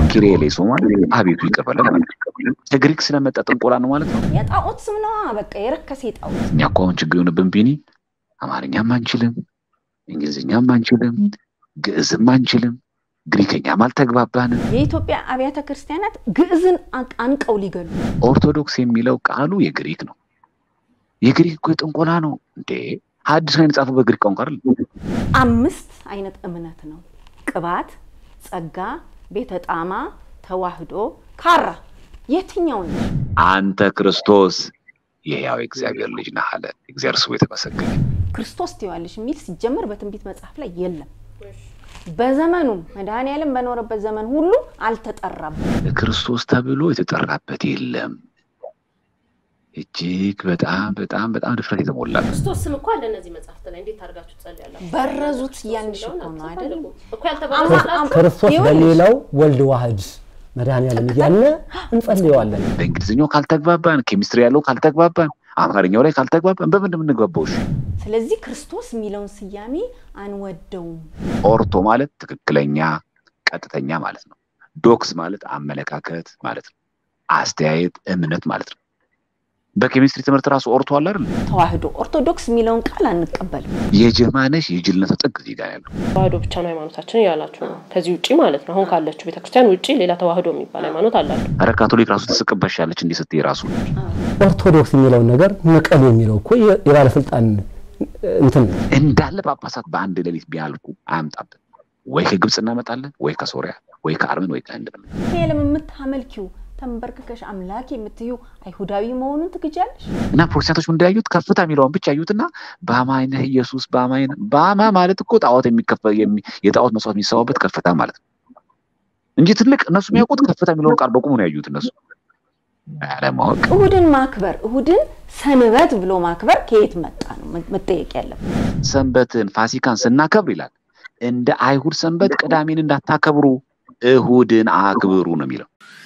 ኪሪሌ ሶ ማለት አቤቱ ይቀበለን ማለት ነው። ከግሪክ ስለመጣ ጥንቆላ ነው ማለት ነው። የጣዖት ስም ነዋ። በቃ የረከሰ ጣዖት። እኛ እኮ አሁን ችግር የሆነብን ቢኒ አማርኛም አንችልም፣ እንግሊዝኛም አንችልም፣ ግዕዝም አንችልም፣ ግሪከኛም አልተግባባንም። የኢትዮጵያ አብያተ ክርስቲያናት ግዕዝን አንቀው ሊገሉ ኦርቶዶክስ የሚለው ቃሉ የግሪክ ነው። የግሪክ እኮ የጥንቆላ ነው እንዴ! ሐዲስ ነው የተጻፈው በግሪክ ቋንቋ አይደል? አምስት አይነት እምነት ነው። ቅባት፣ ጸጋ፣ ቤተ ጣማ፣ ተዋህዶ፣ ካራ። የትኛው ነው? አንተ ክርስቶስ የሕያው እግዚአብሔር ልጅ ነህ አለ። እግዚአብሔር ስሙ የተመሰገነ። ክርስቶስ ትይዋለሽ የሚል ሲጀመር በትንቢት መጽሐፍ ላይ የለም። በዘመኑ መድኃኔዓለም በኖረበት ዘመን ሁሉ አልተጠራም። ክርስቶስ ተብሎ የተጠራበት የለም። እጅግ በጣም በጣም በጣም ድፍረት የተሞላ ክርስቶስ ስም እኮ አለ እነዚህ መጽሐፍት ላይ እንዴት አድርጋችሁ ትጸልያላችሁ? በረዙት እያንሽ እኮ ነው አይደል? እኮ ያልተባለ ክርስቶስ በሌላው ወልድ ዋህድ መድኃኔዓለም እያለ እንጸልየዋለን። በእንግሊዝኛው ካልተግባባን፣ ኬሚስትሪ ያለው ካልተግባባን፣ አማርኛው ላይ ካልተግባባን በምን እንደምንግባባው? እሺ ስለዚህ ክርስቶስ የሚለውን ስያሜ አንወደውም። ኦርቶ ማለት ትክክለኛ ቀጥተኛ ማለት ነው። ዶክስ ማለት አመለካከት ማለት ነው። አስተያየት፣ እምነት ማለት ነው። በኬሚስትሪ ትምህርት ራሱ ኦርቶ አለ አይደል? ተዋህዶ ኦርቶዶክስ የሚለውን ቃል አንቀበልም። የጀማነሽ የጅልነት ጥግ እዚህ ጋር ያለው ተዋህዶ ብቻ ነው ሃይማኖታችን እያላችሁ ነው። ከዚህ ውጪ ማለት ነው። አሁን ካለችው ቤተክርስቲያን ውጪ ሌላ ተዋህዶ የሚባል ሃይማኖት አላቸው። ኧረ ካቶሊክ ራሱ ትስቅበሻለች እንዲህ ስትይ ራሱ ኦርቶዶክስ የሚለውን ነገር ንቀሉ የሚለው እኮ የባለስልጣን እንትን ነው። እንዳለ ጳጳሳት በአንድ ሌሊት ቢያልኩ አያምጣብን። ወይ ከግብፅ እናመጣለን፣ ወይ ከሶሪያ፣ ወይ ከአርመን፣ ወይ ከህንድ ነው። ሄለም የምታመልኪው ተንበርክከሽ አምላክ የምትዩ አይሁዳዊ መሆኑን ትግጃለሽ። እና ፕሮቴስታንቶች ምንድን ያዩት ከፍታ የሚለውን ብቻ ያዩትና በአማኝ ነህ ኢየሱስ በአማኝ ነህ በአማ ማለት እኮ ጣዖት የሚከፈል የጣዖት መስዋዕት የሚሰዋበት ከፍታ ማለት ነው እንጂ ትልቅ እነሱ የሚያውቁት ከፍታ የሚለውን ቃል በቁሙ ነው ያዩት እነሱ አለማወቅ። እሁድን ማክበር እሁድን ሰንበት ብሎ ማክበር ከየት መጣ ነው መጠየቅ ያለበት። ሰንበትን ፋሲካን ስናከብር ይላል እንደ አይሁድ ሰንበት ቅዳሜን እንዳታከብሩ እሁድን አክብሩ ነው የሚለው።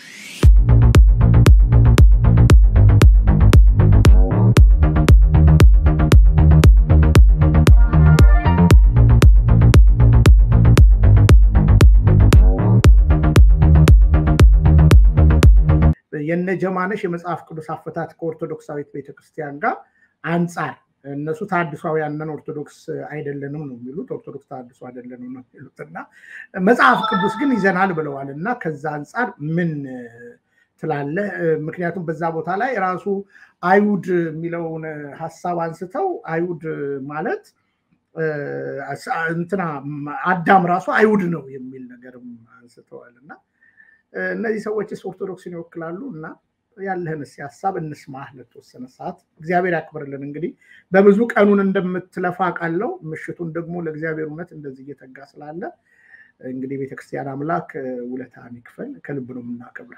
የነ ጀማነሽ የመጽሐፍ ቅዱስ አፈታት ከኦርቶዶክሳዊት ቤተክርስቲያን ጋር አንጻር እነሱ ታድሷውያን ነን ኦርቶዶክስ አይደለንም ነው የሚሉት። ኦርቶዶክስ ታድሶ አይደለንም ነው የሚሉት እና መጽሐፍ ቅዱስ ግን ይዘናል ብለዋል። እና ከዛ አንጻር ምን ትላለ? ምክንያቱም በዛ ቦታ ላይ ራሱ አይሁድ የሚለውን ሀሳብ አንስተው አይሁድ ማለት እንትና አዳም ራሱ አይሁድ ነው የሚል ነገርም አንስተዋል እና እነዚህ ሰዎችስ ኦርቶዶክስን ይወክላሉ እና ያለህን እስኪ ሀሳብ እንስማህ ለተወሰነ ሰዓት። እግዚአብሔር ያክብርልን። እንግዲህ በብዙ ቀኑን እንደምትለፋ ቃለው ምሽቱን ደግሞ ለእግዚአብሔር እውነት እንደዚህ እየተጋ ስላለ እንግዲህ ቤተክርስቲያን አምላክ ውለታን ይክፈል። ከልብ ነው የምናከብረ።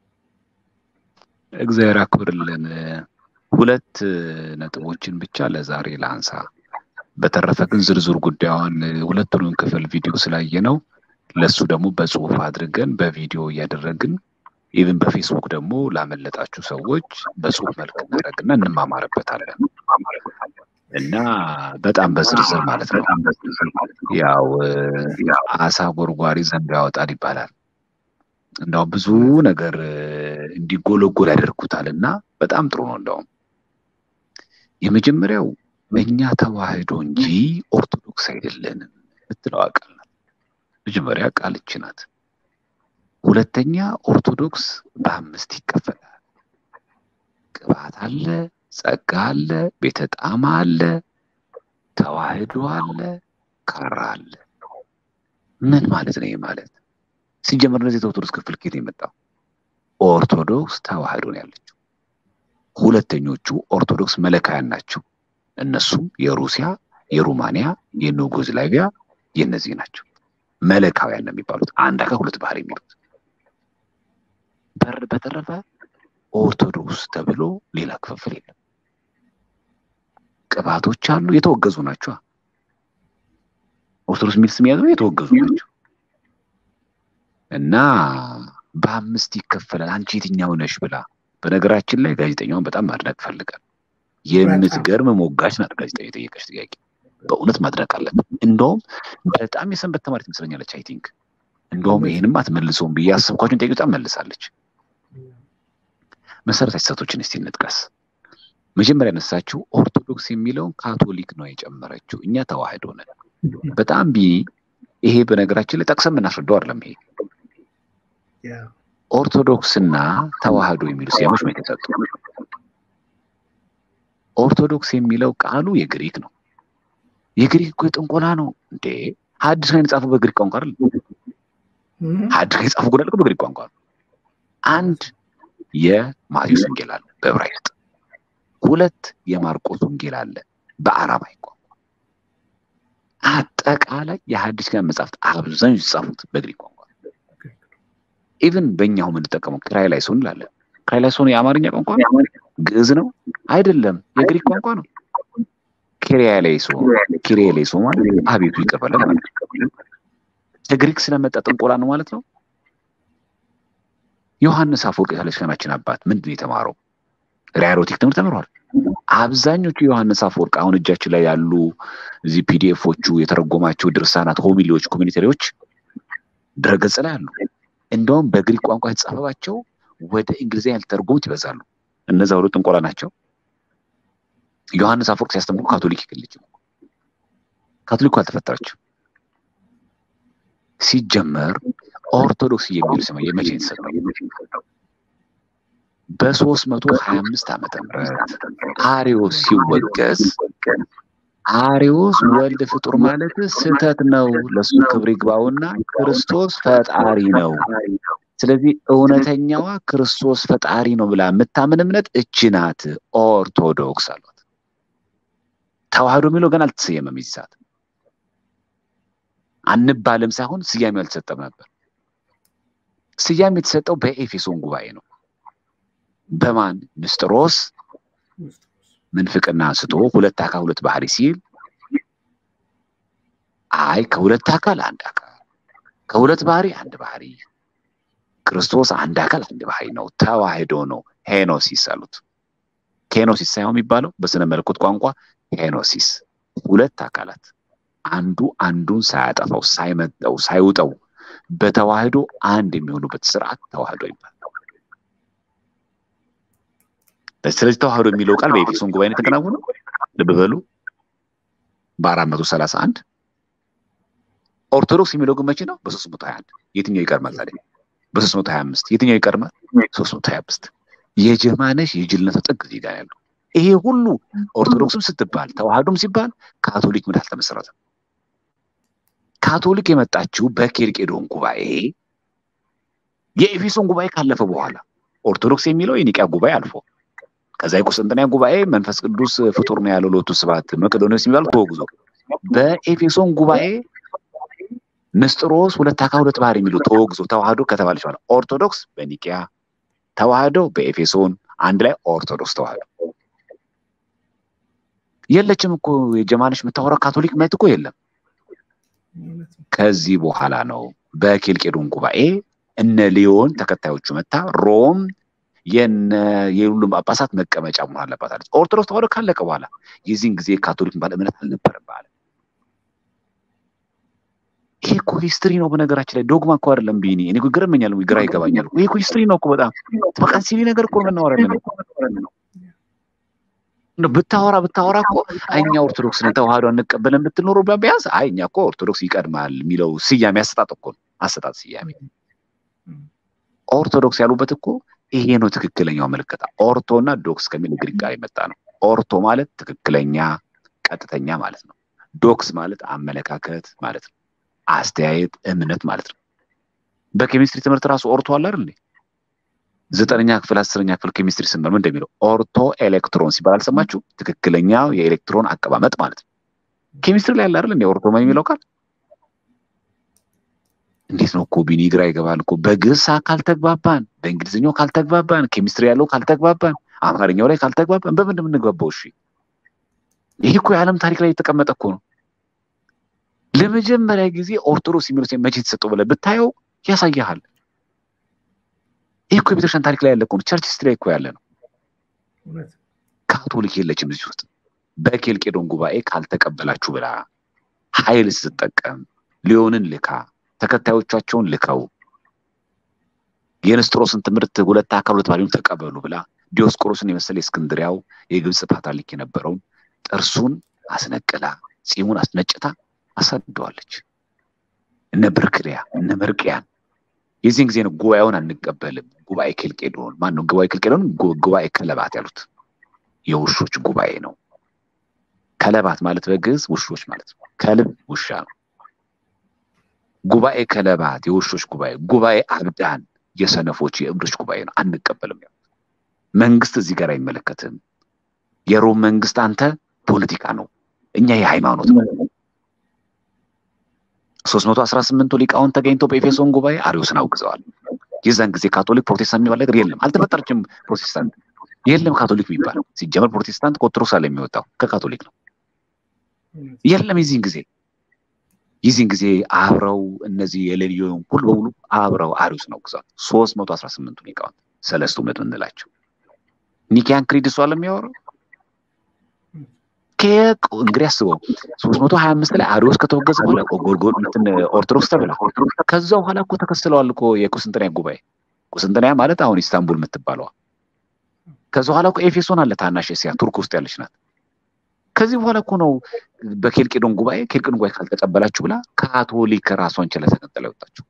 እግዚአብሔር ያክብርልን። ሁለት ነጥቦችን ብቻ ለዛሬ ላንሳ። በተረፈ ግን ዝርዝር ጉዳዩን ሁለቱንም ክፍል ቪዲዮ ስላየ ነው ለሱ ደግሞ በጽሁፍ አድርገን በቪዲዮ እያደረግን ኢቭን በፌስቡክ ደግሞ ላመለጣችሁ ሰዎች በጽሁፍ መልክ እናደርግና እንማማርበታለን እና በጣም በዝርዝር ማለት ነው። ያው አሳ ጎርጓሪ ዘንዶ ያወጣል ይባላል። እንዳውም ብዙ ነገር እንዲጎለጎል ያደርጉታል እና በጣም ጥሩ ነው። እንዳውም የመጀመሪያው እኛ ተዋህዶ እንጂ ኦርቶዶክስ አይደለንም ምትለው ቃል ናት። መጀመሪያ ቃል ይቺ ናት። ሁለተኛ ኦርቶዶክስ በአምስት ይከፈላል። ቅባት አለ፣ ጸጋ አለ፣ ቤተ ጣማ አለ፣ ተዋህዶ አለ፣ ካራ አለ። ምን ማለት ነው? ይህ ማለት ሲጀመር እነዚህ የኦርቶዶክስ ክፍል ከየት የመጣው? ኦርቶዶክስ ተዋህዶ ነው ያለችው። ሁለተኞቹ ኦርቶዶክስ መለካያን ናቸው። እነሱም የሩሲያ፣ የሩማንያ፣ የዩጎዝላቪያ የእነዚህ ናቸው። መለካውያን ነው የሚባሉት። አንድ አካል ሁለት ባህር የሚሉት በር በተረፈ ኦርቶዶክስ ተብሎ ሌላ ክፍፍል የለም። ቅባቶች አሉ፣ የተወገዙ ናቸው። ኦርቶዶክስ የሚል ስም ያዘው የተወገዙ ናቸው እና በአምስት ይከፈላል። አንቺ የትኛው ነሽ ብላ በነገራችን ላይ ጋዜጠኛውን በጣም ማድነቅ ፈልጋል። የምትገርም ሞጋች ናት ጋዜጠኛ የጠየቀች ጥያቄ በእውነት ማድነቅ አለብን። እንደውም በጣም የሰንበት ተማሪ ትመስለኛለች። አይ ቲንክ እንደውም ይህንም አትመልሰውም ብዬ አሰብኳቸውን ጥያቄ በጣም መልሳለች። መሰረታዊ ስህተቶችን እስቲ እንጥቀስ። መጀመሪያ ያነሳችው ኦርቶዶክስ የሚለውን ካቶሊክ ነው የጨመረችው። እኛ ተዋህዶ ነን። በጣም ቢ ይሄ በነገራችን ላይ ጠቅሰን የምናስረዳው አይደለም። ይሄ ኦርቶዶክስና ተዋህዶ የሚሉ ስያሜዎች ነው የተሰጡ። ኦርቶዶክስ የሚለው ቃሉ የግሪክ ነው። የግሪክ እኮ የጥንቆላ ነው እንዴ! ሐዲስ ነው የተጻፈው በግሪክ ቋንቋ አይደል? ሐዲስ ነው የተጻፈው ጎዳል በግሪክ ቋንቋ ነው። አንድ የማቴዎስ ወንጌል አለ በዕብራይስጥ፣ ሁለት የማርቆስ ወንጌል አለ በአራማይክ ቋንቋ። አጠቃላይ የሐዲስ ኪዳን መጻሕፍት አብዛኞቹ የተጻፉት በግሪክ ቋንቋ ኢቭን በእኛው የምንጠቀመው ክራይላይሶን እንላለን። ክራይላይሶን የአማርኛ ቋንቋ ነው? ግዕዝ ነው? አይደለም፣ የግሪክ ቋንቋ ነው። ኪሪያላይሶ ኪሪያላይሶ ማለት አቤቱ ይቅር በለን ማለት ነው። ከግሪክ ስለመጣ ጥንቆላ ነው ማለት ነው። ዮሐንስ አፈወርቅ የቤተክርስቲያናችን አባት ምንድን ነው የተማረው? ራይሮቲክ ትምህርት ተምሯል። አብዛኞቹ ዮሐንስ አፈወርቅ አሁን እጃችን ላይ ያሉ እዚህ ፒዲኤፎቹ የተረጎማቸው ድርሳናት፣ ሆሚሊዎች፣ ኮሚኒተሪዎች ድረገጽ ላይ አሉ። እንደውም በግሪክ ቋንቋ የተጻፈባቸው ወደ እንግሊዝኛ ያልተረጎሙት ይበዛሉ። እነዛ ሁሉ ጥንቆላ ናቸው። ዮሐንስ አፈወርቅ ሲያስተምሩ ካቶሊክ ይገልጭ ካቶሊኩ አልተፈጠረችም። ሲጀመር ኦርቶዶክስ የሚል ስም የመቼ የተሰጠው? በሶስት መቶ ሀያ አምስት ዓመተ ምህረት አሪዮስ ሲወገዝ አሪዮስ ወልድ ፍጡር ማለት ስህተት ነው፣ ለሱ ክብር ይግባውና ክርስቶስ ፈጣሪ ነው። ስለዚህ እውነተኛዋ ክርስቶስ ፈጣሪ ነው ብላ የምታምን እምነት እቺ ናት ኦርቶዶክስ አሏት። ተዋህዶ የሚለው ገና አልተሰየመም። ይዚህ ሰዓት አንባልም ሳይሆን ስያሜው አልተሰጠም ነበር። ስያሜ የተሰጠው በኤፌሶን ጉባኤ ነው። በማን ንስጥሮስ ምንፍቅና አንስቶ ሁለት አካል ሁለት ባህሪ ሲል አይ ከሁለት አካል አንድ አካል ከሁለት ባህሪ አንድ ባህሪ ክርስቶስ አንድ አካል አንድ ባህሪ ነው፣ ተዋህዶ ነው። ሄኖሲስ አሉት። ኬኖሲስ ሳይሆን የሚባለው በስነ መለኮት ቋንቋ ሄኖሲስ፣ ሁለት አካላት አንዱ አንዱን ሳያጠፋው ሳይመጠው ሳይውጠው በተዋህዶ አንድ የሚሆኑበት ስርዓት ተዋህዶ ይባላል። ስለዚህ ተዋህዶ የሚለው ቃል በኤፌሶን ጉባኤ ነው የተከናወነው። ልብ በሉ በአራት መቶ ሰላሳ አንድ ኦርቶዶክስ የሚለው ግን መቼ ነው? በሶስት መቶ ሀያ አንድ የትኛው ይቀርማል ታዲያ? በሶስት መቶ ሀያ አምስት የትኛው ይቀርማል? ሶስት መቶ ሀያ አምስት የጀማነሽ የጅልነቱ ጥግ እዚህ ጋር ያለው ይሄ ሁሉ ኦርቶዶክስም ስትባል ተዋህዶም ሲባል ካቶሊክ ምን አልተመሰረተም። ካቶሊክ የመጣችው በኬልቄዶን ጉባኤ የኤፌሶን ጉባኤ ካለፈ በኋላ ኦርቶዶክስ የሚለው የኒቂያ ጉባኤ አልፎ ከዛ የቁስጥንጥንያ ጉባኤ መንፈስ ቅዱስ ፍጡር ነው ያለው ሎቱ ስብሐት መቅዶኒዎስ የሚባሉ ተወግዞ በኤፌሶን ጉባኤ ንስጥሮስ ሁለት አካል ሁለት ባህሪ የሚሉ ተወግዞ ተዋህዶ ከተባለች በኋላ ኦርቶዶክስ በኒቂያ ተዋህዶ በኤፌሶን አንድ ላይ ኦርቶዶክስ ተዋህዶ የለችም እኮ የጀማነሽ የምታወራው ካቶሊክ እምነት እኮ የለም። ከዚህ በኋላ ነው በኬልቄዶን ጉባኤ እነ ሊዮን ተከታዮቹ መታ ሮም የነ የሁሉም ጳጳሳት መቀመጫ መሆን አለባት አለች። ኦርቶዶክስ ተዋህዶ ካለቀ በኋላ የዚህን ጊዜ ካቶሊክ ባለ እምነት አልነበረም በዓለም። ይሄ እኮ ሂስትሪ ነው። በነገራችን ላይ ዶግማ እኮ አይደለም። ቢኒ እኔ እኮ ይገርመኛል፣ ግራ ይገባኛል። ይሄ እኮ ሂስትሪ ነው እኮ በጣም በቃ ሲሊ ነገር እኮ የምናወራለን ነው ብታወራ ብታወራ እኮ እኛ ኦርቶዶክስ ነን ተዋህዶ አንቀበለን ብትል ኖሮ ቢያንስ አይ እኛ እኮ ኦርቶዶክስ ይቀድማል የሚለው ስያሜ አሰጣጥ እኮ ነው። አሰጣጥ ስያሜ ኦርቶዶክስ ያሉበት እኮ ይሄ ነው ትክክለኛው ምልክት። ኦርቶ እና ዶክስ ከሚል ግሪክ ቃል የመጣ ነው። ኦርቶ ማለት ትክክለኛ ቀጥተኛ ማለት ነው። ዶክስ ማለት አመለካከት ማለት ነው። አስተያየት፣ እምነት ማለት ነው። በኬሚስትሪ ትምህርት ራሱ ኦርቶ አለ አይደል? ዘጠነኛ ክፍል አስረኛ ክፍል ኬሚስትሪ ስንመር ምን እንደሚለው ኦርቶ ኤሌክትሮን ሲባል አልሰማችሁ? ትክክለኛው የኤሌክትሮን አቀማመጥ ማለት ነው። ኬሚስትሪ ላይ ያለ አይደል? ኦርቶ የሚለው ቃል እንዴት ነው እኮ ቢኒ ግራ ይገባል እኮ። በግዕዝ ካልተግባባን፣ በእንግሊዝኛው ካልተግባባን፣ ኬሚስትሪ ያለው ካልተግባባን፣ አማርኛው ላይ ካልተግባባን በምን እንደምንግባባው? እሺ ይህ እኮ የዓለም ታሪክ ላይ የተቀመጠ እኮ ነው። ለመጀመሪያ ጊዜ ኦርቶዶክስ የሚለው መቼ የተሰጠው ብለህ ብታየው ያሳያሃል። ይህ እኮ የቤተክርስቲያን ታሪክ ላይ ያለ እኮ ነው። ቸርች ስትሪ እኮ ያለ ነው። ካቶሊክ የለችም እዚህ ውስጥ። በኬልቄዶን ጉባኤ ካልተቀበላችሁ ብላ ኃይል ስትጠቀም ሊዮንን ልካ ተከታዮቻቸውን ልከው የንስጥሮስን ትምህርት ሁለት አካል ሁለት ባህሪውን ተቀበሉ ብላ ዲዮስቆሮስን የመሰለ የእስክንድሪያው የግብፅ ፓትርያርክ የነበረውን ጥርሱን አስነቅላ ጺሙን አስነጭታ አሳድደዋለች። እነ ብርክሪያ እነ መርቅያን የዚህን ጊዜ ነው ጉባኤውን አንቀበልም። ጉባኤ ኬልቄዶን ማን ነው? ጉባኤ ኬልቄዶን ጉባኤ ከለባት ያሉት የውሾች ጉባኤ ነው። ከለባት ማለት በግዕዝ ውሾች ማለት ነው። ከልብ ውሻ ነው። ጉባኤ ከለባት የውሾች ጉባኤ፣ ጉባኤ አብዳን የሰነፎች የእብዶች ጉባኤ ነው። አንቀበልም ያሉት መንግስት እዚህ ጋር አይመለከትም። የሮም መንግስት አንተ ፖለቲካ ነው፣ እኛ የሃይማኖት ነው። ሶስት መቶ አስራ ስምንቱ ሊቃውን ተገኝተው በኤፌሶን ጉባኤ አሪዮስን አውግዘዋል። የዛን ጊዜ ካቶሊክ ፕሮቴስታንት የሚባል ነገር የለም፣ አልተፈጠረችም። ፕሮቴስታንት የለም ካቶሊክ የሚባለው ሲጀመር ፕሮቴስታንት ከኦርቶዶክስ አለ የሚወጣው ከካቶሊክ ነው። የለም የዚህን ጊዜ የዚህን ጊዜ አብረው እነዚህ የሌሊዮን ሁሉ በሙሉ አብረው አሪዮስን አውግዘዋል። ሶስት መቶ አስራ ስምንቱ ሊቃውንት ሰለስቱ ምዕት ምንላቸው ኒኪያን ክሪድ እሷ ለሚያወራው እንግዲህ አስበው ሶስት መቶ ሀያ አምስት ላይ አሪዮስ ከተወገዘ በኋላ ጎልጎል እንትን ኦርቶዶክስ ተብላ ከዛ በኋላ እኮ ተከስለዋል እኮ የቁስንጥንያ ጉባኤ ቁስንጥንያ ማለት አሁን ኢስታንቡል የምትባለዋ ከዛ በኋላ እኮ ኤፌሶን አለ ታናሽ እስያ ቱርክ ውስጥ ያለች ናት ከዚህ በኋላ እኮ ነው በኬልቄዶን ጉባኤ ኬልቄዶን ጉባኤ ካልተቀበላችሁ ብላ ካቶሊክ ራሷን ችላ ተቀጥላ ወጣችሁ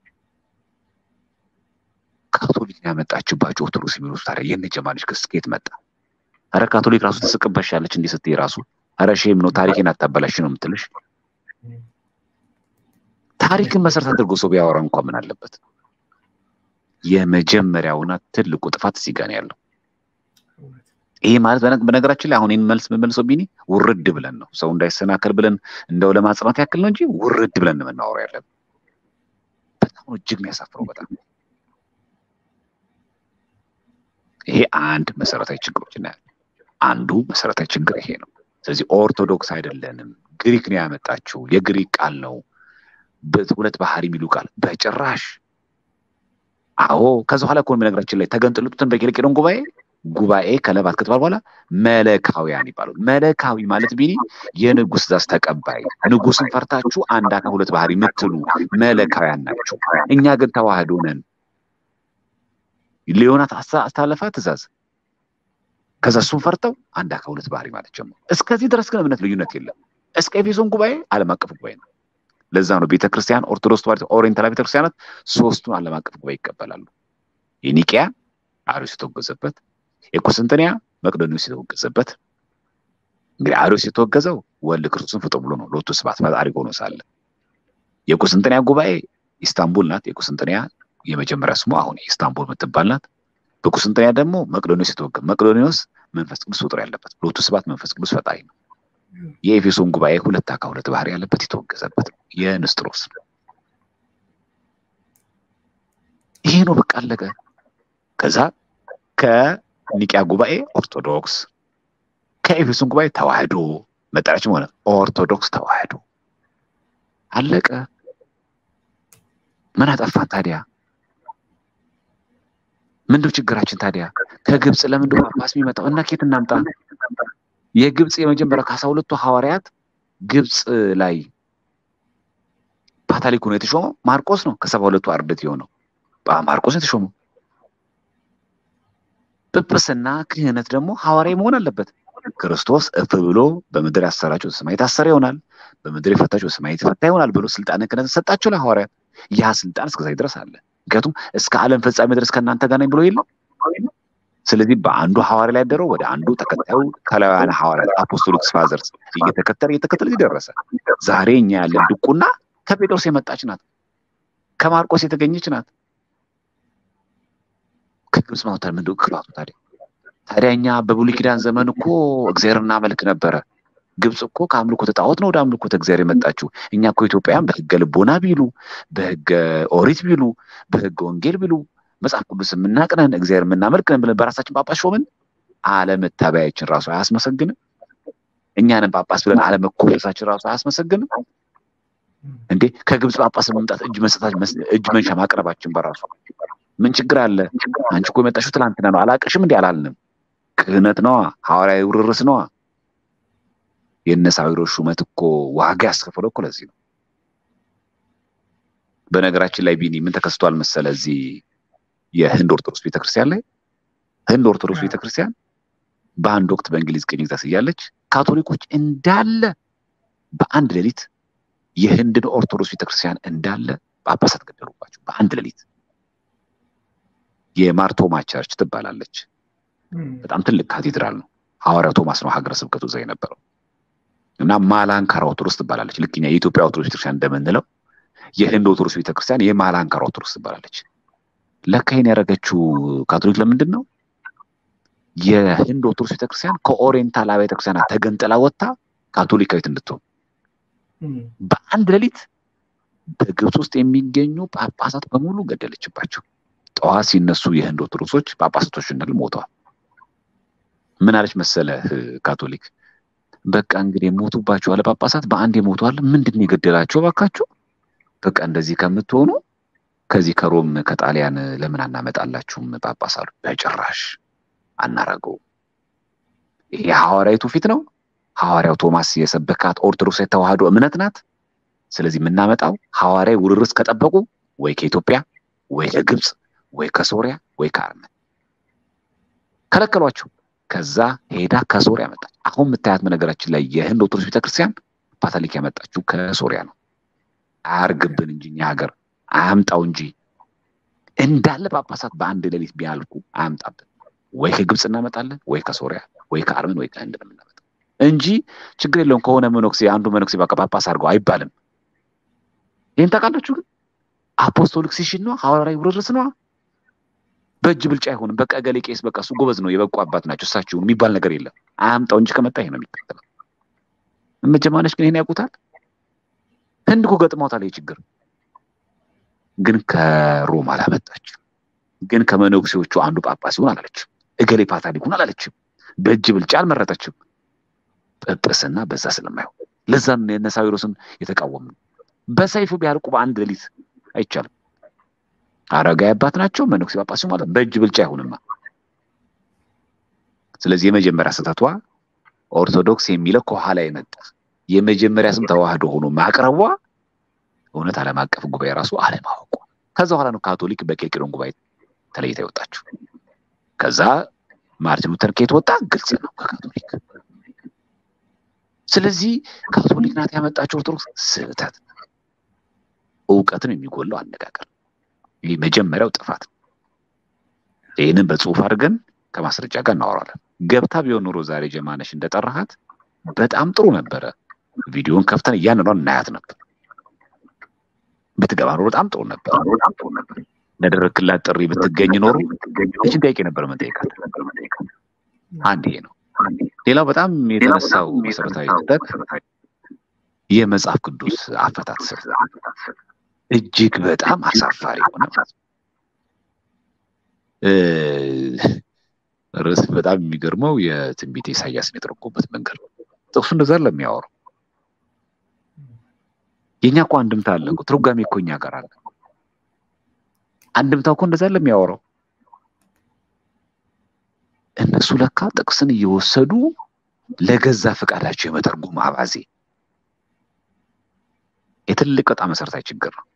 ካቶሊክ ያመጣችባቸው ኦርቶዶክስ የሚሉት ታዲያ የነ ጀማልሽ ክስ ከየት መጣ? አረ ካቶሊክ ራሱ ትስቅበሻለች እንዲህ ስትይ ራሱ አረ ሼም ነው ታሪክን አታበላሽ ነው የምትልሽ። ታሪክን መሰረት አድርጎ ሰው ቢያወራ እንኳን ምን አለበት? የመጀመሪያውና ትልቁ ጥፋት እዚህ ጋር ነው ያለው። ይሄ ማለት በነገራችን ላይ አሁን ይህን መልስ የምመልሰው ቢኒ ውርድ ብለን ነው ሰው እንዳይሰናከል ብለን እንደው ለማጽናት ያክል ነው እንጂ ውርድ ብለን የምናወራው ያለን በጣም እጅግ የሚያሳፍረው በጣም ይሄ አንድ መሰረታዊ ችግሮች እናያለን። አንዱ መሰረታዊ ችግር ይሄ ነው። ስለዚህ ኦርቶዶክስ አይደለንም፣ ግሪክ ነው ያመጣችው፣ የግሪክ ቃል ነው፣ ሁለት ባህሪ የሚሉ ቃል በጭራሽ። አዎ ከዛ በኋላ እኮ ነገራችን ላይ ተገንጥልጡትን በኬልቄዶን ጉባኤ ጉባኤ ከለባት ከተባለ በኋላ መለካውያን ይባላሉ። መለካዊ ማለት ቢኒ የንጉስ ዛዝ ተቀባይ፣ ንጉስን ፈርታችሁ አንድ አካል ሁለት ባህሪ የምትሉ መለካውያን ናቸው። እኛ ግን ተዋህዶ ነን። ሊዮናት አስተላለፋ ትእዛዝ ከዛ እሱን ፈርተው አንድ አካል ሁለት ባህሪ ማለት ጀመሩ። እስከዚህ ድረስ ግን እምነት ልዩነት የለም። እስከ ኤፌሶን ጉባኤ ዓለም አቀፍ ጉባኤ ነው። ለዛ ነው ቤተክርስቲያን ኦርቶዶክስ ተዋሕዶ ኦሪየንታል ቤተክርስቲያናት ሶስቱን ዓለም አቀፍ ጉባኤ ይቀበላሉ። የኒቅያ አሪዮስ የተወገዘበት፣ የቁስንጥንያ መቅዶኒዎስ የተወገዘበት። እንግዲህ አሪዮስ የተወገዘው ወልድ ክርስቶስን ፍጡር ብሎ ነው ሎቱ ስብሐት ፈጣሪ ሆኖ ሳለ። የቁስንጥንያ ጉባኤ ኢስታንቡል ናት። የቁስንጥንያ የመጀመሪያ ስሙ አሁን ኢስታንቡል የምትባል ናት። በቁስንጥንያ ደግሞ መቅዶኒዎስ የተወገ መቅዶኒዎስ መንፈስ ቅዱስ ፍጡር ያለበት ሎቱ ስብሐት መንፈስ ቅዱስ ፈጣሪ ነው። የኤፌሶን ጉባኤ ሁለት አካል ሁለት ባህሪ ያለበት የተወገዘበት ነው። የንስጥሮስ ይሄ ነው በቃ አለቀ። ከዛ ከኒቂያ ጉባኤ ኦርቶዶክስ፣ ከኤፌሶን ጉባኤ ተዋህዶ መጠሪያችን ሆነ ኦርቶዶክስ ተዋህዶ አለቀ። ምን አጠፋን ታዲያ? ምንድነው ችግራችን ታዲያ? ከግብፅ ለምንድነው ጳጳስ የሚመጣው? እና ኬት እናምጣ? የግብፅ የመጀመሪያ ከአስራ ሁለቱ ሐዋርያት ግብፅ ላይ ፓታሊክ ሆኖ የተሾመው ማርቆስ ነው። ከሰባ ሁለቱ አርድእት የሆነው ማርቆስ ነው የተሾመው። ጵጵስና ክህነት ደግሞ ሐዋርያዊ መሆን አለበት። ክርስቶስ እፍ ብሎ በምድር ያሰራቸው በሰማይ የታሰረ ይሆናል፣ በምድር የፈታቸው በሰማይ የተፈታ ይሆናል ብሎ ስልጣነ ክህነት ሰጣቸው ለሐዋርያት። ያ ስልጣን እስከዛ ድረስ አለ። ምክንያቱም እስከ ዓለም ፍጻሜ ድረስ ከእናንተ ጋር ነኝ ብሎ የለም። ስለዚህ በአንዱ ሐዋርያ ላይ ያደረው ወደ አንዱ ተከታዩ ከላውያን ሐዋርያት አፖስቶሊክስ ፋዘርስ እየተከተለ እየተከተለ ደረሰ። ዛሬ እኛ ያለን ድቁና ከጴጥሮስ የመጣች ናት፣ ከማርቆስ የተገኘች ናት። ከግብፅ ማውጣት ምንድን ነው ክፋቱ ታዲያ? ታዲያ እኛ በብሉይ ኪዳን ዘመን እኮ እግዚአብሔር እናመልክ ነበረ። ግብፅ እኮ ከአምልኮተ ጣዖት ነው ወደ አምልኮተ እግዚአብሔር የመጣችው። እኛ እኮ ኢትዮጵያውያን በህገ ልቦና ቢሉ በህገ ኦሪት ቢሉ በህገ ወንጌል ቢሉ መጽሐፍ ቅዱስ የምናቅነን እግዚአብሔር የምናመልክ ነን ብለን በራሳችን ጳጳስ ሾምን። አለመታበያችን ራሱ አያስመሰግንም? እኛንም ጳጳስ ብለን አለመኮፈሳችን ራሱ አያስመሰግንም? እንዴ ከግብፅ ጳጳስ መምጣት እጅ መስጠታችን እጅ መንሻ ማቅረባችን በራሱ ምን ችግር አለ? አንቺ እኮ የመጣሽው ትላንትና ነው አላቅሽም እንዲህ አላልንም። ክህነት ነዋ፣ ሐዋርያዊ ውርርስ ነዋ። የእነ ሳዊሮስ ሹመት እኮ ዋጋ ያስከፈለው እኮ ለዚህ ነው። በነገራችን ላይ ቢኒ ምን ተከስቷል መሰለ እዚህ የህንድ ኦርቶዶክስ ቤተክርስቲያን ላይ ህንድ ኦርቶዶክስ ቤተክርስቲያን በአንድ ወቅት በእንግሊዝ ቅኝ ግዛት እያለች ካቶሊኮች እንዳለ በአንድ ሌሊት የህንድን ኦርቶዶክስ ቤተክርስቲያን እንዳለ ጳጳሳት ገደሉባቸው በአንድ ሌሊት። የማርቶማ ቸርች ትባላለች። በጣም ትልቅ ካቴድራል ነው። ሐዋርያው ቶማስ ነው ሀገረ ስብከቱ እዛ የነበረው እና ማላንካራ ኦርቶዶክስ ትባላለች። ልክ እኛ የኢትዮጵያ ኦርቶዶክስ ቤተክርስቲያን እንደምንለው የህንድ ኦርቶዶክስ ቤተክርስቲያን የማላንካራ ኦርቶዶክስ ትባላለች። ለካ ይሄን ያደረገችው ካቶሊክ ለምንድን ነው? የህንድ ኦርቶዶክስ ቤተክርስቲያን ከኦሪየንታል አብያተ ክርስቲያናት ተገንጥላ ወጥታ ካቶሊካዊት እንድትሆን በአንድ ሌሊት በግብፅ ውስጥ የሚገኙ ጳጳሳት በሙሉ ገደለችባቸው። ጠዋት ሲነሱ የህንድ ኦርቶዶክሶች ጳጳሳቶች እንዳሉ ሞተዋል። ምን አለች መሰለህ ካቶሊክ በቃ እንግዲህ የሞቱባቸው አለ ጳጳሳት በአንድ የሞተዋል። ምንድን ነው የገደላቸው ባካችሁ? በቃ እንደዚህ ከምትሆኑ ከዚህ ከሮም ከጣሊያን ለምን አናመጣላችሁም ጳጳስ አሉ። በጭራሽ አናረገውም። ይሄ ሐዋርያዊቱ ፊት ነው። ሐዋርያው ቶማስ የሰበካት ኦርቶዶክስ የተዋህዶ እምነት ናት። ስለዚህ የምናመጣው ሐዋርያዊ ውርርስ ከጠበቁ ወይ ከኢትዮጵያ ወይ ከግብፅ ወይ ከሶሪያ ወይ ከአርመን ከለከሏቸው። ከዛ ሄዳ ከሶሪያ መጣች። አሁን የምታያት በነገራችን ላይ የህንድ ኦርቶዶክስ ቤተክርስቲያን ካቶሊክ ያመጣችው ከሶሪያ ነው። አያርግብን እንጂ እኛ ሀገር አያምጣው እንጂ እንዳለ ጳጳሳት በአንድ ሌሊት ቢያልቁ አያምጣብን። ወይ ከግብፅ እናመጣለን፣ ወይ ከሶሪያ፣ ወይ ከአርመን፣ ወይ ከህንድ ነው የምናመጣው እንጂ ችግር የለውም ከሆነ መነኩሴ አንዱ መነኩሴ በቃ ጳጳስ አድርገው አይባልም። ይህን ታውቃላችሁ። ግን አፖስቶሊክ ሲሽን ነው፣ ሐዋርያዊ ውርርስ ነው። በእጅ ብልጫ አይሆንም። በቃ ገሌ ቄስ በቃ እሱ ጎበዝ ነው የበቁ አባት ናቸው እሳቸው የሚባል ነገር የለም። አያምጣው እንጂ ከመጣ ይሄ ነው የሚከተለው። እመጀማነች ግን ይሄን ያውቁታል። ህንድ እኮ ገጥሟታል ይሄ ችግር። ግን ከሮም አላመጣችም። ግን ከመነኩሴዎቹ አንዱ ጳጳስ ይሁን አላለችም። እገሌ ፓትርያርክ ይሁን አላለችም። በእጅ ብልጫ አልመረጠችም። ጵጵስና በዛ ስለማይሆን ለዛም የነ ሳዊሮስን የተቃወም ነው። በሰይፉ ቢያልቁ በአንድ ሌሊት አይቻልም። አረጋዊ አባት ናቸው መነኩሴ ጳጳስ ማለት በእጅ ብልጫ አይሆንማ። ስለዚህ የመጀመሪያ ስህተቷ ኦርቶዶክስ የሚለው ከኋላ የመጣ የመጀመሪያ ስም ተዋህዶ ሆኖ ማቅረቧ እውነት ዓለም አቀፍ ጉባኤ ራሱ አለማወቋ። ከዛ በኋላ ነው ካቶሊክ በኬልቄዶን ጉባኤ ተለይታ የወጣችው። ከዛ ማርቲን ሉተር ከየት ወጣ? ግልጽ ነው ከካቶሊክ። ስለዚህ ካቶሊክ ናት ያመጣችው ኦርቶዶክስ ስህተት፣ እውቀትን የሚጎለው አነጋገር ይህ መጀመሪያው ጥፋት። ይህንን በጽሁፍ አድርገን ከማስረጃ ጋር እናወራለን። ገብታ ቢሆን ኖሮ ዛሬ ጀማነሽ እንደጠራሃት በጣም ጥሩ ነበረ። ቪዲዮን ከፍተን እያንኗን እናያት ነበር። ብትገባ ኖሮ በጣም ጥሩ ነበር። ለደረክላት ጥሪ ብትገኝ ኖሮ እችን ጥያቄ ነበር መጠየቃት። አንድ ይሄ ነው። ሌላው በጣም የተነሳው መሰረታዊ ስህተት የመጽሐፍ ቅዱስ አፈታት ስህተት እጅግ በጣም አሳፋሪ ሆነ። ርዕስ በጣም የሚገርመው የትንቢተ ኢሳያስን የተረጎበት መንገድ ነው። ጥቅሱ እንደዛ ለሚያወራው የእኛ እኮ አንድምታ አለ እኮ ትርጓሜ እኮ እኛ ጋር አለ። አንድምታ እኮ እንደዛ ለሚያወራው እነሱ ለካ ጥቅስን እየወሰዱ ለገዛ ፈቃዳቸው የመተርጎም አባዜ የትልቅ በጣም መሰረታዊ ችግር ነው።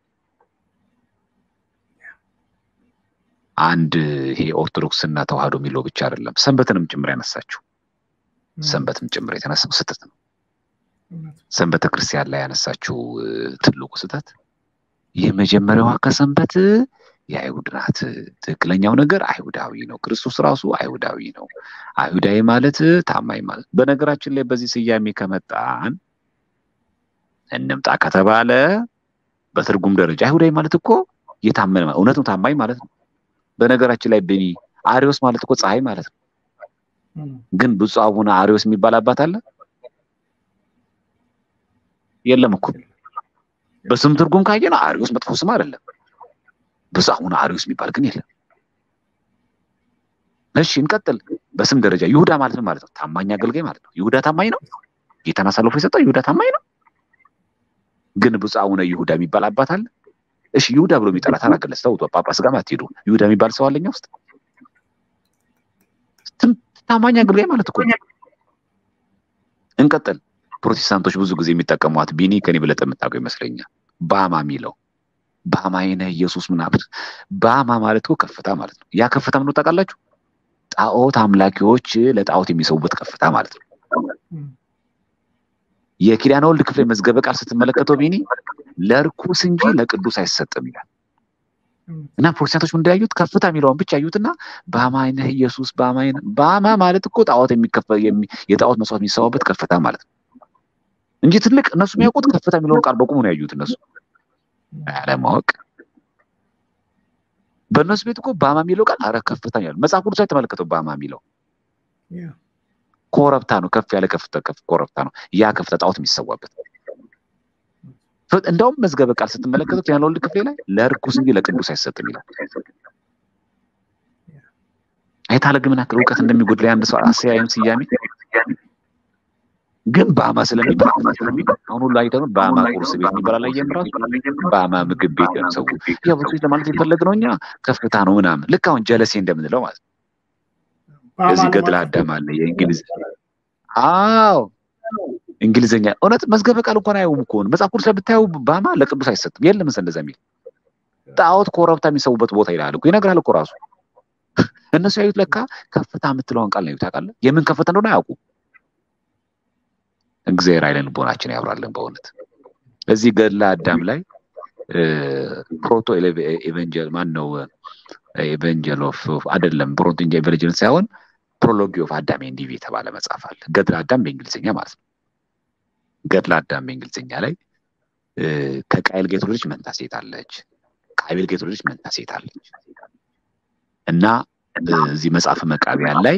አንድ ይሄ ኦርቶዶክስና ተዋህዶ የሚለው ብቻ አይደለም፣ ሰንበትንም ጭምር ያነሳችው ሰንበትም ጭምር የተነሳው ስህተት ነው። ሰንበተ ክርስቲያን ላይ ያነሳችው ትልቁ ስህተት የመጀመሪያዋ ከሰንበት የአይሁድ ናት። ትክክለኛው ነገር አይሁዳዊ ነው። ክርስቶስ ራሱ አይሁዳዊ ነው። አይሁዳዊ ማለት ታማኝ ማለት። በነገራችን ላይ በዚህ ስያሜ ከመጣን እንምጣ ከተባለ በትርጉም ደረጃ አይሁዳዊ ማለት እኮ የታመነ እውነት ነው፣ ታማኝ ማለት ነው። በነገራችን ላይ ብኒ አሪዮስ ማለት እኮ ፀሐይ ማለት ነው። ግን ብፁዕ አቡነ አሪዮስ የሚባል አባት አለ? የለም እኮ። በስም ትርጉም ካየነው አሪዮስ መጥፎ ስም አይደለም። ብፁዕ አቡነ አሪዮስ የሚባል ግን የለም። እሺ እንቀጥል። በስም ደረጃ ይሁዳ ማለት ነው ማለት ነው ታማኝ አገልጋይ ማለት ነው። ይሁዳ ታማኝ ነው። ጌታን አሳልፎ የሰጠው ይሁዳ ታማኝ ነው። ግን ብፁዕ አቡነ ይሁዳ የሚባል አባት አለ? እሺ ይሁዳ ብሎ የሚጠራ ታላገለጽ ተው፣ ጳጳስ ጋር አትሄዱ። ይሁዳ የሚባል ሰው አለኛ ውስጥ ታማኝ አገልጋይ ማለት እኮ እንቀጥል። ፕሮቴስታንቶች ብዙ ጊዜ የሚጠቀሟት ቢኒ ከኔ ብለጥ የምታውቀው ይመስለኛል። ባማ የሚለው በአማይነ ኢየሱስ ምናምን በአማ ማለት እኮ ከፍታ ማለት ነው። ያ ከፍታ ምን ታውቃላችሁ? ጣዖት አምላኪዎች ለጣዖት የሚሰውበት ከፍታ ማለት ነው። የኪዳነ ወልድ ክፍል መዝገበ ቃል ስትመለከተው ቢኒ ለርኩስ እንጂ ለቅዱስ አይሰጥም ይላል እና ፕሮቴስታንቶች ምን እንዳያዩት ከፍታ የሚለውን ብቻ ያዩትና በአማይነ ኢየሱስ በአማይነ በአማ ማለት እኮ ጣዖት የሚከፈል የጣዖት መስዋዕት የሚሰዋበት ከፍታ ማለት ነው እንጂ ትልቅ እነሱ የሚያውቁት ከፍታ የሚለውን ቃል በቁሙ ነው ያዩት እነሱ አለማወቅ በእነሱ ቤት እኮ ባማ የሚለው ቃል አረ ከፍታ ያሉ መጽሐፍ ቅዱስ ላይ ተመለከተው ባማ የሚለው ኮረብታ ነው ከፍ ያለ ከፍታ ከፍ ኮረብታ ነው ያ ከፍታ ጣዖት የሚሰዋበት እንደውም መዝገበ ቃል ስትመለከቱት ያን ወልድ ክፍሌ ላይ ለርኩስ እንጂ ለቅዱስ አይሰጥም ይላል አይታለ ግን ምን ያክል እውቀት እንደሚጎድል አንድ ሰው አሰያየም ስያሜ ግን በአማ ስለሚባል አሁን ሁሉ አይተኑ በአማ ቁርስ ቤት የሚባል ላይ የምራሱ በአማ ምግብ ቤት ነው ሰው ያው ብዙ ለማለት የፈለግ ነው እኛ ከፍታ ነው ምናምን ልክ አሁን ጀለሴ እንደምንለው ማለት ነው እዚህ ገድለ አዳም አለ የእንግሊዝ አዎ እንግሊዝኛ እውነት መዝገበ ቃል እንኳን አየውም እኮ መጽሐፍ ቅዱስ ላይ ብታየው በአማ ለቅዱስ አይሰጥም የለም እንደዛ የሚል ጣዖት ኮረብታ የሚሰቡበት ቦታ ይላል እኮ ይነግራል እኮ ራሱ እነሱ ያዩት ለካ ከፍታ የምትለውን ቃል ነው ታውቃለህ የምን ከፍታ እንደሆነ አያውቁም እግዚአብሔር አይለን ልቦናችን ያብራለን በእውነት እዚህ ገድለ አዳም ላይ ፕሮቶ ኤቨንጀል ማን ነው ኤቨንጀል ኦፍ አይደለም ፕሮቶ ኤቨንጀል ሳይሆን ፕሮሎጊ ኦፍ አዳም ኤንድ ኢቭ የተባለ መጽሐፍ አለ ገድለ አዳም በእንግሊዝኛ ማለት ነው ገድለ አዳም በእንግሊዝኛ ላይ ከቃይል ጋር የተወለደች መንታ ሴት አለች ከአቤል ጋር የተወለደች መንታ ሴት አለች እና እዚህ መጽሐፍ መቃቢያን ላይ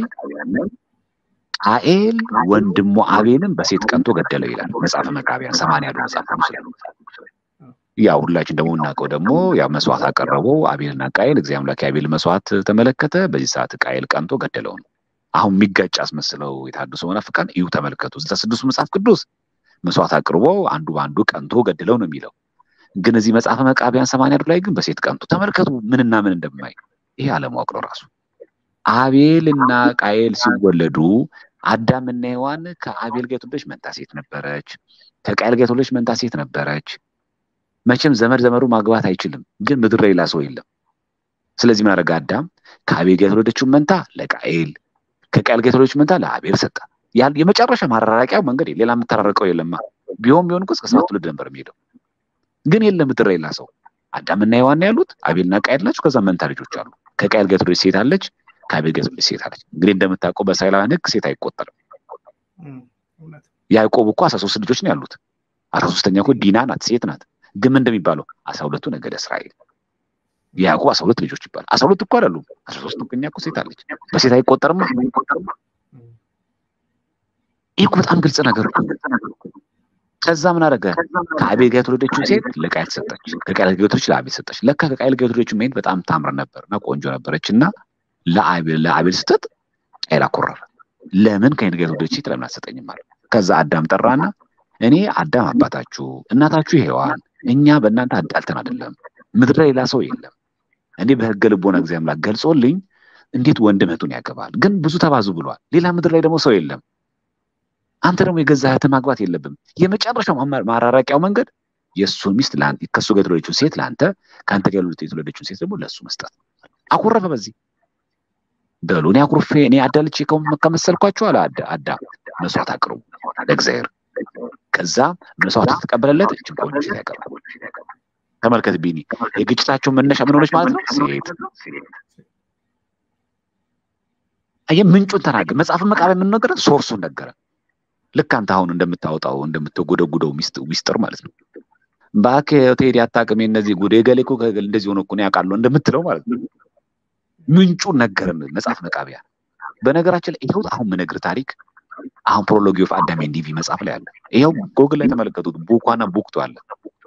ቃኤል ወንድሙ አቤልን በሴት ቀንቶ ገደለው ይላል መጽሐፍ መቃቢያን ሰማንያ ያሉ መጽሐፍ ቅዱስ ያው ሁላችን ደግሞ እናውቀው ደግሞ ያው መስዋዕት አቀረበው አቤልና ቃኤል እግዚአብሔር አምላክ የአቤል መስዋዕት ተመለከተ በዚህ ሰዓት ቃኤል ቀንቶ ገደለው ነው አሁን የሚጋጭ አስመስለው የታደሱ መናፍቃን እዩ ተመልከቱ እዛ ስድስቱ መጽሐፍ ቅዱስ መስዋዕት አቅርቦ አንዱ በአንዱ ቀንቶ ገድለው ነው የሚለው ግን እዚህ መጽሐፈ መቃቢያን ሰማንያ ላይ ግን በሴት ቀንቶ ተመልከቱ ምንና ምን እንደማይ ይሄ አለማወቅ ነው ራሱ አቤል እና ቃኤል ሲወለዱ አዳምና ሔዋን ከአቤል ጋር የተወለደች መንታ ሴት ነበረች ከቃኤል ጋር የተወለደች መንታ ሴት ነበረች መቼም ዘመድ ዘመዱ ማግባት አይችልም ግን ምድር ላይ ሌላ ሰው የለም ስለዚህ ምን አደረገ አዳም ከአቤል ጋር የተወለደችውን መንታ ለቃኤል ከቃኤል ጋር የተወለደችውን መንታ ለአቤል ሰጠ የመጨረሻ ማራራቂያው መንገድ ሌላ የምታራረቀው የለማ ቢሆን ቢሆን እኮ እስከ ሰባት ትውልድ ነበር የሚሄደው ግን የለም ምድር ላይ ሌላ ሰው አዳምና ሔዋን ያሉት አቤልና ቃኤል ናቸው ከዛ መንታ ልጆች አሉ ከቃኤል ጋር የተወለደች ሴት አለች ከአቤል ጋር የተወለደች ሴት አለች እንግዲህ እንደምታውቀው በእስራኤላውያን ህግ ሴት አይቆጠርም ያዕቆብ እኮ አስራ ሶስት ልጆች ነው ያሉት አስራ ሶስተኛ እኮ ዲና ናት ሴት ናት ግን ምን እንደሚባለው አስራ ሁለቱ ነገደ እስራኤል የያዕቆብ አስራ ሁለት ልጆች ይባላል አስራ ሁለት እኮ አይደሉም አስራ ሶስት እኛ እኮ ሴት አለች በሴት አይቆጠርም ይህ በጣም ግልጽ ነገር ከዛ ምን አደረገ ከአቤል ጋር የተወለደችው ሴት ለቃየል ሰጠች ከቃየል ጋር የተወለደች ለአቤል ሰጠች ለካ ከቃየል ጋር የተወለደችው ሜት በጣም ታምር ነበር እና ቆንጆ ነበረች እና ለአቤል ስትጥ ቃየል አኮረፈ ለምን ከኔ ጋር የተወለደች ሴት ለምን አትሰጠኝም አለ ከዛ አዳም ጠራና እኔ አዳም አባታችሁ እናታችሁ ሔዋን እኛ በእናንተ አዳልተን አይደለም ምድር ላይ ሌላ ሰው የለም እኔ በህገ ልቦና እግዚአብሔር አምላክ ገልጾልኝ እንዴት ወንድም እህቱን ያገባል ግን ብዙ ተባዙ ብሏል ሌላ ምድር ላይ ደግሞ ሰው የለም አንተ ደግሞ የገዛ እህትህ ማግባት የለብም የመጨረሻው ማራራቂያው መንገድ የእሱን ሚስት ከእሱ ጋር የተወለደችውን ሴት ለአንተ ከአንተ ጋር የተወለደችውን ሴት ደግሞ ለእሱ መስጠት አኮረፈ በዚህ በሉ እኔ አኩርፌ እኔ አዳልቼ ከመሰልኳቸው አለ አዳም መስዋዕት አቅርቡ ለእግዚአብሔር ከዛ መስዋዕት ተቀበለለት እችን ቆንጆ ሴት ያቀርቡ ተመልከት ቢኒ የግጭታቸው መነሻ ምን ሆነች ማለት ነው ሴት አየህ ምንጩን ተናገር መጽሐፍ መቃቢያ ምን ነገረ ሶርሱን ነገረ ልክ አንተ አሁን እንደምታወጣው እንደምትጎደጉደው ሚስጥር ማለት ነው ባክ ቴዲ አታውቅም እነዚህ ጉድ የገሌ እኮ እንደዚህ ሆነ እኮ ያውቃለሁ እንደምትለው ማለት ነው ምንጩን ነገረን መጽሐፍ መቃቢያ በነገራችን ላይ ይኸው አሁን ምነግር ታሪክ አሁን ፕሮሎጊ ኦፍ አዳም ኤንድ ኢቭ መጽሐፍ ላይ አለ ይኸው ጎግል ላይ ተመለከቱት ቡኳና ቡክቱ አለ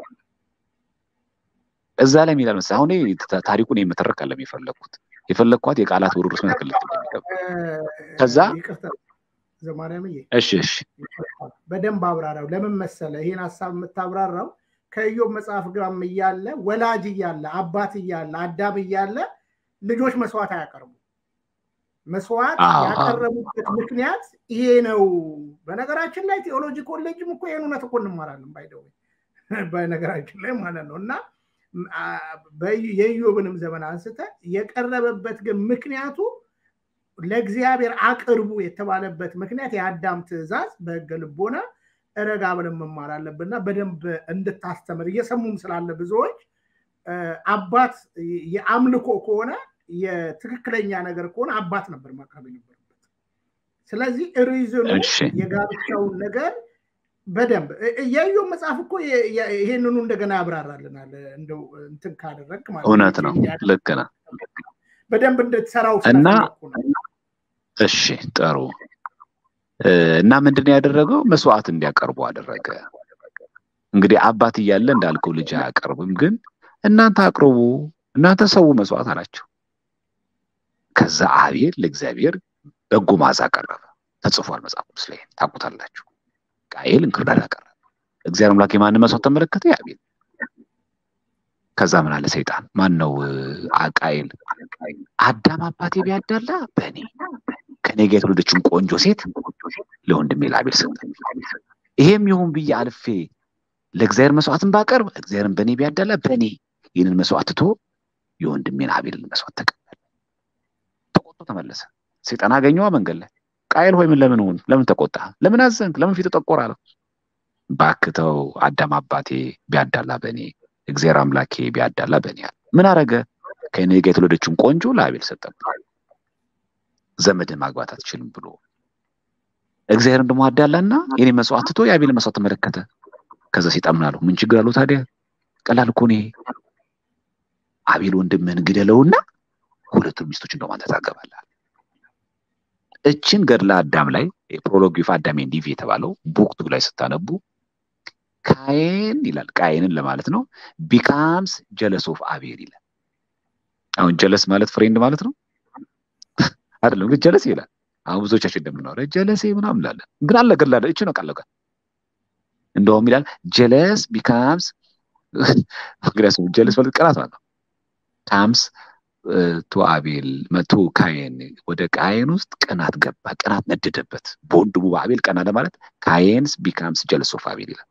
እዛ ላይ የሚላል መሰለህ አሁን ታሪኩን የምተረክ አለም የፈለግኩት የፈለግኳት የቃላት ውርርስ መትክልት እንደሚገባ ከዛ ዘማርያምዬ እሺ እሺ በደንብ አብራራው ለምን መሰለ ይሄን ሀሳብ የምታብራራው ከኢዮብ መጽሐፍ ጋርም እያለ ወላጅ እያለ አባት እያለ አዳም እያለ ልጆች መስዋዕት አያቀርቡ መስዋዕት ያቀረቡበት ምክንያት ይሄ ነው በነገራችን ላይ ቴዎሎጂ ኮሌጅም እኮ ይህን እውነት እኮ እንማራለን ባይደው በነገራችን ላይ ማለት ነው እና የኢዮብንም ዘመን አንስተ የቀረበበት ግን ምክንያቱ ለእግዚአብሔር አቅርቡ የተባለበት ምክንያት የአዳም ትእዛዝ በህገ ልቦና ረጋ ብለን መማር አለብንና በደንብ እንድታስተምር እየሰሙም ስላለ ብዙዎች አባት የአምልኮ ከሆነ የትክክለኛ ነገር ከሆነ አባት ነበር ማቅረብ የነበረበት። ስለዚህ ሪዝኑ የጋብቻውን ነገር በደንብ የኢዮብ መጽሐፍ እኮ ይሄንኑ እንደገና ያብራራልናል። እንደው እንትን ካደረግ ማለት እውነት ነው። ልክ ነው። በደንብ እንድትሰራው እና እሺ ጥሩ እና ምንድን ያደረገው መስዋዕት እንዲያቀርቡ አደረገ። እንግዲህ አባት እያለ እንዳልከው ልጅ አያቀርብም፣ ግን እናንተ አቅርቡ፣ እናንተ ሰው መስዋዕት አላቸው። ከዛ አቤል ለእግዚአብሔር በጎ መዓዛ አቀረበ። ተጽፏል መጽሐፍ ቅዱስ ላይ ታውቁታላችሁ። ቃየል እንክርዳድ አቀረበ። እግዚአብሔር አምላክ የማንን መስዋዕት ተመለከተ? የአቤል። ከዛ ምን አለ ሰይጣን ማን ነው ቃየል አዳም አባቴ ቢያዳላ በእኔ ከኔ ጋር የተወለደችውን ቆንጆ ሴት ለወንድሜ ለአቤል ሰጠ። ይሄም ይሁን ብዬ አልፌ ለእግዚአብሔር መስዋዕትን ባቀርብ እግዚአብሔርን በእኔ ቢያዳላ በእኔ ይህንን መስዋዕት ትቶ የወንድሜን አቤልን መስዋዕት ተቀበለ። ተቆጥቶ ተመለሰ። ሰይጣን አገኘዋ መንገድ ላይ ቃየል ሆይ ምን ለምን ሆን ለምን ተቆጣ? ለምን አዘንክ? ለምን ፊት ጠቆር አለው። ባክተው አዳም አባቴ ቢያዳላ በእኔ እግዚአብሔር አምላኬ ቢያዳላ በእኔ አለ። ምን አረገ? ከእኔ ጋር የተወለደችውን ቆንጆ ለአቤል ሰጠበት። ዘመድን ማግባት አትችልም ብሎ እግዚአብሔርን ደግሞ አዳላና የኔ መስዋዕት ትቶ የአቤል መስዋዕት ተመለከተ። ከዛ ሰይጣን ምን አለው? ምን ችግር አለው ታዲያ? ቀላል እኮ ነው። አቤል ወንድምህን ግደለውና ሁለቱን ሚስቶች እንደውም አንተ ታገባለህ። እችን ገድለ አዳም ላይ ፕሮሎግ ኦፍ አዳም ኤንድ ኢቭ የተባለው ቡክቱ ላይ ስታነቡ ካየን ይላል ቃየንን ለማለት ነው ቢካምስ ጀለስ ኦፍ አቤል ይላል። አሁን ጀለስ ማለት ፍሬንድ ማለት ነው አይደለም፣ ግን ጀለስ ይላል። አሁን ብዙዎቻችን እንደምናወራ ጀለሴ ምናምን እንላለን፣ ግን አለ ገድለ እች ነው ቃል በቃል እንደውም ይላል ጀለስ ቢካምስ ምክንያቱም ጀለስ ማለት ቅናት ማለት ነው ካምስ ቱ አቤል መቶ ካየን ወደ ቃየን ውስጥ ቅናት ገባ። ቅናት ነደደበት በወንድሙ በአቤል ቀና ለማለት ካየንስ ቢካምስ ጀለስ ኦፍ አቤል ይላል።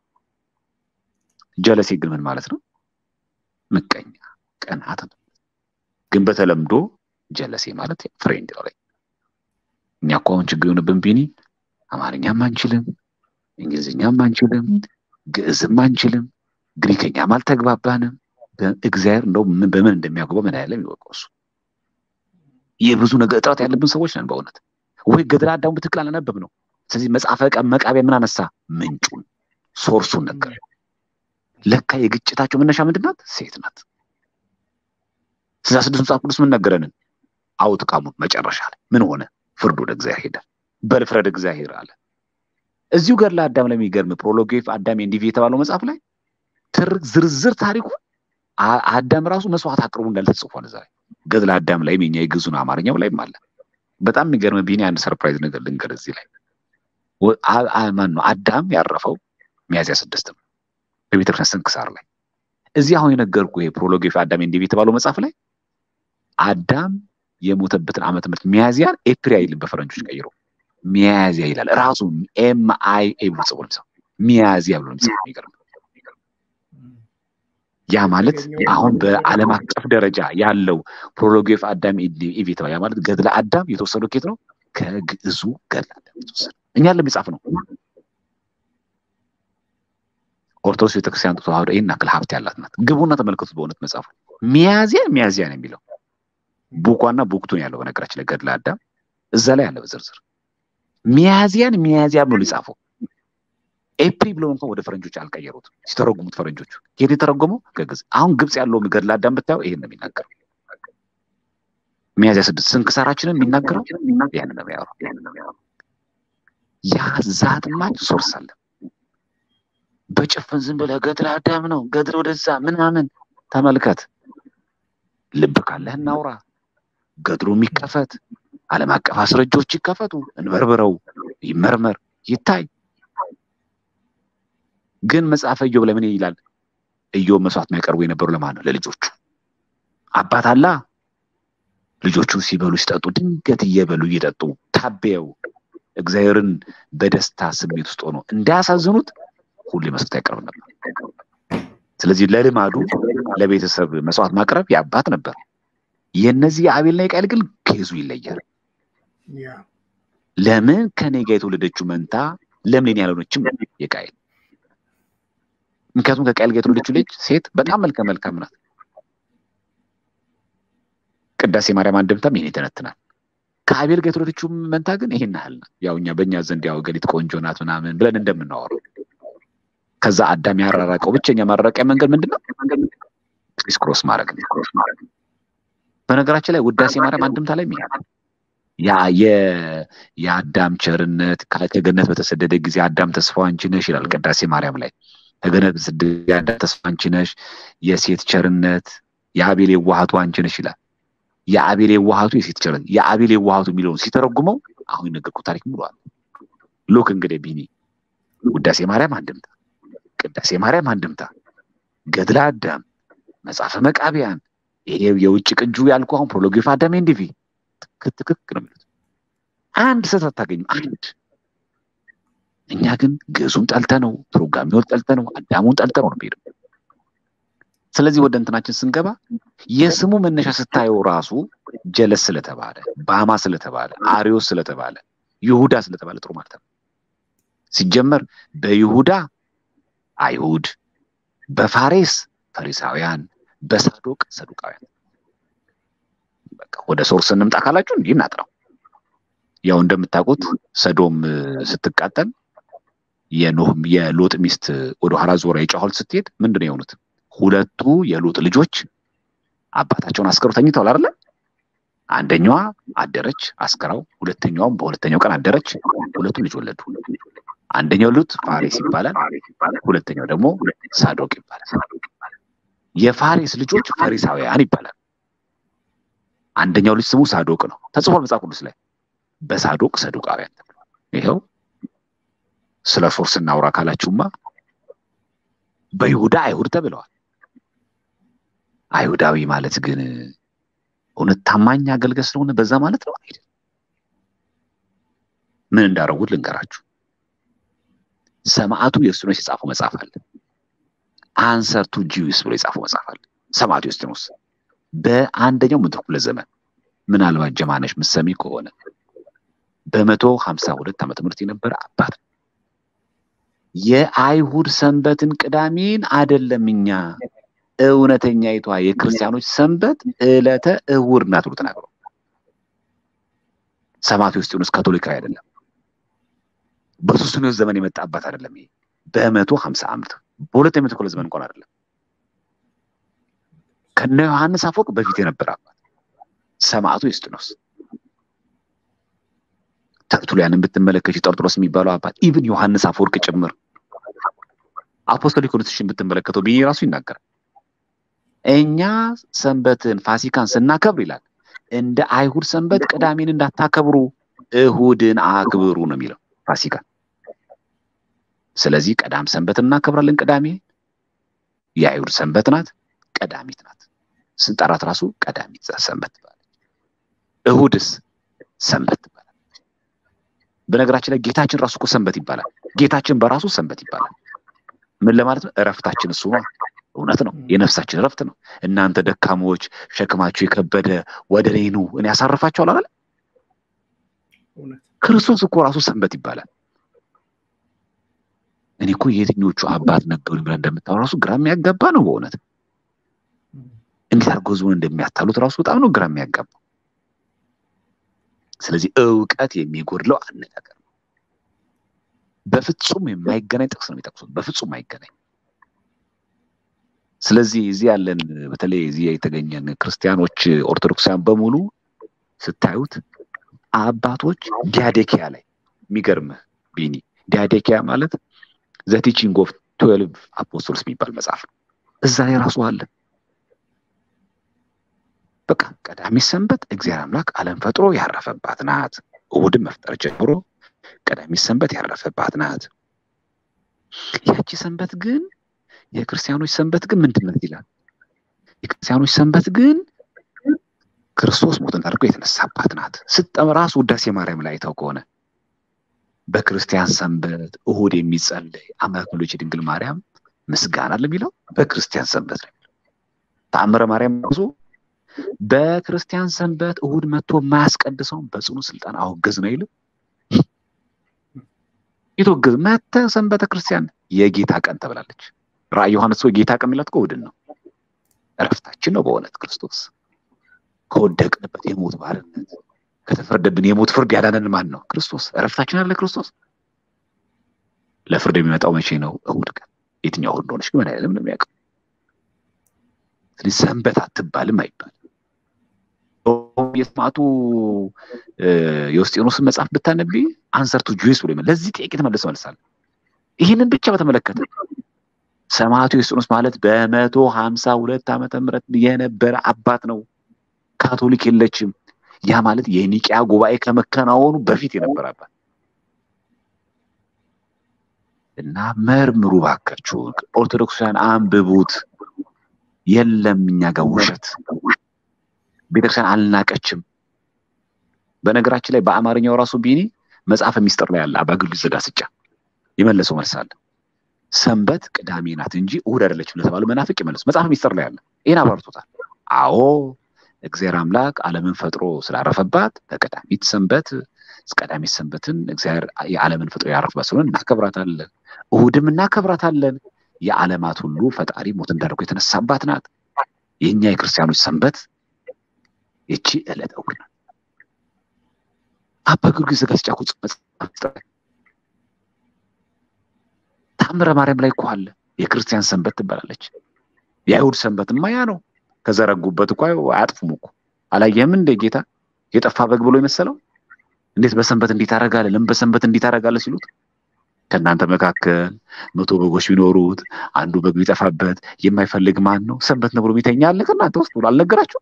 ጀለሴ ግን ምን ማለት ነው? ምቀኛ፣ ቅናት ነው። ግን በተለምዶ ጀለሴ ማለት ፍሬንድ ነው ላይ እኛ እኮ አሁን ችግር የሆነብን ቢኒ አማርኛም አንችልም፣ እንግሊዝኛም አንችልም፣ ግዕዝም አንችልም፣ ግሪከኛም አልተግባባንም። እግዚአብሔር እንደው በምን እንደሚያግባው ምን ያለም ይወቀው እሱ። የብዙ ነገር እጥረት ያለብን ሰዎች ነን በእውነት ወይ ገድለ አዳሙ በትክክል አላነበብ ነው። ስለዚህ መጽሐፈ መቃቢያ ምን አነሳ? ምንጩን ሶርሱን ነገር ለካ የግጭታቸው መነሻ ምንድን ናት? ሴት ናት። ስልሳ ስድስት መጽሐፍ ቅዱስ ምን ነገረንን? አውትቃሙን መጨረሻ ላይ ምን ሆነ? ፍርድ ወደ እግዚአብሔር ሄደ። በልፍረድ እግዚአብሔር አለ። እዚሁ ገድለ አዳም ላይ የሚገርም ፕሮሎግ ኦፍ አዳም ኤንድ ኢቭ የተባለው መጽሐፍ ላይ ትርክ ዝርዝር ታሪኩ አዳም ራሱ መስዋዕት አቅርቡ እንዳለ ተጽፏል። እዛ ላይ ገድለ አዳም ላይ የኛ የግዙን አማርኛው ላይም አለ። በጣም የሚገርም ቢኒ አንድ ሰርፕራይዝ ነገር ልንገር እዚህ ላይ ማን ነው አዳም ያረፈው ሚያዝያ ስድስት ነው በቤተክርስቲያን ስንክሳር ላይ እዚህ አሁን የነገርኩ ይሄ ፕሮሎግ ኦፍ አዳም ኤንድ ኢቭ የተባለው መጽሐፍ ላይ አዳም የሞተበትን ዓመተ ምህረት ሚያዝያን ኤፕሪል አይልም በፈረንጆች ቀይሮ ሚያዝያ ይላል ራሱ ኤም አይ ኤ ብሎ ጽፎ ነው ሚያዝያ ብሎ ነው የሚገርም ያ ማለት አሁን በዓለም አቀፍ ደረጃ ያለው ፕሮሎግ ኦፍ አዳም ኢቭ የተባለ ያ ማለት ገድለ አዳም የተወሰደው ኬት ነው ከግዕዙ ገድለ አዳም የተወሰደ እኛ ለሚጻፍ ነው ኦርቶዶክስ ቤተክርስቲያን ተዋህዶ ይህን ያክል ሀብት ያላት ናት ግቡና ተመልከቱት በእውነት መጽሐፉ ሚያዝያ ሚያዝያ ነው የሚለው ቡኳና ቡክቱን ያለው በነገራችን ላይ ገድለ አዳም እዛ ላይ ያለ በዝርዝር ሚያዝያን ሚያዝያ ብሎ ሊጻፈው ኤፕሪል ብለው እንኳን ወደ ፈረንጆች አልቀየሩትም ሲተረጉሙት ፈረንጆቹ የት የተረጎመው ከግዕዝ አሁን ግብፅ ያለው ገድለ አዳም ብታየው ይሄን ነው የሚናገረው ሚያዝያ ስድስት ስንክሳራችንን የሚናገረው ያን ነው የሚያወራው ያ ዛትማች ሶርስ አለ በጭፍን ዝም ብለህ ገድለ አዳም ነው ገድል ወደዛ ምናምን ተመልከት ልብ ካለህ እናውራ ገድሉ የሚከፈት ዓለም አቀፍ አስረጆች ይከፈቱ እንበርብረው ይመርመር ይታይ ግን መጽሐፈ ኢዮብ ለምን ይላል ኢዮብ መስዋዕት የሚያቀርቡ የነበሩ ለማን ነው ለልጆቹ አባት አላ ልጆቹ ሲበሉ ሲጠጡ ድንገት እየበሉ እየጠጡ ታበየው እግዚአብሔርን በደስታ ስሜት ውስጥ ሆኖ እንዳያሳዝኑት ሁሌ መስዋዕት ያቀርብ ነበር ስለዚህ ለልማዱ ለቤተሰብ መስዋዕት ማቅረብ የአባት ነበር። የእነዚህ የአቤልና የቃይል ግን ኬዙ ይለያል። ያ ለምን ከኔ ጋር የተወለደችው መንታ ለምን እኔ ያልሆነችም የቃይል? ምክንያቱም ከቃይል ጋር የተወለደችው ልጅ ሴት በጣም መልከ መልካም ናት። ቅዳሴ ማርያም አንድምታም ይሄን ይተነትናል። ከአቤል ጋር የተወለደችው መንታ ግን ይሄን ያህል ናት። ያው እኛ በእኛ ዘንድ ያው ገሊት ቆንጆ ናት ምናምን ብለን እንደምናወራው ከዛ አዳም ያራራቀው ብቸኛ ማራራቂያ መንገድ ምንድን ነው? ክሪስ ክሮስ ማድረግ ነው። በነገራችን ላይ ውዳሴ ማርያም አንድምታ ላይ ይሄ ነው። ያ የ- የአዳም ቸርነት ከገነት በተሰደደ ጊዜ አዳም ተስፋው አንቺ ነሽ ይላል ቅዳሴ ማርያም ላይ። ከገነት በተሰደደ ጊዜ አዳም ተስፋ አንቺ ነሽ፣ የሴት ቸርነት የአቤል የዋሃቱ አንቺ ነሽ ይላል። የአቤል የዋሃቱ የሴት ቸርነት የአቤል የዋሃቱ የሚለውን ሲተረጉመው አሁን የነገርኩት ታሪክ ሙሉ አለ። ሉክ እንግዲህ ቢኒ ውዳሴ ማርያም አንድምታ፣ ቅዳሴ ማርያም አንድምታ፣ ገድለ አዳም፣ መጽሐፈ መቃቢያን ይሄ የውጭ ቅጁ ያልኩ አሁን ፕሮሎግ ኦፍ አዳም ኤንድ ኢቭ ትክክ ትክክ ነው የሚሉት። አንድ ስህተት አታገኝም። አንድ እኛ ግን ግዕዙን ጠልተ ነው ትርጓሜውን ጠልተ ነው አዳሙን ጠልተ ነው ነው የሚሄደው። ስለዚህ ወደ እንትናችን ስንገባ የስሙ መነሻ ስታየው ራሱ ጀለስ ስለተባለ ባማ ስለተባለ አሪዮስ ስለተባለ ይሁዳ ስለተባለ ጥሩ ማለት ነው። ሲጀመር በይሁዳ አይሁድ፣ በፋሬስ ፈሪሳውያን፣ በሳዶቅ ሰዱቃውያን በቃ ወደ ሶርስ እንምጣ ካላችሁ እንዲህ እናጥራው። ያው እንደምታውቁት ሰዶም እ፣ ስትቃጠል የኖህ የሎጥ ሚስት ወደ ኋላ ዞራ የጨኋል ስትሄድ ምንድን ነው የሆኑት? ሁለቱ የሎጥ ልጆች አባታቸውን አስከሩ ተኝተዋል አይደለ? አንደኛዋ አደረች አስከራው፣ ሁለተኛዋም በሁለተኛው ቀን አደረች። ሁለቱም ልጅ ወለዱ። አንደኛው ሉጥ ፋሬስ ይባላል፣ ሁለተኛው ደግሞ ሳዶቅ ይባላል። የፋሬስ ልጆች ፈሪሳውያን ይባላል። አንደኛው ልጅ ስሙ ሳዶቅ ነው፣ ተጽፏል መጽሐፍ ቅዱስ ላይ። በሳዶቅ ሰዱቃውያን ተብሏል። ይኸው ስለ ሶርስ እናውራ ካላችሁማ በይሁዳ አይሁድ ተብለዋል። አይሁዳዊ ማለት ግን እውነት ታማኝ አገልጋይ ስለሆነ በዛ ማለት ነው አይደል? ምን እንዳረጉት ልንገራችሁ። ሰማዕቱ ዩስጢኖስ የጻፈው መጽሐፍ አለ። አንሰር ቱ ጂውስ ብሎ የጻፈው መጽሐፍ አለ። ሰማዕቱ ዩስጢኖስ በአንደኛው መቶ ክፍለ ዘመን ምናልባት ጀማነሽ ምሰሚ ከሆነ በመቶ ሀምሳ ሁለት ዓመተ ምህረት የነበረ አባት ነው። የአይሁድ ሰንበትን ቅዳሜን አደለም እኛ እውነተኛይቷ የክርስቲያኖች ሰንበት ዕለተ እሑድ ናት ብሎ ተናግሯል። ሰማዕቱ ዩስጢኖስ ካቶሊካዊ አይደለም። በሱስንዮስ ዘመን የመጣ አባት አይደለም። ይሄ በመቶ ሀምሳ ዓመት በሁለተኛ መቶ ክፍለ ዘመን እንኳን አይደለም። ከነ ዮሐንስ አፈወርቅ በፊት የነበረ አባት ሰማዕቱ ዩስጢኖስ። ተርቱሊያንን ብትመለከች ጠርጥሮስ የሚባለው አባት ኢቭን ዮሐንስ አፈወርቅ ጭምር አፖስቶሊክ ኮንስቲቱሽን ብትመለከተው ቢኒ ራሱ ይናገራል። እኛ ሰንበትን ፋሲካን ስናከብር ይላል እንደ አይሁድ ሰንበት ቅዳሜን እንዳታከብሩ እሁድን አክብሩ ነው የሚለው ፋሲካ። ስለዚህ ቀዳም ሰንበት እናከብራለን። ቅዳሜ የአይሁድ ሰንበት ናት፣ ቀዳሚት ናት። ስንጠራት ራሱ ቀዳሚት ሰንበት ትባላለች። እሁድስ ሰንበት ትባላለች። በነገራችን ላይ ጌታችን ራሱ እኮ ሰንበት ይባላል። ጌታችን በራሱ ሰንበት ይባላል። ምን ለማለት ነው? እረፍታችን እሱ ነው። እውነት ነው። የነፍሳችን እረፍት ነው። እናንተ ደካሞች ሸክማችሁ የከበደ ወደ እኔ ኑ እኔ ያሳርፋችኋለሁ አላለ? እውነት ክርስቶስ እኮ ራሱ ሰንበት ይባላል። እኔ እኮ የትኞቹ አባት ነገሩኝ ብለህ እንደምታወራ ራሱ ግራ የሚያጋባ ነው። በእውነት እንዴት አድርገው ህዝቡን እንደሚያታሉት ራሱ በጣም ነው ግራ የሚያጋባው። ስለዚህ እውቀት የሚጎድለው አነጋገር ነው። በፍጹም የማይገናኝ ጥቅስ ነው የሚጠቅሱት። በፍጹም አይገናኝ። ስለዚህ እዚህ ያለን በተለይ እዚህ የተገኘን ክርስቲያኖች ኦርቶዶክሳውያን በሙሉ ስታዩት አባቶች ዲያዴኪያ ላይ የሚገርምህ ቢኒ ዲያዴኪያ ማለት ዘ ቲቺንግ ኦፍ ትዌልቭ አፖስቶልስ የሚባል መጽሐፍ ነው። እዛ ላይ ራሱ አለ። በቃ ቀዳሚ ሰንበት እግዚአብሔር አምላክ ዓለም ፈጥሮ ያረፈባት ናት። እሑድን መፍጠር ጀምሮ ቀዳሚ ሰንበት ያረፈባት ናት። ያቺ ሰንበት ግን የክርስቲያኖች ሰንበት ግን ምንድን ናት ይላል። የክርስቲያኖች ሰንበት ግን ክርስቶስ ሞትን አድርጎ የተነሳባት ናት። ስጠም ራሱ ውዳሴ ማርያም ላይ አይተው ከሆነ በክርስቲያን ሰንበት እሑድ የሚጸለይ አምላክ ወልድ ድንግል ማርያም ምስጋና ለሚለው በክርስቲያን ሰንበት ነው። ተአምረ ማርያም ራሱ በክርስቲያን ሰንበት እሁድ መጥቶ የማያስቀድሰውን በጽኑ ስልጣን አወገዝ ነው አይልም። የተወገዝ መተ ሰንበተ ክርስቲያን የጌታ ቀን ተብላለች። ራእይ ዮሐንስ ወይ ጌታ ቀን የሚላት እሑድን ነው። እረፍታችን ነው በእውነት ክርስቶስ ከወደቅንበት የሞት ባርነት ከተፈረደብን የሞት ፍርድ ያዳነን ማን ነው? ክርስቶስ። እረፍታችን አለ ክርስቶስ። ለፍርድ የሚመጣው መቼ ነው? እሑድ ቀን። የትኛው እሑድ እንደሆነች ግን አይደለም ነው የሚያውቀው። ስለዚህ ሰንበት አትባልም አይባልም። የሰማዕቱ የውስጤኖስን መጽሐፍ ብታነቢ አንሰር ቱ ጁስ ብሎ ለዚህ ጥያቄ ተመልሰ መልሳል። ይህንን ብቻ በተመለከተ ሰማዕቱ የውስጤኖስ ማለት በመቶ ሀምሳ ሁለት ዓመተ ምህረት የነበረ አባት ነው። ካቶሊክ የለችም። ያ ማለት የኒቂያ ጉባኤ ከመከናወኑ በፊት የነበረ አባት እና መርምሩ ባካችሁ፣ ኦርቶዶክሳውያን አንብቡት። የለም እኛ ጋር ውሸት ቤተክርስቲያን አልናቀችም። በነገራችን ላይ በአማርኛው ራሱ ቢኒ መጽሐፈ ሚስጥር ላይ ያለ አባ ጊዮርጊስ ዘጋስጫ የመለሰው መልስ አለ። ሰንበት ቅዳሜ ናት እንጂ እሑድ አይደለችም ለተባሉ መናፍቅ የመለሱ መጽሐፈ ሚስጥር ላይ አለ። ይህን አብራርቶታል። አዎ እግዚአብሔር አምላክ ዓለምን ፈጥሮ ስላረፈባት በቀዳሚት ሰንበት ቀዳሚት ሰንበትን እግዚአብሔር የዓለምን ፈጥሮ ያረፈባት ስለሆነ እናከብራታለን። እሑድም እናከብራታለን። የዓለማት ሁሉ ፈጣሪ ሞት እንዳደረገው የተነሳባት ናት። የእኛ የክርስቲያኖች ሰንበት ይቺ ዕለት እሑድ ናት። አባ ጊዮርጊስ ዘጋስጫ እኮ መጽሐፍ ታምረ ማርያም ላይ እኮ አለ። የክርስቲያን ሰንበት ትባላለች። የአይሁድ ሰንበትማ ያ ነው። ከዘረጉበት እኮ አያጥፉም እኮ አላየህም እንደ ጌታ የጠፋ በግ ብሎ የመሰለው እንዴት በሰንበት እንዴት ታደርጋለህ? ለምን በሰንበት እንዴት ታደርጋለህ ሲሉት ከእናንተ መካከል መቶ በጎች ቢኖሩት አንዱ በግ ቢጠፋበት የማይፈልግ ማን ነው? ሰንበት ነው ብሎ የሚተኛ አለ ከእናንተ ውስጥ ብሎ አልነገራችሁ?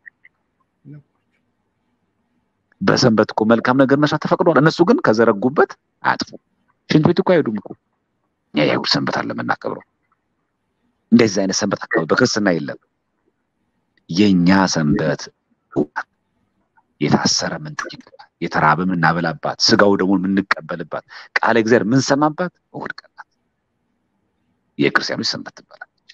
በሰንበት እኮ መልካም ነገር መስራት ተፈቅዷል። እነሱ ግን ከዘረጉበት አያጥፉም። ሽንት ቤት እኮ አይሄዱም እኮ እኛ የአይሁድ ሰንበት አለ የምናከብረው። እንደዚህ አይነት ሰንበት አካባቢ በክርስትና የለም። የእኛ ሰንበት የታሰረ ምንጠይቅባት፣ የተራበ የምናበላባት፣ ስጋው ደግሞ የምንቀበልባት፣ ቃለ እግዚአብሔር የምንሰማባት እሑድ ቀን ናት። የክርስቲያኖች ሰንበት ትባላለች።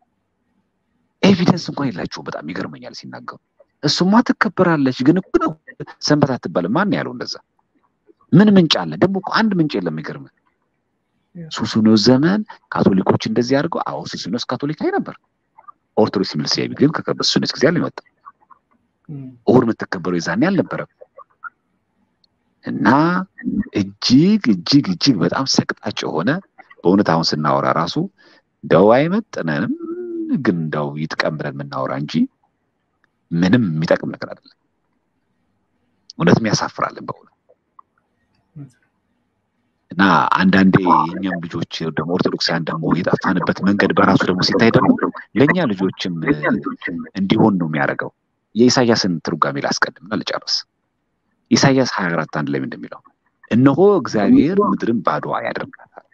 ኤቪደንስ እንኳን የላቸውም። በጣም ይገርመኛል ሲናገሩ። እሱማ ትከበራለች፣ ግን እኮ ነው ሰንበት አትባልም። ማን ያለው እንደዛ? ምን ምንጭ አለ? ደግሞ እኮ አንድ ምንጭ የለም። ይገርም ሱስንዮስ ዘመን ካቶሊኮች እንደዚህ አድርገው። አዎ ሱስንዮስ ካቶሊካዊ ነበር። ኦርቶዶክስ የሚል ስያሜ ግን ከሱስንዮስ ጊዜ አልመጣ እሑድ የምትከበረው የዛኔ አልነበረም። እና እጅግ እጅግ እጅግ በጣም ሰቅጣጭ የሆነ በእውነት አሁን ስናወራ ራሱ እንደው አይመጥነንም፣ ግን እንደው ይጥቀም ብለን የምናወራ እንጂ ምንም የሚጠቅም ነገር አይደለም። እውነትም ያሳፍራለን በእውነት እና አንዳንዴ የእኛም ልጆች ደግሞ ኦርቶዶክሳውያን ደግሞ የጠፋንበት መንገድ በራሱ ደግሞ ሲታይ ደግሞ ለእኛ ልጆችም እንዲሆን ነው የሚያደርገው። የኢሳያስን ትርጓሜ ላስቀድምና ልጨርስ። ኢሳያስ ሀያ አራት አንድ ላይ እንደሚለው እነሆ እግዚአብሔር ምድርን ባዶ ያደርጋታል፣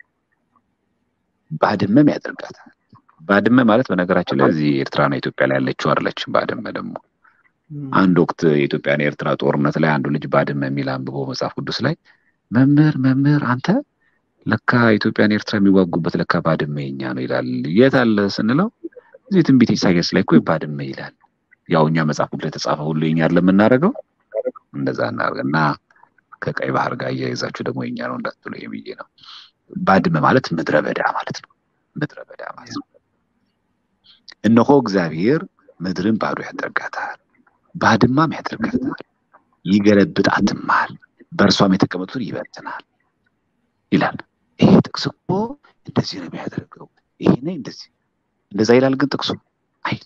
ባድመም ያደርጋታል። ባድመ ማለት በነገራችን ላይ እዚህ ኤርትራና ኢትዮጵያ ላይ ያለችው አይደለችም። ባድመ ደግሞ አንድ ወቅት የኢትዮጵያና የኤርትራ ጦርነት ላይ አንዱ ልጅ ባድመ የሚል አንብቦ መጽሐፍ ቅዱስ ላይ መምህር መምህር አንተ ለካ ኢትዮጵያን ኤርትራ የሚዋጉበት ለካ ባድመ የኛ ነው ይላል። የት አለ ስንለው እዚህ ትንቢት ኢሳያስ ላይ እኮ ባድመ ይላል። ያው እኛ መጽሐፍ ቅዱስ ላይ የተጻፈ ሁሉ የኛ ለምናደርገው እንደዛ እናደርግ እና ከቀይ ባህር ጋር እያይዛችሁ ደግሞ የኛ ነው እንዳትሉ ብዬ ነው። ባድመ ማለት ምድረ በዳ ማለት ነው። ምድረ በዳ ማለት ነው። እነሆ እግዚአብሔር ምድርን ባዶ ያደርጋታል፣ ባድማም ያደርጋታል፣ ይገለብጣትማል፣ በእርሷም የተቀመጡትን ይበትናል ይላል። ይሄ ጥቅስ እኮ እንደዚህ ነው የሚያደርገው። ይሄ እንደዚህ እንደዛ ይላል፣ ግን ጥቅሱ አይል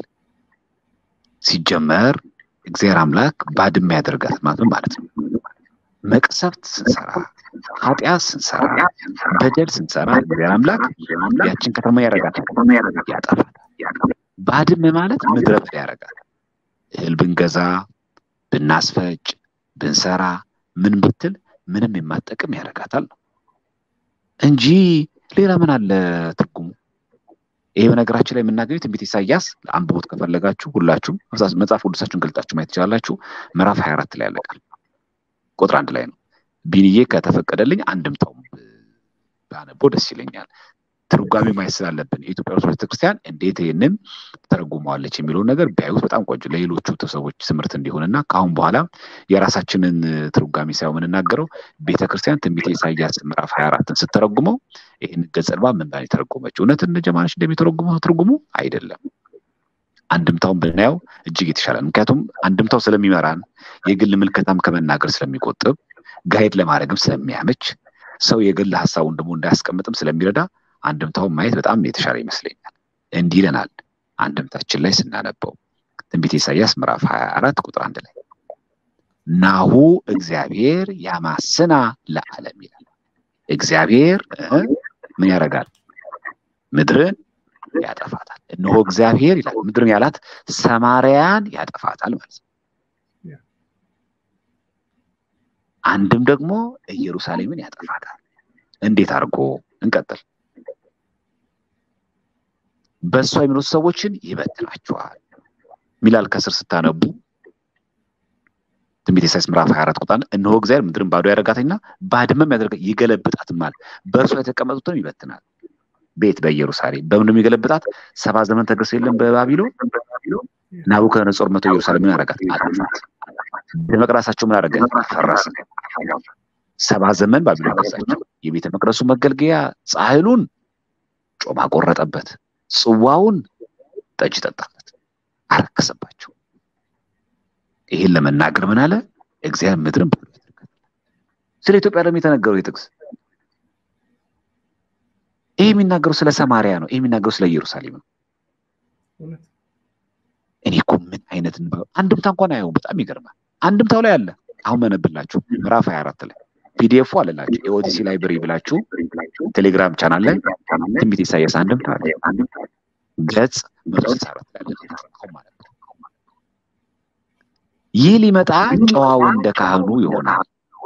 ሲጀመር እግዚአብሔር አምላክ ባድማ ያደርጋት ማለት ማለት ነው። መቅሰፍት ስንሰራ፣ ኃጢአት ስንሰራ፣ በደል ስንሰራ እግዚአብሔር አምላክ ያችን ከተማ ያረጋታል፣ ያጠፋታል። ባድመ ማለት ምድረ በዳ ያረጋታል። እህል ብንገዛ፣ ብናስፈጭ፣ ብንሰራ፣ ምን ብትል ምንም የማጠቅም ያረጋታል ነው እንጂ ሌላ ምን አለ ትርጉሙ? ይሄ በነገራችን ላይ የምናገኘው ትንቢት ኢሳያስ አንብቦት ከፈለጋችሁ ሁላችሁም መጽሐፍ ቅዱሳችሁን ገልጣችሁ ማየት ትችላላችሁ። ምዕራፍ 24 ላይ ያለቃል ቁጥር አንድ ላይ ነው። ቢንዬ ከተፈቀደልኝ አንድምታውም ባነበው ደስ ይለኛል። ትርጓሜ ማየት ስላለብን የኢትዮጵያ ኦርቶዶክስ ቤተክርስቲያን እንዴት ይህንን ተረጉመዋለች የሚለውን ነገር ቢያዩት በጣም ቆንጆ ለሌሎቹ ሰዎች ትምህርት እንዲሆንና ከአሁን በኋላ የራሳችንን ትርጓሜ ሳይሆን የምንናገረው ቤተክርስቲያን ትንቢተ ኢሳያስ ምዕራፍ ሀያ አራትን ስትተረጉመው ይህን ገጸ ንባብ ምን ብላ የተረጎመችው እውነት እነ ጀማነች እንደሚተረጉመው ትርጉሙ አይደለም። አንድምታውን ብናየው እጅግ የተሻለ ምክንያቱም አንድምታው ስለሚመራን የግል ምልከታም ከመናገር ስለሚቆጥብ ጋይድ ለማድረግም ስለሚያመች ሰው የግል ሀሳቡን ደግሞ እንዳያስቀምጥም ስለሚረዳ አንድምታውን ማየት በጣም የተሻለ ይመስለኛል። እንዲህ ይለናል አንድምታችን ላይ ስናነበው ትንቢተ ኢሳያስ ምዕራፍ 24 ቁጥር አንድ ላይ ናሁ እግዚአብሔር ያማስና ለዓለም ይላል። እግዚአብሔር ምን ያደርጋል? ምድርን ያጠፋታል። እነሆ እግዚአብሔር ይላል ምድርን ያላት ሰማርያን ያጠፋታል ማለት ነው። አንድም ደግሞ ኢየሩሳሌምን ያጠፋታል። እንዴት አድርጎ? እንቀጥል። በእሷ የሚኖሩ ሰዎችን ይበትናቸዋል ሚላል ከስር ስታነቡ ትንቢተ ኢሳይያስ ምዕራፍ 24 ቁጥር እነሆ እግዚአብሔር ምድርን ባዶ ያደርጋትና ባድመም ያደርጋ ይገለብጣትማል፣ በእርሷ የተቀመጡትን ይበትናል። ቤት በኢየሩሳሌም በምን የሚገለብጣት ሰባ ዘመን ተገርሶ የለም በባቢሎን ናቡከደነጾር መቶ ኢየሩሳሌምን ያደረጋት አጠፋት። ቤተ መቅደሳቸው ምን አደረገ? ፈረሰ። ሰባ ዘመን ባቢሎን ገዛቸው። የቤተ መቅደሱ መገልገያ ጻሕሉን ጮማ ቆረጠበት፣ ጽዋውን ጠጅ ጠጣበት፣ አረከሰባቸው። ይህን ለመናገር ምን አለ? እግዚአብሔር ምድርን ባዶ ያደርጋል። ስለ ኢትዮጵያ ደግሞ የተነገረው የጥቅስ ይህ የሚናገረው ስለ ሰማሪያ ነው። ይህ የሚናገረው ስለ ኢየሩሳሌም ነው። እኔ እኮ ምን አይነት አንድምታ እንኳን አየው። በጣም ይገርማል። አንድምታው ላይ አለ። አሁን መነብላችሁ ምዕራፍ 24 ላይ ፒዲኤፉ አለላችሁ። ኤኦቲሲ ላይብረሪ ብላችሁ ቴሌግራም ቻናል ላይ ትንቢተ ኢሳያስ አንድምታ አለ። ገጽ 164 ላይ አለ። አሁን ማለት ነው። ይህ ሊመጣ ጨዋው እንደ ካህኑ ይሆናል።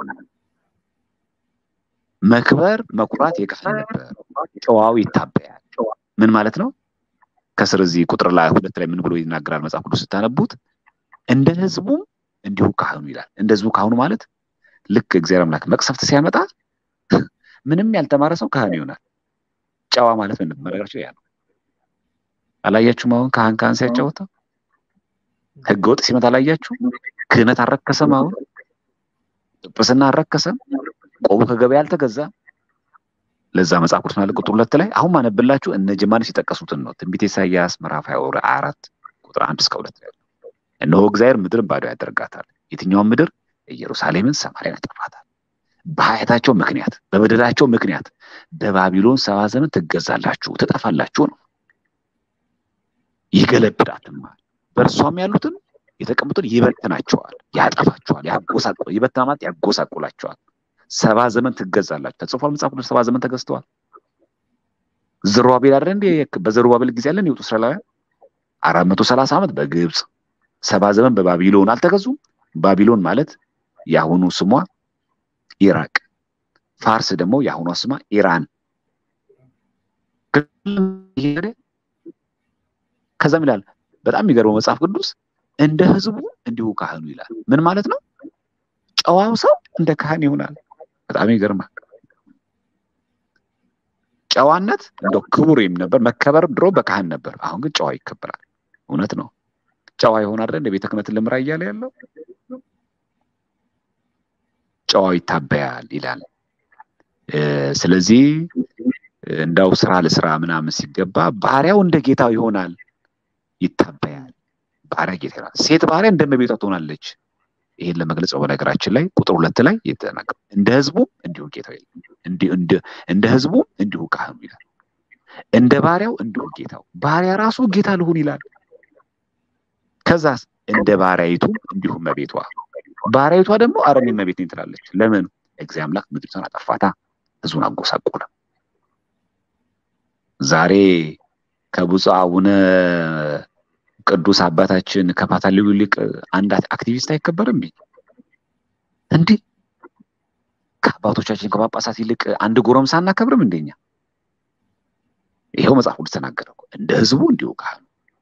መክበር መኩራት የካህን ነበር። ጨዋው ይታበያል። ምን ማለት ነው? ከስር እዚህ ቁጥር ላይ ሁለት ላይ ምን ብሎ ይናገራል መጽሐፍ ቅዱስ ስታነቡት እንደ ህዝቡም እንዲሁ ካህኑ ይላል። እንደ ህዝቡ ካህኑ ማለት ልክ እግዚአብሔር አምላክ መቅሰፍት ሲያመጣ ምንም ያልተማረ ሰው ካህን ይሆናል። ጨዋ ማለት ምን መረጋቸው ያ ነው። አላያችሁም? አሁን ካህን ካህን ሲያጫወተው ህገ ወጥ ሲመጣ አላያችሁ? ክህነት አልረከሰም። አሁን ጵጵስና አልረከሰም። ቆቡ ከገበያ አልተገዛ። ለዛ መጽሐፍ ቅዱስ ማለት ቁጥር ሁለት ላይ አሁን ማነብላችሁ እነ ጀማነች የጠቀሱትን ነው። ትንቢተ ኢሳያስ ምዕራፍ ሀያ አራት ቁጥር አንድ እስከ ሁለት ላይ እነሆ እግዚአብሔር ምድርን ባዶ ያደርጋታል። የትኛውን ምድር? ኢየሩሳሌምን፣ ሰማርያን ያጠፋታል። በኃጢአታቸው ምክንያት በበደላቸው ምክንያት በባቢሎን ሰባ ዘመን ትገዛላችሁ፣ ትጠፋላችሁ ነው። ይገለብጣትማል፣ በእርሷም ያሉትን የተቀመጡትን ይበትናቸዋል፣ ያጠፋቸዋል፣ ያጎሳቁ ይበትና ማለት ያጎሳቁላቸዋል። ሰባ ዘመን ትገዛላችሁ ተጽፏል። መጽሐፍ ቅዱስ ሰባ ዘመን ተገዝተዋል። ዘሩባቤል አይደል እንዴ? በዘሩባቤል ጊዜ ያለን የወጡ እስራኤላውያን አራት መቶ ሰላሳ ዓመት በግብፅ ሰባ ዘመን በባቢሎን አልተገዙም። ባቢሎን ማለት የአሁኑ ስሟ ኢራቅ፣ ፋርስ ደግሞ የአሁኗ ስሟ ኢራን። ከዛም ይላል በጣም የሚገርመው መጽሐፍ ቅዱስ እንደ ህዝቡ እንዲሁ ካህኑ ይላል። ምን ማለት ነው? ጨዋው ሰው እንደ ካህን ይሆናል። በጣም ይገርማል። ጨዋነት እንደው ክቡር የሚ ነበር መከበር ድሮ በካህን ነበር። አሁን ግን ጨዋ ይከበራል። እውነት ነው። ጨዋ ይሆን አይደል? እንደ ቤተ ክህነትን ልምራ እያለ ያለው ጨዋው ይታበያል ይላል። ስለዚህ እንዳው ስራ ለስራ ምናምን ሲገባ ባሪያው እንደ ጌታው ይሆናል፣ ይታበያል። ባሪያ ጌታ ይሆናል። ሴት ባሪያ እንደ እመቤቷ ትሆናለች። ይሄን ለመግለጽ በነገራችን ላይ ቁጥር ሁለት ላይ የተናገረው እንደ ህዝቡ እንዲሁ ጌታው እንደ ህዝቡ እንዲሁ ካህኑ ይላል። እንደ ባሪያው እንዲሁ ጌታው። ባሪያ ራሱ ጌታ ልሁን ይላል። ከዛስ እንደ ባሪያይቱ እንዲሁ እመቤቷ። ባሪያይቷ ደግሞ ኧረ እኔ እመቤት ነኝ ትላለች። ለምን? እግዚአብሔር አምላክ ምድሪቷን አጠፋታ፣ ህዝቡን አጎሳቆለ። ዛሬ ከብፁዕ አቡነ ቅዱስ አባታችን ከፓትርያርኩ ይልቅ አንድ አክቲቪስት አይከበርም እንዴ? ከአባቶቻችን ከጳጳሳት ይልቅ አንድ ጎረምሳ አናከብርም እንደኛ? ይኸው መጽሐፍ ቅዱስ ተናገረ። እንደ ህዝቡ እንዲሁ ካህኑ።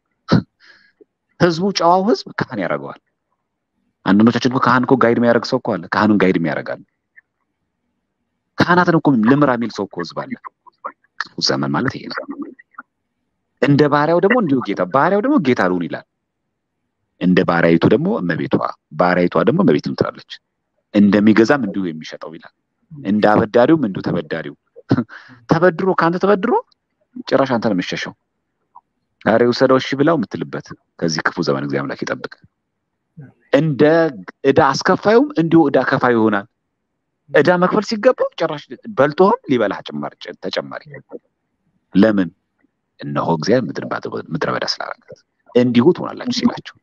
ህዝቡ ጨዋው ህዝብ ካህን ያደርገዋል። አንዳንዶቻችን እኮ ካህን እኮ ጋይድ የሚያደርግ ሰው እኮ አለ። ካህኑን ጋይድ የሚያደርጋል። ካህናትን እኮ ልምራ የሚል ሰው እኮ ህዝብ አለ። ክፉ ዘመን ማለት ይሄ ነው። እንደ ባሪያው ደግሞ እንዲሁ ጌታ ባሪያው ደግሞ ጌታ ልሁን ይላል። እንደ ባሪያይቱ ደግሞ እመቤቷ፣ ባሪያይቷ ደግሞ እመቤትም ትላለች። እንደሚገዛም እንዲሁ የሚሸጠው ይላል። እንደ አበዳሪውም እንዲሁ ተበዳሪው ተበድሮ ከአንተ ተበድሮ ጭራሽ አንተ ነው የምትሸሸው። ዛሬ ውሰደው እሺ ብላው የምትልበት ከዚህ ክፉ ዘመን እግዚአብሔር አምላክ ይጠብቅ። እንደ ዕዳ አስከፋዩም እንዲሁ ዕዳ ከፋዩ ይሆናል። ዕዳ መክፈል ሲገባው ጭራሽ በልቶህም ሊበላህ ተጨማሪ። ለምን? እነሆ እግዚአብሔር ምድረ በዳ ስላደረጋት እንዲሁ ትሆናላችሁ ሲላቸው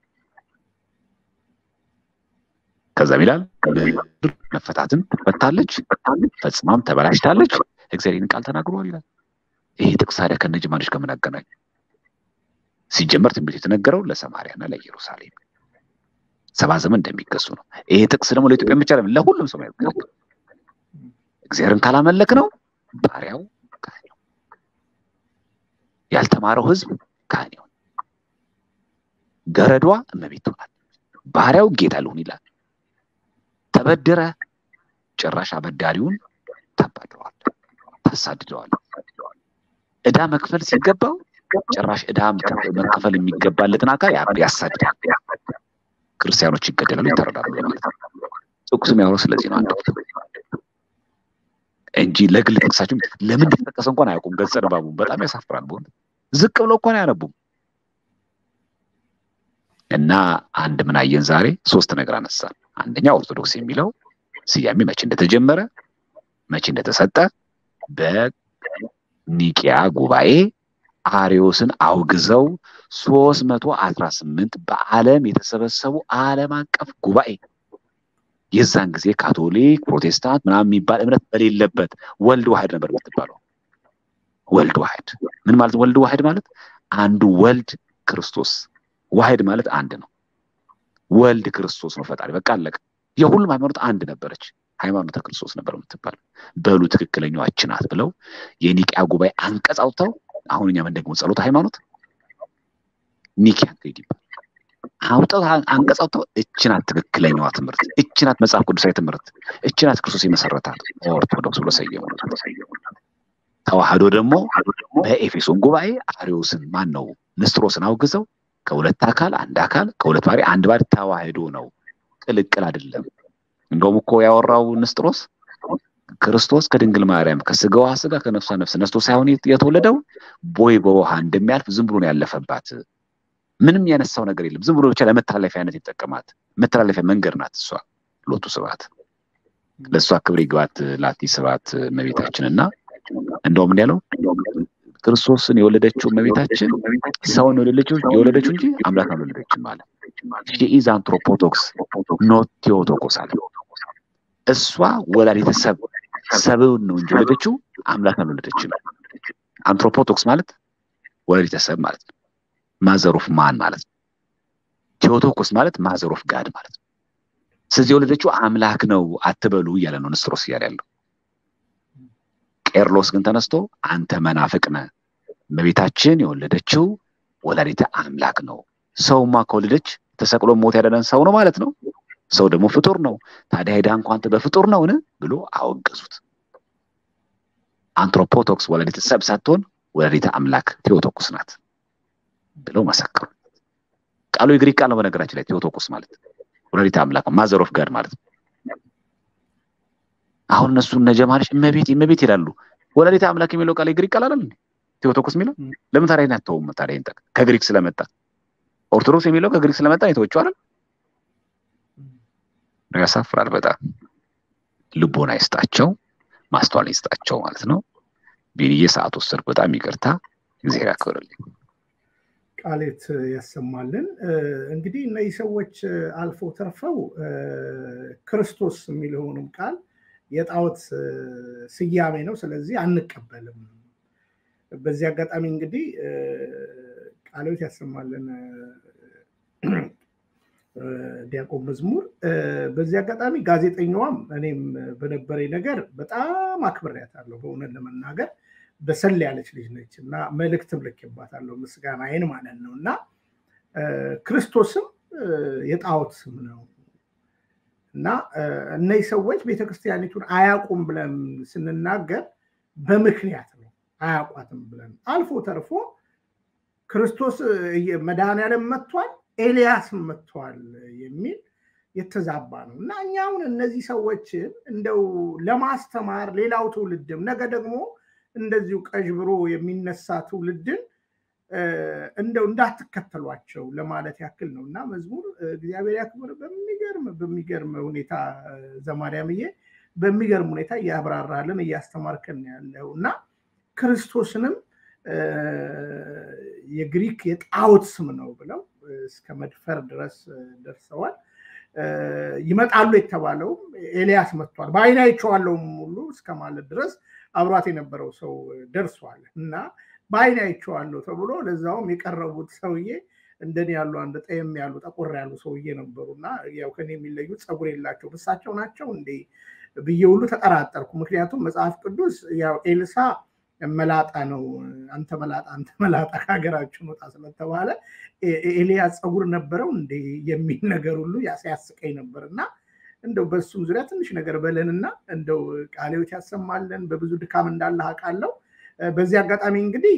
ከዛም ይላል ምድር መፈታትን ትፈታለች፣ ፈጽማም ተበላሽታለች። እግዚአብሔር ይህን ቃል ተናግሯል ይላል። ይሄ ጥቅስ ታዲያ ከነ ጅማሬሽ ጋር ምን አገናኝ? ሲጀመር ትንቢት የተነገረው ለሰማርያና ለኢየሩሳሌም ሰባ ዘመን እንደሚገዙ ነው። ይሄ ጥቅስ ደግሞ ለኢትዮጵያ ብቻ አይደለም፣ ለሁሉም ሰው ያገለግል። እግዚአብሔርን ካላመለክ ነው ባሪያው ካህን ነው፣ ያልተማረው ህዝብ ካህን ይሆን፣ ገረዷ እመቤት ትሆናል፣ ባሪያው ጌታ ልሁን ይላል። ተበድረ ጭራሽ አበዳሪውን ታባድረዋል፣ ታሳድደዋል። ዕዳ መክፈል ሲገባው ጭራሽ ዕዳ መከፈል የሚገባለትን አካል ያሳድዳል። ክርስቲያኖች ይገደላሉ፣ ይታረዳሉ ማለት ነው። ጥቅሱ የሚያወራው ስለዚህ ነው። አንድ እንጂ ለግል ጥቅሳቸው ለምን እንደተጠቀሰ እንኳን አያውቁም። ገጸ ንባቡን በጣም ያሳፍራል። በሆነ ዝቅ ብለው እንኳን አያነቡም። እና አንድ ምን አየን ዛሬ? ሶስት ነገር አነሳን። አንደኛ ኦርቶዶክስ የሚለው ስያሜ መቼ እንደተጀመረ መቼ እንደተሰጠ በኒቂያ ጉባኤ አሪዮስን አውግዘው ሶስት መቶ አስራ ስምንት በዓለም የተሰበሰቡ ዓለም አቀፍ ጉባኤ የዛን ጊዜ ካቶሊክ፣ ፕሮቴስታንት ምናምን የሚባል እምነት በሌለበት ወልድ ዋህድ ነበር የምትባለው። ወልድ ዋህድ ምን ማለት ወልድ ዋህድ ማለት አንዱ ወልድ ክርስቶስ፣ ዋህድ ማለት አንድ ነው። ወልድ ክርስቶስ ነው ፈጣሪ። በቃ አለቀ። የሁሉም ሃይማኖት አንድ ነበረች። ሃይማኖተ ክርስቶስ ነበር የምትባል። በሉ ትክክለኛዋ እች ናት ብለው የኒቂያ ጉባኤ አንቀጽ አውጥተው አሁን እኛ ምን ደግሞ ጸሎተ ሃይማኖት ኒቂያ ክሪድ ይባላል። አውጥተው አንቀጽ አውጥተው እች ናት ትክክለኛዋ ትምህርት፣ እች ናት መጽሐፍ ቅዱሳዊ ትምህርት፣ እች ናት ክርስቶስ የመሰረታት ኦርቶዶክስ ብሎ ሰየሙ። ተዋህዶ ደግሞ በኤፌሶን ጉባኤ አሪዮስን ማን ነው ንስጥሮስን አውግዘው ከሁለት አካል አንድ አካል ከሁለት ባህሪ አንድ ባህሪ ተዋህዶ ነው፣ ቅልቅል አይደለም። እንደውም እኮ ያወራው ንስጥሮስ ክርስቶስ ከድንግል ማርያም ከስጋዋ ስጋ ከነፍሷ ነፍስ ነስቶ ሳይሆን የተወለደው ቦይ በውሃ እንደሚያልፍ ዝም ብሎ ነው ያለፈባት። ምንም ያነሳው ነገር የለም። ዝም ብሎ ብቻ ለመተላለፊያነት የተጠቀማት መተላለፊያ መንገድ ናት። እሷ ሎቱ ስብሐት ለእሷ ክብር ይግባት ላቲ ስብሐት እመቤታችን እና እንደውም እንዲህ ያለው ክርስቶስን የወለደችው እመቤታችን ሰውን የወለደችው የወለደችው እንጂ አምላክ አልወለደችም ማለት ኢዝ አንትሮፖቶክስ ኖት ቴዎቶኮስ አለ። እሷ ወላዲተ ሰብ ሰብን ነው እንጂ ወለደችው አምላክ አልወለደችም። አንትሮፖቶክስ ማለት ወላዲተ ሰብ ማለት ነው። ማዘር ኦፍ ማን ማለት ነው። ቴዎቶኮስ ማለት ማዘር ኦፍ ጋድ ማለት ነው። ስለዚህ የወለደችው አምላክ ነው አትበሉ እያለ ነው ንስጥሮስ እያለ ያለው። ቄርሎስ ግን ተነስቶ አንተ መናፍቅ ነህ፣ እመቤታችን የወለደችው ወላዲተ አምላክ ነው። ሰውማ ከወለደች ተሰቅሎ ሞት ያዳነን ሰው ነው ማለት ነው። ሰው ደግሞ ፍጡር ነው። ታዲያ ሄዳ እንኳ አንተ በፍጡር ነውን ብሎ አወገዙት። አንትሮፖቶክስ ወላዲተ ሰብ ሳትሆን ወላዲተ አምላክ ቴዎቶኩስ ናት ብለው መሰከሩ። ቃሉ የግሪክ ቃል ነው በነገራችን ላይ ቴዎቶኩስ ማለት ወላዲተ አምላክ ማዘር ኦፍ ጋድ ማለት ነው። አሁን እነሱ እነ ጀማሪሽ እመቤት እመቤት ይላሉ። ወላዲተ አምላክ የሚለው ቃል የግሪክ ቃል አይደል? ቴዎቶኮስ የሚለው ለምን ታዲያ አትተውም? ታዲያ ይንጠቅ ከግሪክ ስለመጣ ኦርቶዶክስ የሚለው ከግሪክ ስለመጣ የተወችው አይደል? ያሳፍራል በጣም ልቦና ይስጣቸው፣ ማስተዋል ይስጣቸው ማለት ነው። ቢንዬ ሰዓት ወሰድኩ፣ በጣም ይቅርታ። እግዚአብሔር ያክብርልኝ። ቃሌት ያሰማልን። እንግዲህ እነዚህ ሰዎች አልፎ ተርፈው ክርስቶስ የሚለውንም ቃል የጣዖት ስያሜ ነው፣ ስለዚህ አንቀበልም። በዚህ አጋጣሚ እንግዲህ ቃሎት ያሰማልን ዲያቆን መዝሙር። በዚህ አጋጣሚ ጋዜጠኛዋም እኔም በነበረኝ ነገር በጣም አክብሬያታለሁ። በእውነት ለመናገር በሰል ያለች ልጅ ነች እና መልእክትም ልኬባታለሁ ምስጋናዬን ማለት ነው እና ክርስቶስም የጣዖት ስም ነው እና እነዚህ ሰዎች ቤተክርስቲያኒቱን አያውቁም ብለን ስንናገር በምክንያት ነው። አያውቋትም ብለን አልፎ ተርፎ ክርስቶስ መድኃኔዓለም መጥቷል፣ ኤልያስም መጥቷል የሚል የተዛባ ነው እና እኛ አሁን እነዚህ ሰዎችን እንደው ለማስተማር ሌላው ትውልድም ነገ ደግሞ እንደዚሁ ቀዥብሮ የሚነሳ ትውልድን እንደው እንዳትከተሏቸው ለማለት ያክል ነው እና መዝሙር እግዚአብሔር ያክብር በሚገርም በሚገርም ሁኔታ ዘማርያምዬ በሚገርም ሁኔታ እያብራራልን እያስተማርከን ያለው እና ክርስቶስንም የግሪክ የጣዖት ስም ነው ብለው እስከ መድፈር ድረስ ደርሰዋል። ይመጣሉ የተባለውም ኤልያስ መጥቷል፣ በዓይኔ አይቼዋለሁም ሁሉ እስከ ማለት ድረስ አብሯት የነበረው ሰው ደርሷል እና በዓይኔ አይቼዋለሁ ተብሎ ለዛውም የቀረቡት ሰውዬ እንደኔ ያሉ አንድ ጠየም ያሉ ጠቆር ያሉ ሰውዬ ነበሩ እና ያው ከኔ የሚለዩት ፀጉር የላቸው እሳቸው ናቸው እንዴ ብዬ ሁሉ ተጠራጠርኩ። ምክንያቱም መጽሐፍ ቅዱስ ያው ኤልሳ መላጣ ነው፣ አንተ መላጣ አንተ መላጣ ከሀገራችን ወጣ ስለተባለ ኤልያስ ፀጉር ነበረው እንዴ የሚል ነገር ሁሉ ያስያስቀኝ ነበር እና እንደው በሱም ዙሪያ ትንሽ ነገር በለንና እንደው ቃሌዎች ያሰማለን። በብዙ ድካም እንዳለ አውቃለሁ። በዚህ አጋጣሚ እንግዲህ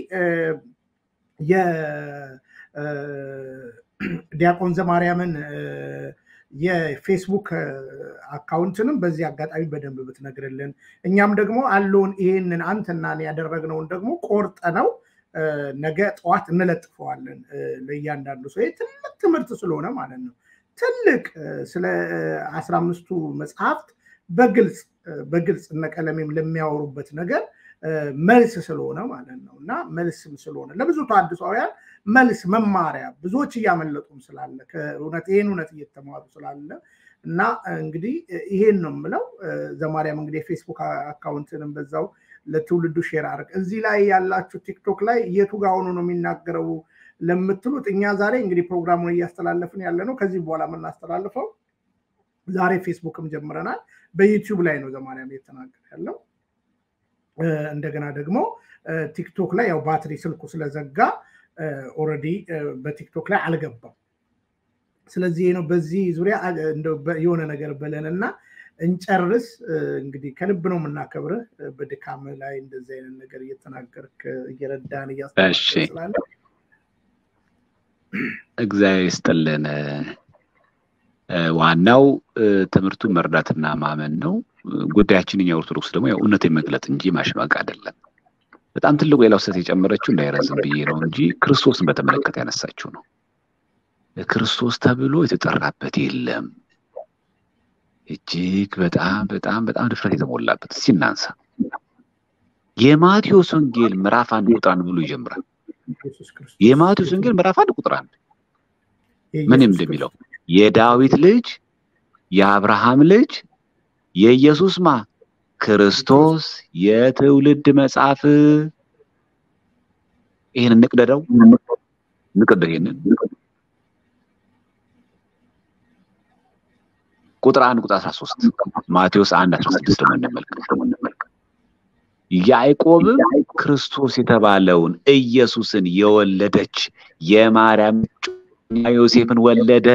የዲያቆን ዘማርያምን የፌስቡክ አካውንትንም በዚህ አጋጣሚ በደንብ ብትነግርልን፣ እኛም ደግሞ አለውን ይሄንን አንተና ያደረግነውን ደግሞ ቆርጠ ነው ነገ ጠዋት እንለጥፈዋለን ለእያንዳንዱ ሰው። ትልቅ ትምህርት ስለሆነ ማለት ነው። ትልቅ ስለ አስራ አምስቱ መጽሐፍት በግልጽ በግልጽ እነ ቀለሜም ለሚያወሩበት ነገር መልስ ስለሆነ ማለት ነው እና መልስም ስለሆነ ለብዙ ተሐድሷውያን መልስ መማሪያ ብዙዎች እያመለጡም ስላለ ከእውነት ይህን እውነት እየተማሩ ስላለ እና እንግዲህ ይሄን ነው የምለው። ዘማርያም እንግዲህ የፌስቡክ አካውንትንም በዛው ለትውልዱ ሼር አድርግ። እዚህ ላይ ያላችሁ ቲክቶክ ላይ የቱ ጋር ሆኖ ነው የሚናገረው ለምትሉት እኛ ዛሬ እንግዲህ ፕሮግራሙን እያስተላለፍን ያለ ነው። ከዚህ በኋላ የምናስተላልፈው ዛሬ ፌስቡክም ጀምረናል። በዩቲዩብ ላይ ነው ዘማርያም እየተናገረ ያለው። እንደገና ደግሞ ቲክቶክ ላይ ያው ባትሪ ስልኩ ስለዘጋ ኦልሬዲ በቲክቶክ ላይ አልገባም። ስለዚህ ነው በዚህ ዙሪያ የሆነ ነገር በለን እና እንጨርስ። እንግዲህ ከልብ ነው የምናከብርህ። በድካም ላይ እንደዚህ አይነት ነገር እየተናገርክ እየረዳን እያስተማርክ ስላለ እግዚአብሔር ይስጥልን። ዋናው ትምህርቱን መርዳትና ማመን ነው። ጉዳያችን እኛ ኦርቶዶክስ ደግሞ ያው እውነትን መግለጥ እንጂ ማሽማቅ አይደለም። በጣም ትልቁ ሌላው ስህተት የጨመረችው እንዳይረዝም ብዬ ነው እንጂ ክርስቶስን በተመለከተ ያነሳችው ነው። ክርስቶስ ተብሎ የተጠራበት የለም። እጅግ በጣም በጣም በጣም ድፍረት የተሞላበት እስኪ እናንሳ። የማቴዎስ ወንጌል ምዕራፍ አንድ ቁጥር አንድ ብሎ ይጀምራል። የማቴዎስ ወንጌል ምዕራፍ አንድ ቁጥር አንድ ምንም እንደሚለው የዳዊት ልጅ የአብርሃም ልጅ የኢየሱስ ማ ክርስቶስ የትውልድ መጽሐፍ ይህን እንቅደደው ንቅደው ይህንን ቁጥር አንድ ቁጥር 13 ማቴዎስ 1 16 ደግሞ እንመልከት። ያዕቆብም ክርስቶስ የተባለውን ኢየሱስን የወለደች የማርያም ዮሴፍን ወለደ።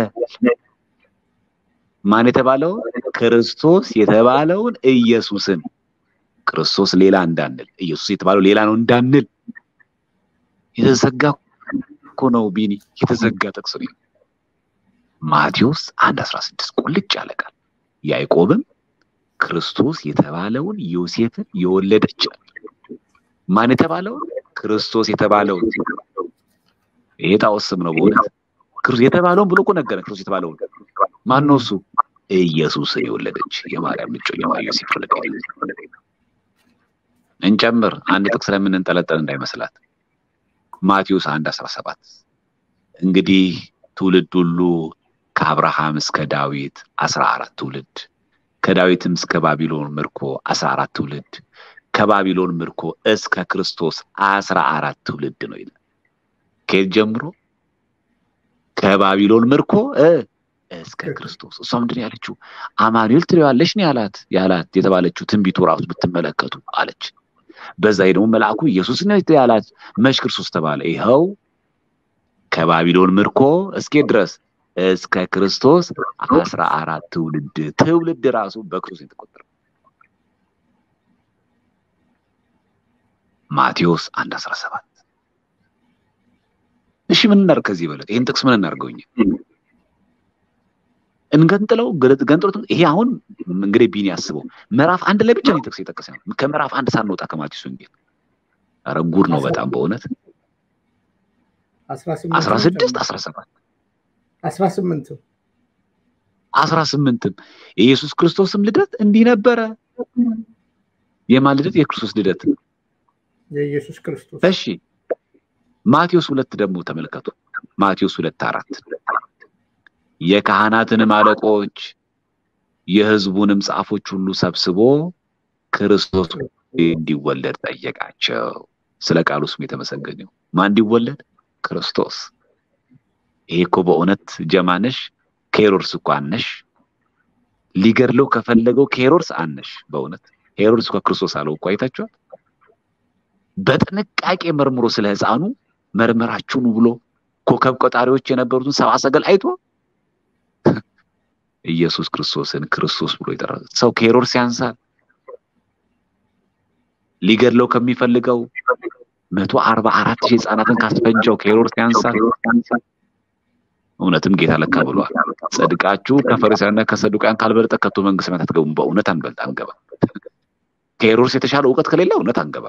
ማን የተባለው? ክርስቶስ የተባለውን ኢየሱስን። ክርስቶስ ሌላ እንዳንል፣ ኢየሱስ የተባለው ሌላ ነው እንዳንል የተዘጋ እኮ ነው ቢኒ፣ የተዘጋ ጥቅስ ነው። ማቴዎስ አንድ አስራ ስድስት ቁልጭ ያለቃል። ያዕቆብም ክርስቶስ የተባለውን ዮሴፍን የወለደች ማን የተባለውን? ክርስቶስ የተባለውን። ይሄ ጣዖት ስም ነው በእውነት የተባለውን ብሎ እኮ ነገረን። ክርስቶስ የተባለውን ማን ነው እሱ? ኢየሱስን የወለደች የማርያም ልጆች ዮሴፍ ወለደ። እንጨምር አንድ ጥቅስ ለምንንጠለጠል እንዳይመስላት። ማቴዎስ አንድ አስራ ሰባት እንግዲህ ትውልድ ሁሉ ከአብርሃም እስከ ዳዊት አስራ አራት ትውልድ ከዳዊትም እስከ ባቢሎን ምርኮ አስራ አራት ትውልድ ከባቢሎን ምርኮ እስከ ክርስቶስ አስራ አራት ትውልድ ነው ይላል። ከየት ጀምሮ? ከባቢሎን ምርኮ እስከ ክርስቶስ። እሷ ምንድን ያለችው? አማኑኤል ትለዋለች ነው ያላት ያላት የተባለችው ትንቢቱ ራሱ ብትመለከቱ አለች። በዛ ደግሞ መልአኩ ኢየሱስ ነው ያላት። መች ክርስቶስ ተባለ? ይኸው ከባቢሎን ምርኮ እስኬ ድረስ እስከ ክርስቶስ አስራ አራት ትውልድ ትውልድ ራሱ በክርስቶስ የተቆጠረ ማቴዎስ አንድ አስራ ሰባት እሺ ምን እናድርግ ከዚህ በለት ይህን ጥቅስ ምን እናድርገውኝ እንገንጥለው ገንጥሎት ይሄ አሁን እንግዲህ ቢኒ ያስበው ምዕራፍ አንድ ላይ ብቻ ነው ጥቅስ የጠቀሰ ከምዕራፍ አንድ ሳንወጣ ከማቴዎስ ወንጌል ኧረ ጉድ ነው በጣም በእውነት አስራ ስድስት አስራ ሰባት አስራ ስምንት አስራ ስምንትም የኢየሱስ ክርስቶስም ልደት እንዲህ ነበረ የማን ልደት የክርስቶስ ልደት የኢየሱስ ክርስቶስ እሺ ማቴዎስ ሁለት ደግሞ ተመልከቱ ማቴዎስ ሁለት አራት የካህናትንም አለቆች የህዝቡንም ጻፎች ሁሉ ሰብስቦ ክርስቶስ እንዲወለድ ጠየቃቸው ስለ ቃሉ ስም የተመሰገነው ማን እንዲወለድ ክርስቶስ ይሄ እኮ በእውነት ጀማነሽ ከሄሮድስ እኮ አነሽ ሊገድለው ከፈለገው ከሄሮድስ አነሽ በእውነት ሄሮድስ እኮ ክርስቶስ አለው እኮ አይታችኋል በጥንቃቄ መርምሮ ስለ ህፃኑ መርመራችሁን ብሎ ኮከብ ቆጣሪዎች የነበሩትን ሰብአ ሰገል አይቶ ኢየሱስ ክርስቶስን ክርስቶስ ብሎ ይጠራል ሰው ከሄሮድስ ያንሳል ሊገድለው ከሚፈልገው መቶ አርባ አራት ሺህ ህፃናትን ካስፈጀው ከሄሮድስ ያንሳል እውነትም ጌታ ለካ ብሏል ጽድቃችሁ ከፈሪሳውያንና ከሰዱቃን ካልበለጠ ከቶ መንግስት ሰማያት አትገቡም በእውነት አንበልጥ አንገባ ከሄሮድስ የተሻለ እውቀት ከሌለ እውነት አንገባ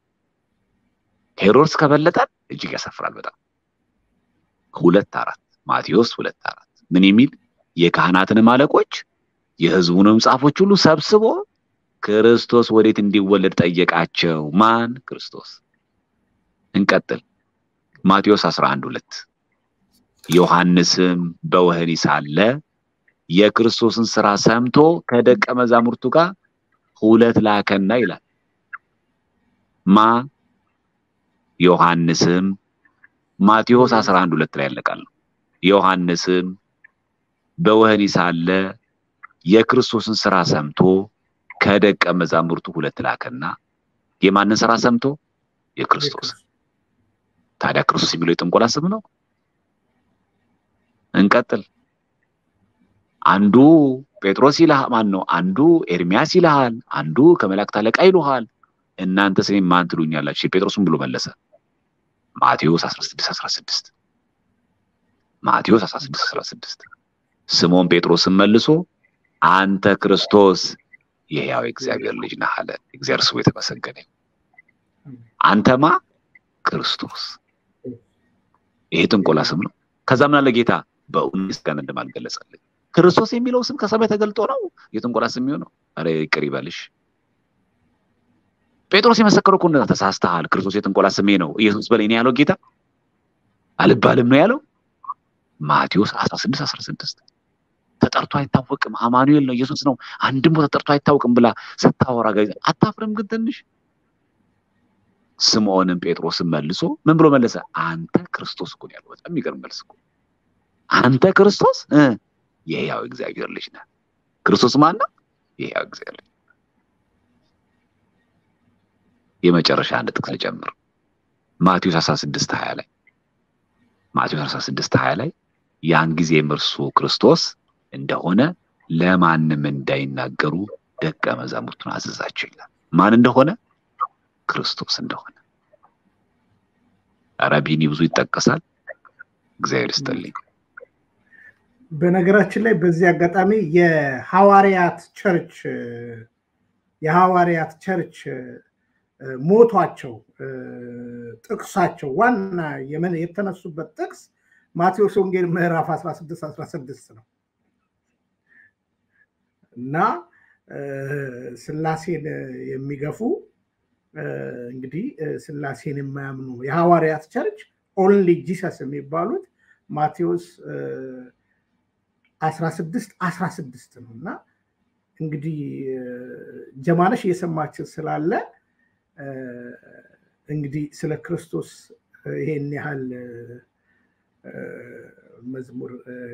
ሄሮድስ ከበለጠን እጅግ ያሳፍራል በጣም ሁለት አራት ማቴዎስ ሁለት አራት ምን የሚል የካህናትንም አለቆች የህዝቡንም ጻፎች ሁሉ ሰብስቦ ክርስቶስ ወዴት እንዲወለድ ጠየቃቸው ማን ክርስቶስ እንቀጥል ማቴዎስ 11 ሁለት ዮሐንስም በወህኒ ሳለ የክርስቶስን ስራ ሰምቶ ከደቀ መዛሙርቱ ጋር ሁለት ላከና ይላል ማ ዮሐንስም ማቴዎስ 11 ሁለት ላይ ያለቃል ዮሐንስም በወህኒ ሳለ የክርስቶስን ስራ ሰምቶ ከደቀ መዛሙርቱ ሁለት ላከና የማንን ስራ ሰምቶ የክርስቶስ ታዲያ ክርስቶስ የሚለው የጥንቆላ ስም ነው እንቀጥል አንዱ ጴጥሮስ ይልሃል ማን ነው አንዱ ኤርሚያስ ይልሃል አንዱ ከመላእክት አለቃ ይሉሃል እናንተ ስሜ ማን ትሉኛላችሁ ጴጥሮስም ብሎ መለሰ ማቴዎስ 16 16 ማቴዎስ 16 16 ስሞን ጴጥሮስም መልሶ አንተ ክርስቶስ የሕያው እግዚአብሔር ልጅ ነህ አለ እግዚአብሔር ስሙ የተመሰገነ አንተማ ክርስቶስ ይሄ ጥንቆላ ስም ነው ከዛ ምን አለ ጌታ በእውነት ጋር እንደማልገለጸልኝ ክርስቶስ የሚለው ስም ከሰማይ ተገልጦ ነው የጥንቆላ ስም የሚሆነው አረ ይቅር ይበልሽ ጴጥሮስ የመሰከረው እኮ እንደዛ ተሳስተሃል ክርስቶስ የጥንቆላ ስሜ ነው ኢየሱስ በለኝ ነው ያለው ጌታ አልባልም ነው ያለው ማቴዎስ 16 16 ተጠርቶ አይታወቅም አማኑኤል ነው ኢየሱስ ነው አንድም ቦታ ተጠርቶ አይታወቅም ብላ ስታወራ ጋር አታፍርም ግን ትንሽ ስምዖንም ጴጥሮስን መልሶ ምን ብሎ መለሰ አንተ ክርስቶስ እኮ ያለው በጣም የሚገርም መልስ እኮ አንተ ክርስቶስ የሕያው እግዚአብሔር ልጅ ነህ ክርስቶስ ማን ነው የሕያው እግዚአብሔር ልጅ የመጨረሻ አንድ ጥቅስ ልጨምር ማቴዎስ 16 20 ላይ ማቴዎስ 16 20 ላይ ያን ጊዜም እርሱ ክርስቶስ እንደሆነ ለማንም እንዳይናገሩ ደቀ መዛሙርቱን አዘዛቸው ይላል ማን እንደሆነ ክርስቶስ እንደሆነ አረቢኒ ብዙ ይጠቀሳል እግዚአብሔር ይስጥልኝ በነገራችን ላይ በዚህ አጋጣሚ የሐዋርያት ቸርች የሐዋርያት ቸርች ሞቷቸው ጥቅሳቸው ዋና የተነሱበት ጥቅስ ማቴዎስ ወንጌል ምዕራፍ 16 16 ነው እና ስላሴን የሚገፉ እንግዲህ ስላሴን የማያምኑ የሐዋርያት ቸርች ኦንሊ ጂሰስ የሚባሉት ማቴዎስ 16 16 ነው እና እንግዲህ ጀማነሽ እየሰማችን ስላለ እንግዲህ ስለ ክርስቶስ ይሄን ያህል መዝሙር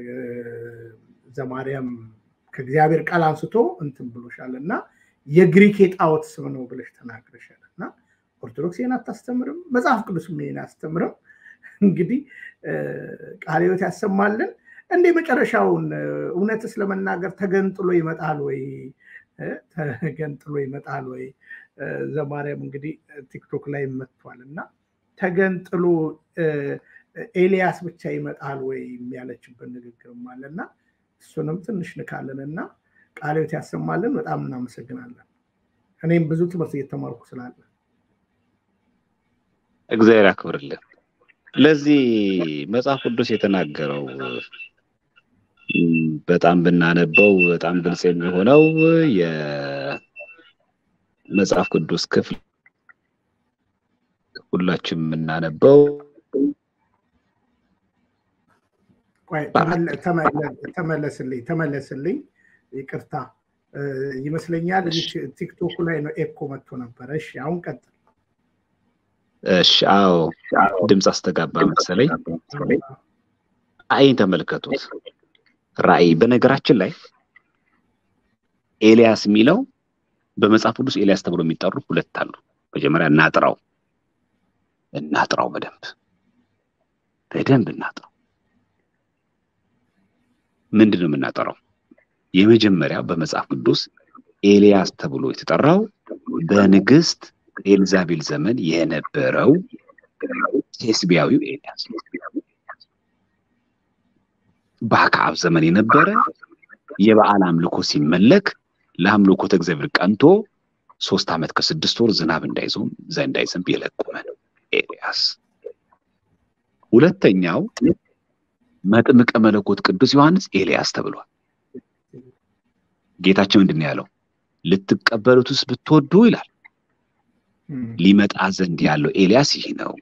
ዘማርያም ከእግዚአብሔር ቃል አንስቶ እንትን ብሎሻል እና የግሪክ የጣዖት ስም ነው ብለሽ ተናግረሻል እና ኦርቶዶክስ ይህን አታስተምርም መጽሐፍ ቅዱስ ይህን አያስተምርም እንግዲህ ቃለ ሕይወት ያሰማልን እንደ መጨረሻውን እውነትስ ለመናገር ተገንጥሎ ይመጣል ወይ ተገንጥሎ ይመጣል ወይ ዘማርያም እንግዲህ ቲክቶክ ላይ መጥቷል እና ተገንጥሎ ኤልያስ ብቻ ይመጣል ወይ ያለችበት ንግግርም አለ እና እሱንም ትንሽ ንካለን እና ቃልዮት ያሰማልን። በጣም እናመሰግናለን። እኔም ብዙ ትምህርት እየተማርኩ ስላለ እግዚአብሔር ያክብርልን። ለዚህ መጽሐፍ ቅዱስ የተናገረው በጣም ብናነበው በጣም ግልጽ የሚሆነው የመጽሐፍ ቅዱስ ክፍል ሁላችን የምናነበው ተመለስልኝ ተመለስልኝ፣ ይቅርታ ይመስለኛል ቲክቶኩ ላይ ነው ኤኮ መጥቶ ነበረ። እሺ አሁን ቀጥል። እሺ አዎ፣ ድምፅ አስተጋባ መሰለኝ። ራእይን ተመልከቱት። ራእይ በነገራችን ላይ ኤልያስ የሚለው በመጽሐፍ ቅዱስ ኤልያስ ተብሎ የሚጠሩ ሁለት አሉ። መጀመሪያ እናጥራው እናጥራው በደንብ በደንብ እናጥራው። ምንድን ነው የምናጠራው? የመጀመሪያ በመጽሐፍ ቅዱስ ኤልያስ ተብሎ የተጠራው በንግስት ኤልዛቤል ዘመን የነበረው ቴስቢያዊው ኤልያስ በአክዓብ ዘመን የነበረ የበዓል አምልኮ ሲመለክ ለአምልኮተ እግዚአብሔር ቀንቶ ሶስት ዓመት ከስድስት ወር ዝናብ እንዳይዞም እንዳይዘንብ የለቆመ ነው ኤልያስ። ሁለተኛው መጥምቀ መለኮት ቅዱስ ዮሐንስ ኤልያስ ተብሏል። ጌታችን ምንድን ነው ያለው? ልትቀበሉትስ ብትወዱ ይላል ሊመጣ ዘንድ ያለው ኤልያስ ይህ ነው።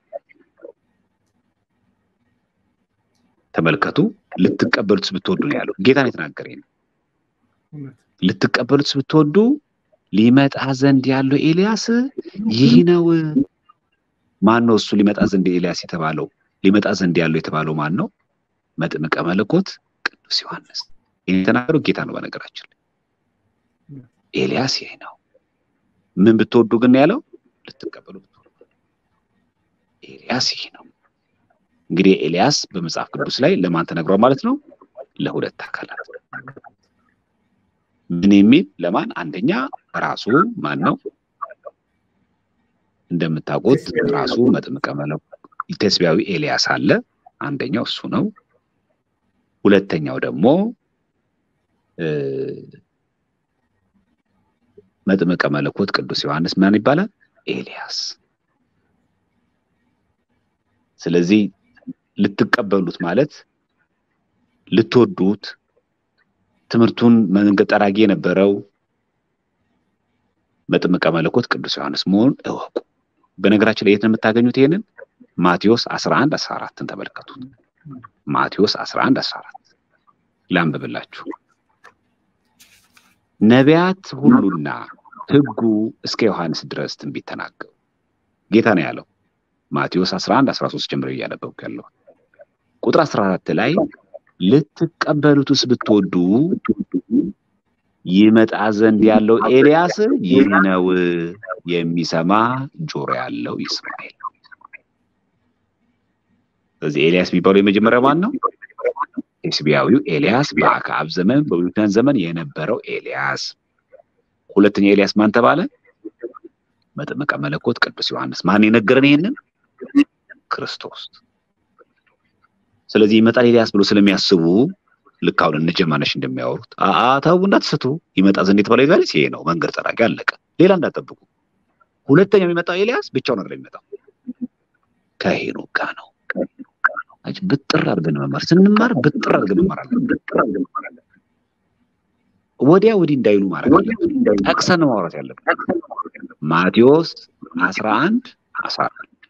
ተመልከቱ። ልትቀበሉትስ ብትወዱ ነው ያለው። ጌታ ነው የተናገረ ነው። ልትቀበሉትስ ብትወዱ ሊመጣ ዘንድ ያለው ኤልያስ ይህ ነው። ማን ነው እሱ ሊመጣ ዘንድ ኤልያስ የተባለው? ሊመጣ ዘንድ ያለው የተባለው ማን ነው? መጥምቀ መለኮት ቅዱስ ዮሐንስ። ይህን የተናገረው ጌታ ነው። በነገራችን ላይ ኤልያስ ይህ ነው። ምን ብትወዱ ግን ያለው ልትቀበሉ ብትወዱ ኤልያስ ይህ ነው። እንግዲህ ኤልያስ በመጽሐፍ ቅዱስ ላይ ለማን ተነግሯል ማለት ነው? ለሁለት አካላት ምን የሚል ለማን? አንደኛ ራሱ ማን ነው? እንደምታውቁት ራሱ መጥምቀ መለኮት ቴስቢያዊ ኤልያስ አለ። አንደኛው እሱ ነው። ሁለተኛው ደግሞ መጥምቀ መለኮት ቅዱስ ዮሐንስ ማን ይባላል? ኤልያስ። ስለዚህ ልትቀበሉት ማለት ልትወዱት ትምህርቱን መንገድ ጠራጊ የነበረው መጥምቀ መለኮት ቅዱስ ዮሐንስ መሆኑን እወቁ። በነገራችን ላይ የት ነው የምታገኙት? ይሄንን ማቴዎስ 11 14ን ተመልከቱት። ማቴዎስ 11 14 ላንብብላችሁ። ነቢያት ሁሉና ሕጉ እስከ ዮሐንስ ድረስ ትንቢት ተናገሩ። ጌታ ነው ያለው። ማቴዎስ 11 13 ጀምሮ እያነበብኩ ያለው ቁጥር 14 ላይ ልትቀበሉትስ ብትወዱ ይመጣ ዘንድ ያለው ኤልያስ ይህ ነው፣ የሚሰማ ጆሮ ያለው ይስማ። ስለዚህ ኤልያስ የሚባለው የመጀመሪያው ማን ነው? ቴስቢያዊው ኤልያስ በአክዓብ ዘመን በብሉይ ኪዳን ዘመን የነበረው ኤልያስ። ሁለተኛ ኤልያስ ማን ተባለ? መጥምቀ መለኮት ቅዱስ ዮሐንስ። ማን የነገረን ይሄንን? ክርስቶስ። ስለዚህ ይመጣል ኤልያስ ብሎ ስለሚያስቡ ልክ አሁን እነ ጀማነሽ እንደሚያወሩት ተው እንዳትስቱ፣ ይመጣ ዘንድ የተባለው ኤልያስ ይሄ ነው፣ መንገድ ጠራጊ አለቀ፣ ሌላ እንዳጠብቁ። ሁለተኛው የሚመጣው ኤልያስ ብቻውን ነገር የሚመጣው ከሄኖክ ጋር ነው። ብጥር አድርገን መማር ስንማር ብጥር አድርገን መማር አለብን። ወዲያ ወዲህ እንዳይሉ ማድረግ አለብን። ጠቅሰን ማውራት ያለብን ማቴዎስ አስራ አንድ አስራ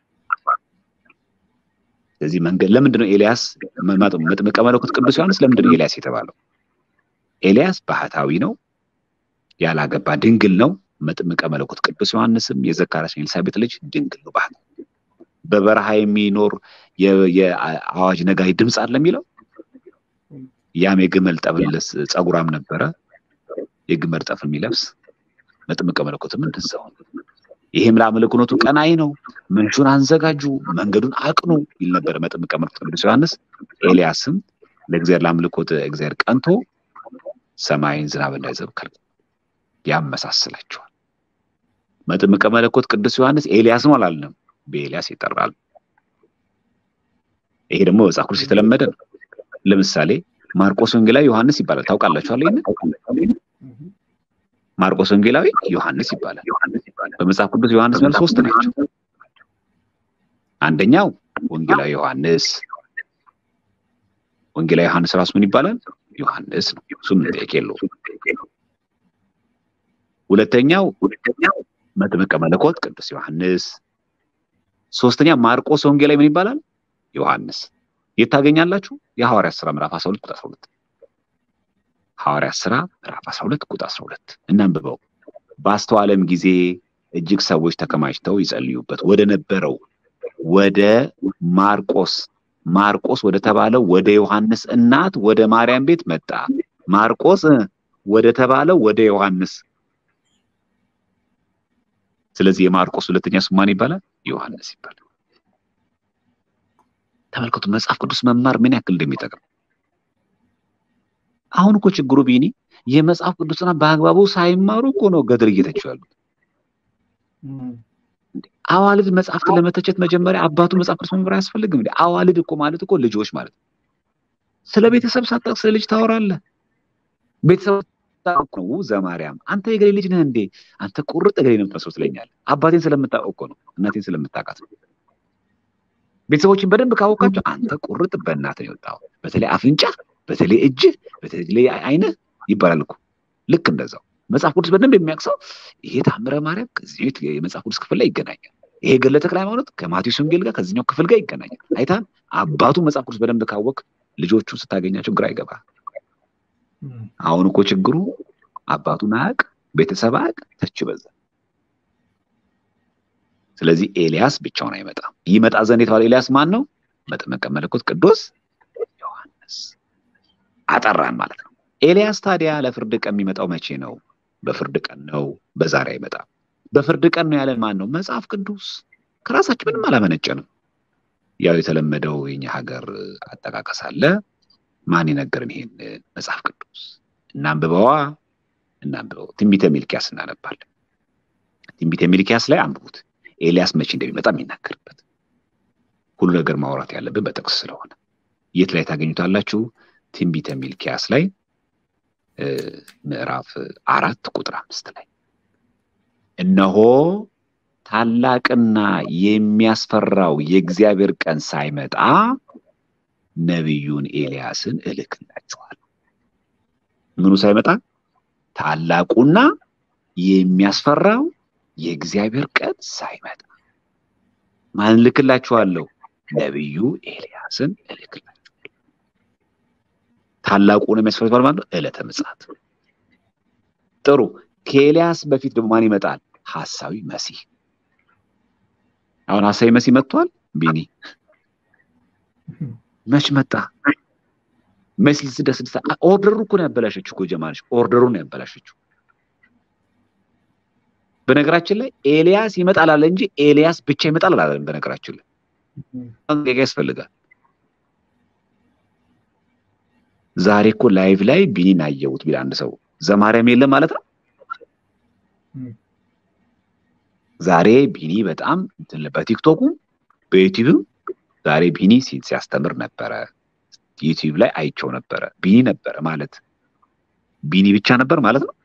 ስለዚህ መንገድ ለምንድን ነው ኤልያስ መጥምቀ መለኮት ቅዱስ ዮሐንስ ለምንድን ነው ኤልያስ የተባለው? ኤልያስ ባህታዊ ነው፣ ያላገባ ድንግል ነው። መጥምቀ መለኮት ቅዱስ ዮሐንስም የዘካርያስ ኤልሳቤጥ ልጅ ድንግል ነው፣ ባህታዊ በበረሃ የሚኖር የአዋጅ ነጋሪ ድምፅ አለ የሚለው ያም የግመል ጠብልስ ጸጉራም ነበረ፣ የግመል ጠፍ የሚለብስ መጥምቀ መለኮትም እንደዛው ይህም ለአምልኮቱ ቀናይ ነው። መንሹን አንዘጋጁ፣ መንገዱን አቅኑ ይል ነበር መጥምቀ መለኮት ቅዱስ ዮሐንስ። ኤልያስም ለእግዚአብሔር ለአምልኮት እግዚአብሔር ቀንቶ ሰማይን ዝናብ እንዳይዘንብ ከልክሏል። ያመሳስላቸዋል። መጥምቀ መለኮት ቅዱስ ዮሐንስ ኤልያስ ነው አላልንም። በኤልያስ ይጠራል። ይሄ ደግሞ መጽሐፍ ቅዱስ የተለመደ ነው። ለምሳሌ ማርቆስ ወንጌላዊ ዮሐንስ ይባላል። ታውቃላችኋል? ይሄን ማርቆስ ወንጌላዊ ዮሐንስ ይባላል። በመጽሐፍ ቅዱስ ዮሐንስ ማለት ሶስት ናቸው። አንደኛው ወንጌላዊ ዮሐንስ ወንጌላዊ ዮሐንስ ራሱ ምን ይባላል? ዮሐንስ ነው። እሱም ጥያቄ የለውም። ሁለተኛው መጥምቀ መለኮት ቅዱስ ዮሐንስ፣ ሶስተኛ ማርቆስ ወንጌላዊ ምን ይባላል? ዮሐንስ። የት ታገኛላችሁ? የሐዋርያት ሥራ ምዕራፍ 12 ቁጥር 12 ሐዋርያት ሥራ ምዕራፍ 12 ቁጥር 12 እናንብበው። ባስተዋለም ጊዜ እጅግ ሰዎች ተከማችተው ይጸልዩበት ወደ ነበረው ወደ ማርቆስ ማርቆስ ወደ ተባለው ወደ ዮሐንስ እናት ወደ ማርያም ቤት መጣ። ማርቆስ ወደ ተባለው ወደ ዮሐንስ። ስለዚህ የማርቆስ ሁለተኛ ስሙ ማን ይባላል? ዮሐንስ ይባላል። ተመልከቱ መጽሐፍ ቅዱስ መማር ምን ያክል እንደሚጠቅም። አሁን እኮ ችግሩ ቢኒ የመጽሐፍ ቅዱስና በአግባቡ ሳይማሩ እኮ ነው ገድል እየተቹ ያሉት። አዋልድ መጽሐፍትን ለመተቸት መጀመሪያ አባቱ መጽሐፍ ቅዱስ መምህር አያስፈልግም እንዴ? አዋልድ እኮ ማለት እኮ ልጆች ማለት ነው። ስለ ቤተሰብ ሳታውቅ ስለ ልጅ ታወራለህ። ቤተሰብ ነው ዘማርያም አንተ የገሌ ልጅ ነህ እንዴ? አንተ ቁርጥ ገሌ ነው የምትመስለው ትለኛለህ። አባቴን ስለምታውቅ እኮ ነው፣ እናቴን ስለምታውቃት ነው። ቤተሰቦችን በደንብ ካወቃቸው አንተ ቁርጥ በእናትህ ነው የወጣው። በተለይ አፍንጫ፣ በተለይ እጅ፣ በተለይ አይንህ ይባላል እኮ ልክ እንደዛው መጽሐፍ ቅዱስ በደንብ የሚያውቅ ይሄ ታምረ ማርያም ከዚህ የመጽሐፍ ቅዱስ ክፍል ላይ ይገናኛል። ይሄ ገድለ ተክለ ሃይማኖት ከማቴዎስ ወንጌል ጋር ከዚህኛው ክፍል ጋር ይገናኛል። አይታን አባቱ መጽሐፍ ቅዱስ በደንብ ካወቅ ልጆቹ ስታገኛቸው ግራ ይገባል። አሁን እኮ ችግሩ አባቱን አያውቅ፣ ቤተሰብ አያውቅ፣ ተች በዛ። ስለዚህ ኤልያስ ብቻውን አይመጣም። ይመጣ ዘንድ የተባለ ኤልያስ ማን ነው? መጥምቀ መለኮት ቅዱስ ዮሐንስ አጠራን ማለት ነው። ኤልያስ ታዲያ ለፍርድ ቀን የሚመጣው መቼ ነው? በፍርድ ቀን ነው፣ በዛሬ አይመጣም። በፍርድ ቀን ነው ያለን ማን ነው? መጽሐፍ ቅዱስ። ከራሳችን ምንም አላመነጨንም። ያው የተለመደው የኛ ሀገር አጠቃቀስ አለ። ማን የነገርን ይሄን መጽሐፍ ቅዱስ? እናንብበዋ፣ እናንብበው። ትንቢተ ሚልኪያስ እናነባለን። ትንቢተ ሚልኪያስ ላይ አንብቡት። ኤልያስ መቼ እንደሚመጣ የሚናገርበት ሁሉ ነገር ማውራት ያለብን በጥቅስ ስለሆነ የት ላይ ታገኙታላችሁ? ትንቢተ ሚልኪያስ ላይ ምዕራፍ አራት ቁጥር አምስት ላይ እነሆ ታላቅና የሚያስፈራው የእግዚአብሔር ቀን ሳይመጣ ነቢዩን ኤልያስን እልክላችኋለሁ። ምኑ ሳይመጣ? ታላቁና የሚያስፈራው የእግዚአብሔር ቀን ሳይመጣ ማን እልክላችኋለሁ? ነቢዩ ኤልያስን እልክላችኋለሁ። ታላቁን የሚያስፈራው ማለት ነው ዕለተ ምጽአት። ጥሩ። ከኤልያስ በፊት ደግሞ ማን ይመጣል? ሐሳዊ መሲህ። አሁን ሐሳዊ መሲህ መጥቷል። ቢኒ መች መጣ? መሲህ ስድስት ስድስት ኦርደሩ እኮ ነው ያበላሸችው እኮ ጀማነች፣ ኦርደሩን ነው ያበላሸችው። በነገራችን ላይ ኤልያስ ይመጣል አለ እንጂ ኤልያስ ብቻ ይመጣል አላለም። በነገራችን ላይ ጥንቃቄ ያስፈልጋል። ዛሬ እኮ ላይቭ ላይ ቢኒን አየሁት ቢል አንድ ሰው ዘማርያም የለም ማለት ነው። ዛሬ ቢኒ በጣም በቲክቶኩ በዩቲዩብም ዛሬ ቢኒ ሲያስተምር ነበረ። ዩቲዩብ ላይ አይቸው ነበረ። ቢኒ ነበረ ማለት ቢኒ ብቻ ነበር ማለት ነው።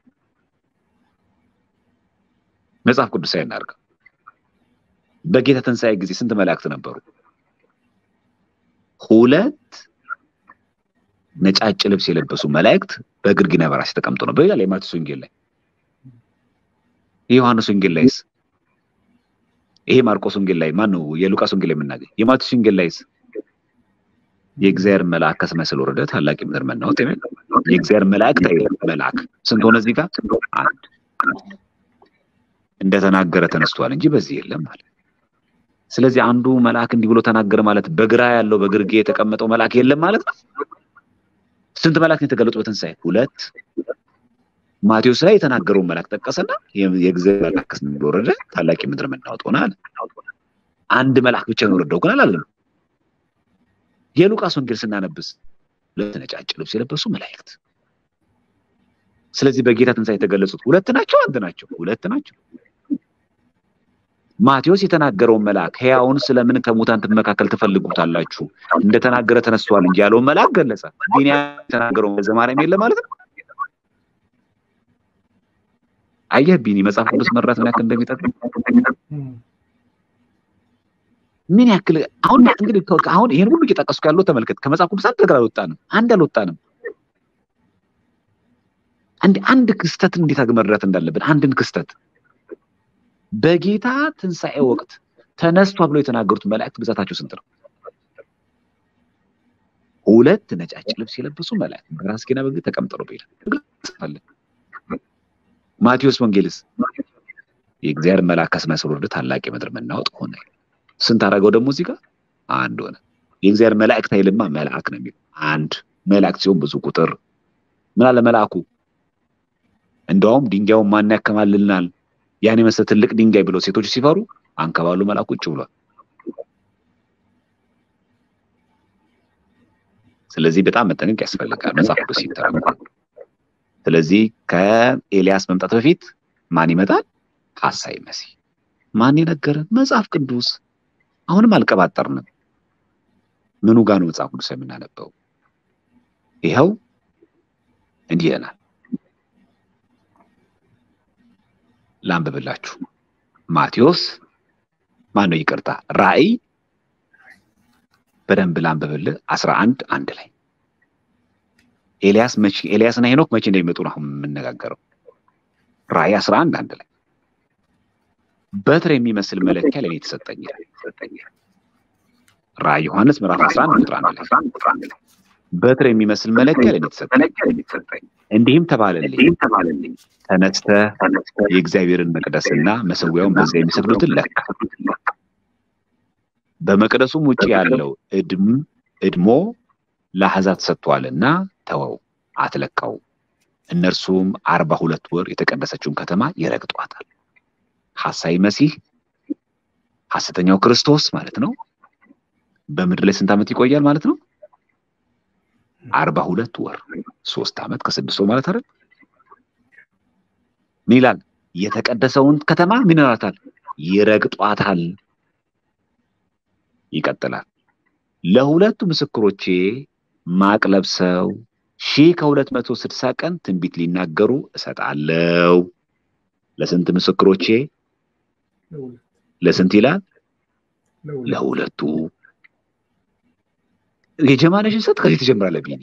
መጽሐፍ ቅዱሳዊ እናድርገው። በጌታ ትንሣኤ ጊዜ ስንት መላእክት ነበሩ? ሁለት ነጫጭ ልብስ የለበሱ መላእክት በግርግና በራስ ተቀምጦ ነበር ይላል የማቴዎስ ወንጌል ላይ። የዮሐንስ ወንጌል ላይስ? ይሄ ማርቆስ ወንጌል ላይ ማን ነው? የሉቃስ ወንጌል ላይ የምናገኝ የማቴዎስ ወንጌል ላይስ? የእግዚአብሔር መልአክ ከሰማይ ስለወረደ ታላቅ የምድር መናወጥ የሚል የእግዚአብሔር መላእክት መልአክ ስንት ሆነ እዚህ ጋር? አንድ እንደተናገረ ተነስቷል እንጂ በዚህ የለም ማለት። ስለዚህ አንዱ መልአክ እንዲህ ብሎ ተናገረ ማለት በግራ ያለው በግርጌ የተቀመጠው መልአክ የለም ማለት ነው። ስንት መልአክ ነው የተገለጡ በትንሣኤ? ሁለት። ማቴዎስ ላይ የተናገረውን መልአክ ጠቀሰና የእግዚአብሔር መልአክ እንደወረደ ታላቅ የምድር መናወጥ ሆነ አለ። አንድ መልአክ ብቻ ነው የወረደው ግን አላለም። የሉቃስ ወንጌል ስናነብስ ሁለት ነጫጭ ልብስ የለበሱ መላእክት። ስለዚህ በጌታ ትንሣኤ የተገለጹት ሁለት ናቸው፣ አንድ ናቸው? ሁለት ናቸው። ማቴዎስ የተናገረውን መልአክ ሕያውን ስለምን ከሙታን መካከል ትፈልጉታላችሁ እንደተናገረ ተነስቷል እንጂ ያለውን መልአክ ገለጸ። ቢንያም የተናገረውን በዘማርያም የለ ማለት ነው። አየህ ቢኒ መጽሐፍ ቅዱስ መራት ምን ያክል እንደሚጠቅም ምን ያክል አሁን እንግዲህ አሁን ይሄን ሁሉ እየጠቀስኩ ያለው ተመልከት። ከመጽሐፍ ቅዱስ አንድ ነገር አልወጣንም፣ አንድ አልወጣንም። አንድ አንድ ክስተትን እንዴት መረዳት እንዳለብን አንድን ክስተት በጌታ ትንሣኤ ወቅት ተነስቷ ብለው የተናገሩት መላእክት ብዛታቸው ስንት ነው? ሁለት ነጫጭ ልብስ የለበሱ መላእክት በራስጌና በግ ተቀምጠው ነው ይላል። ማቴዎስ ወንጌልስ የእግዚአብሔር መልአክ ከሰማይ ሲወርድ ታላቅ የምድር መናወጥ ሆነ። ስንት አደረገው ደግሞ እዚህ ጋር አንድ ሆነ። የእግዚአብሔር መላእክት አይልማ መልአክ ነው የሚለው አንድ መላእክት ሲሆን ብዙ ቁጥር ምን አለ መልአኩ እንደውም ድንጋዩን ማን ያከማልልናል ያን የመሰለ ትልቅ ድንጋይ ብለው ሴቶች ሲፈሩ አንከባሉ መልአኩ ቁጭ ብሏል። ስለዚህ በጣም መጠንቀቅ ያስፈልጋል መጽሐፍ ቅዱስ ሲተረጎም። ስለዚህ ከኤልያስ መምጣት በፊት ማን ይመጣል? ሐሳዊ መሲህ። ማን የነገረን? መጽሐፍ ቅዱስ። አሁንም አልቀባጠርንም። ምኑ ጋር ነው መጽሐፍ ቅዱስ የምናነበው? ይኸው እንዲህ ይለናል። ላንብብላችሁ። ማቴዎስ ማን ነው? ይቅርታ ራእይ በደንብ ላንብብልህ። አስራ አንድ አንድ ላይ ኤልያስ መቼ ኤልያስና ሄኖክ መቼ እንደሚመጡ ነው አሁን የምነጋገረው። ራእይ አስራ አንድ አንድ ላይ በትር የሚመስል መለኪያ ለእኔ የተሰጠኝ ራእይ ዮሐንስ ምዕራፍ 11 ቁጥር አንድ ላይ በትር የሚመስል መለኪያ ለእኔ የተሰጠኝ እንዲህም ተባለልኝ ተነስተህ የእግዚአብሔርን መቅደስና መሰዊያውን በዚያ የሚሰግዱትን ለካ በመቅደሱም ውጭ ያለው እድም እድሞ ለአሕዛብ ተሰጥቷልና ተወው፣ አትለካው። እነርሱም አርባ ሁለት ወር የተቀደሰችውን ከተማ ይረግጧታል። ሐሳዊ መሲህ ሐሰተኛው ክርስቶስ ማለት ነው። በምድር ላይ ስንት ዓመት ይቆያል ማለት ነው? አርባ ሁለት ወር ሶስት ዓመት ከስድስት ወር ማለት አይደል? ምን ይላል? የተቀደሰውን ከተማ ምን ይላታል? ይረግጧታል። ይቀጥላል። ለሁለቱ ምስክሮቼ ማቅ ለብሰው ሺህ ከሁለት መቶ ስድሳ ቀን ትንቢት ሊናገሩ እሰጣለሁ። ለስንት ምስክሮቼ? ለስንት ይላል? ለሁለቱ። የጀማነሽን ሰጥ ከዚህ ትጀምራለህ ቢኒ።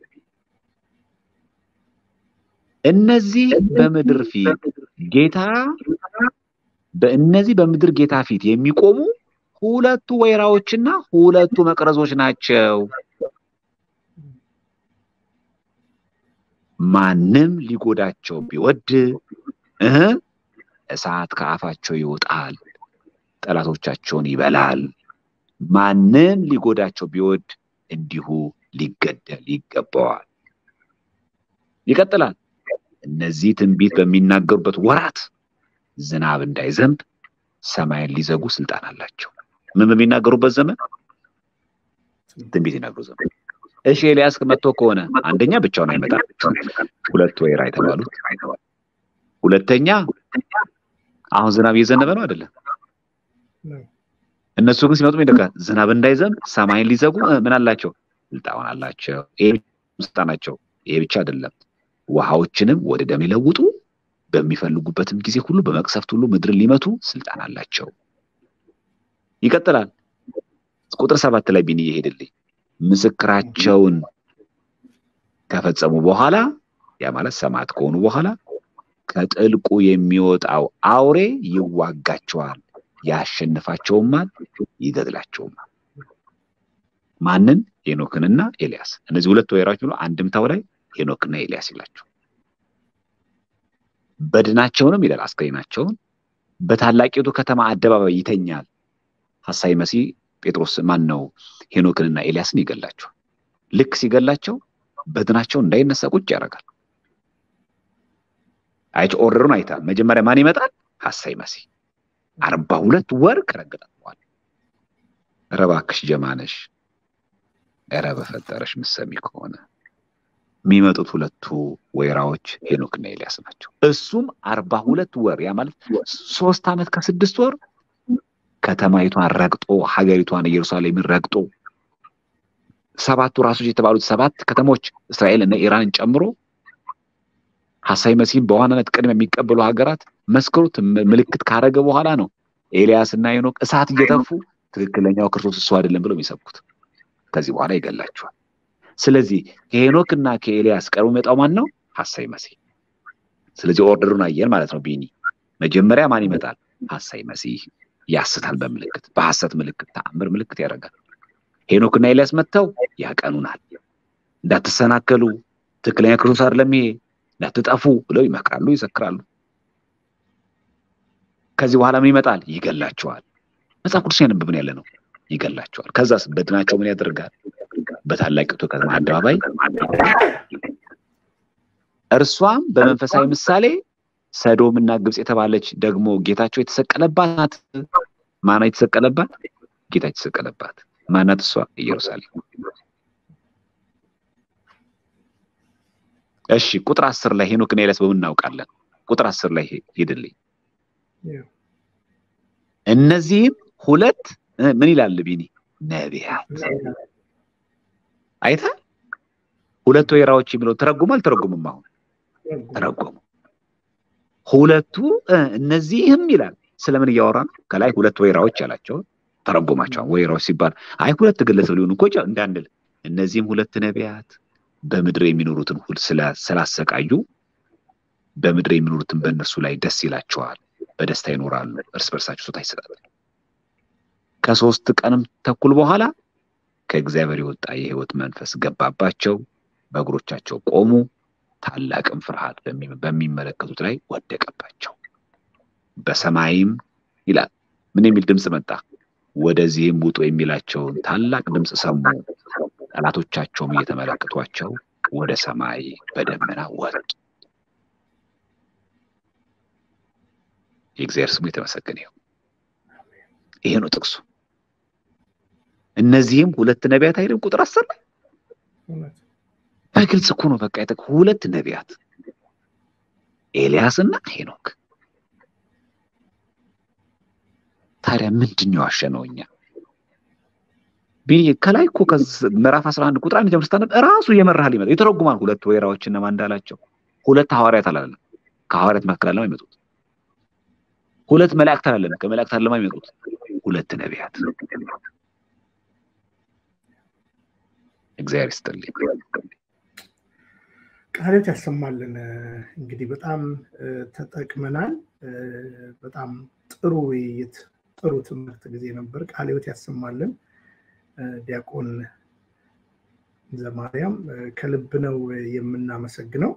እነዚህ በምድር ፊት ጌታ በእነዚህ በምድር ጌታ ፊት የሚቆሙ ሁለቱ ወይራዎችና ሁለቱ መቅረዞች ናቸው። ማንም ሊጎዳቸው ቢወድ እህ እሳት ከአፋቸው ይወጣል፣ ጠላቶቻቸውን ይበላል። ማንም ሊጎዳቸው ቢወድ እንዲሁ ሊገደል ይገባዋል። ይቀጥላል። እነዚህ ትንቢት በሚናገሩበት ወራት ዝናብ እንዳይዘንብ ሰማይን ሊዘጉ ስልጣን አላቸው። ምን በሚናገሩበት ዘመን ትንቢት ይናገሩ ዘመን። እሺ ኤልያስ መጥቶ ከሆነ አንደኛ ብቻውን አይመጣም። ሁለት ወይራ የተባሉት ሁለተኛ አሁን ዝናብ እየዘነበ ነው አይደለም? እነሱ ግን ሲመጡ ይደጋ ዝናብ እንዳይዘንብ ሰማይን ሊዘጉ ምን አላቸው? ስልጣን አላቸው። ይሄ ስልጣናቸው ይሄ ብቻ አይደለም። ውሃዎችንም ወደ ደም ሊለውጡ በሚፈልጉበትም ጊዜ ሁሉ በመቅሰፍት ሁሉ ምድርን ሊመቱ ስልጣን አላቸው። ይቀጥላል። ቁጥር ሰባት ላይ ቢኒ ይሄድልኝ ምስክራቸውን ከፈጸሙ በኋላ ያ ማለት ሰማዕት ከሆኑ በኋላ ከጥልቁ የሚወጣው አውሬ ይዋጋቸዋል፣ ያሸንፋቸውማል፣ ይገድላቸውማል። ማንን? ሄኖክንና ኤልያስ። እነዚህ ሁለት ወይራዎች ብሎ አንድምታው ላይ ሄኖክና ኤልያስ ይላቸው። በድናቸውንም ይላል አስክሬናቸውን በታላቂቱ ከተማ አደባባይ ይተኛል። ሐሳዊ መሲህ ጴጥሮስ ማን ነው ሄኖክንና ኤልያስን ይገላቸዋል። ልክ ሲገላቸው በድናቸው እንዳይነሳ ቁጭ ያደርጋል። አይቶ ኦርደሩን አይታል። መጀመሪያ ማን ይመጣል? ሐሳዊ መሲህ አርባ ሁለት ወር ከረገጣት በኋላ ኧረ እባክሽ ጀማነሽ፣ ኧረ በፈጠረሽ ምሰሚ ከሆነ የሚመጡት ሁለቱ ወይራዎች ሄኖክና ኤልያስ ናቸው። እሱም አርባ ሁለት ወር ያ ማለት ሶስት ዓመት ከስድስት ወር ከተማይቷን ረግጦ ሀገሪቷን ኢየሩሳሌምን ረግጦ ሰባቱ ራሶች የተባሉት ሰባት ከተሞች እስራኤል እና ኢራንን ጨምሮ ሐሳዊ መሲህን በዋናነት ቅድሚያ የሚቀበሉ ሀገራት መስክሩት ምልክት ካረገ በኋላ ነው ኤልያስ እና ሄኖክ እሳት እየተፉ ትክክለኛው ክርስቶስ እሱ አይደለም ብለው የሚሰብኩት። ከዚህ በኋላ ይገላቸዋል። ስለዚህ ከሄኖክ እና ከኤልያስ ቀድሞ የሚመጣው ማን ነው? ሐሳዊ መሲህ። ስለዚህ ኦርደሩን አየን ማለት ነው። ቢኒ መጀመሪያ ማን ይመጣል? ሐሳዊ መሲህ ያስታል። በምልክት በሐሰት ምልክት ተአምር ምልክት ያደርጋል። ሄኖክና ኤልያስ መጥተው ያቀኑናል። እንዳትሰናከሉ፣ ትክክለኛ ክርስቶስ አይደለም ይሄ፣ እንዳትጠፉ ብለው ይመክራሉ፣ ይዘክራሉ። ከዚህ በኋላ ምን ይመጣል? ይገላቸዋል። መጽሐፍ ቅዱስ ያነብብን ያለ ነው። ይገላቸዋል። ከዛስ በድናቸው ምን ያደርጋል? በታላቂቱ ከተማ አደባባይ እርሷም በመንፈሳዊ ምሳሌ ሰዶም እና ግብፅ የተባለች ደግሞ ጌታቸው የተሰቀለባት ናት። ማና የተሰቀለባት? ጌታ የተሰቀለባት ማናት? እሷ ኢየሩሳሌም። እሺ ቁጥር አስር ላይ ሄኖክና ኤልያስ በምን እናውቃለን? ቁጥር አስር ላይ ሄድልኝ። እነዚህም ሁለት ምን ይላል ቢኒ? ነቢያት አይተ ሁለት ወይራዎች የሚለው ተረጉሞ አልተረጉምም? አሁን ተረጎሙ። ሁለቱ እነዚህም ይላል ስለምን እያወራ ነው? ከላይ ሁለት ወይራዎች ያላቸው ተረጎማቸዋል። ወይራዎች ሲባል አይ ሁለት ግለሰብ ሊሆኑ እኮ እንዳንል፣ እነዚህም ሁለት ነቢያት በምድር የሚኖሩትን ሁል ስላሰቃዩ በምድር የሚኖሩትን በእነርሱ ላይ ደስ ይላቸዋል፣ በደስታ ይኖራሉ፣ እርስ በርሳቸው ስጦታ ይሰጣሉ። ከሶስት ቀንም ተኩል በኋላ ከእግዚአብሔር የወጣ የሕይወት መንፈስ ገባባቸው፣ በእግሮቻቸው ቆሙ፣ ታላቅም ፍርሃት በሚመለከቱት ላይ ወደቀባቸው። በሰማይም ይላል ምን የሚል ድምፅ መጣ? ወደዚህም ውጡ የሚላቸውን ታላቅ ድምፅ ሰሙ። ጠላቶቻቸውም እየተመለከቷቸው ወደ ሰማይ በደመና ወጡ። የእግዚአብሔር ስሙ የተመሰገነ ይሁን። ይሄ ነው ጥቅሱ። እነዚህም ሁለት ነቢያት አይደለም? ቁጥር አስር ላይ በግልጽ እኮ ነው። በቃ ሁለት ነቢያት ኤልያስ እና ሄኖክ። ታዲያ ምንድን ነው ያሸነው? እኛ ከላይ እኮ ምዕራፍ 11 ቁጥር አንድ ጀምር ስታነብ እራሱ እየመራህ ሊመጣ የተረጉማል። ሁለት ወይራዎች እነማን እንዳላቸው ሁለት ሐዋርያት አላለም። ከሐዋርያት መካከል አለማ ይመጡት ሁለት መላእክት አላለም። ከመላእክት አለማ ይመጡት ሁለት ነቢያት። እግዚአብሔር ይስጥልኝ። ቃሎት ያሰማልን። እንግዲህ በጣም ተጠቅመናል። በጣም ጥሩ ውይይት፣ ጥሩ ትምህርት ጊዜ ነበር። ቃሎት ያሰማልን። ዲያቆን ዘማርያም ከልብ ነው የምናመሰግነው።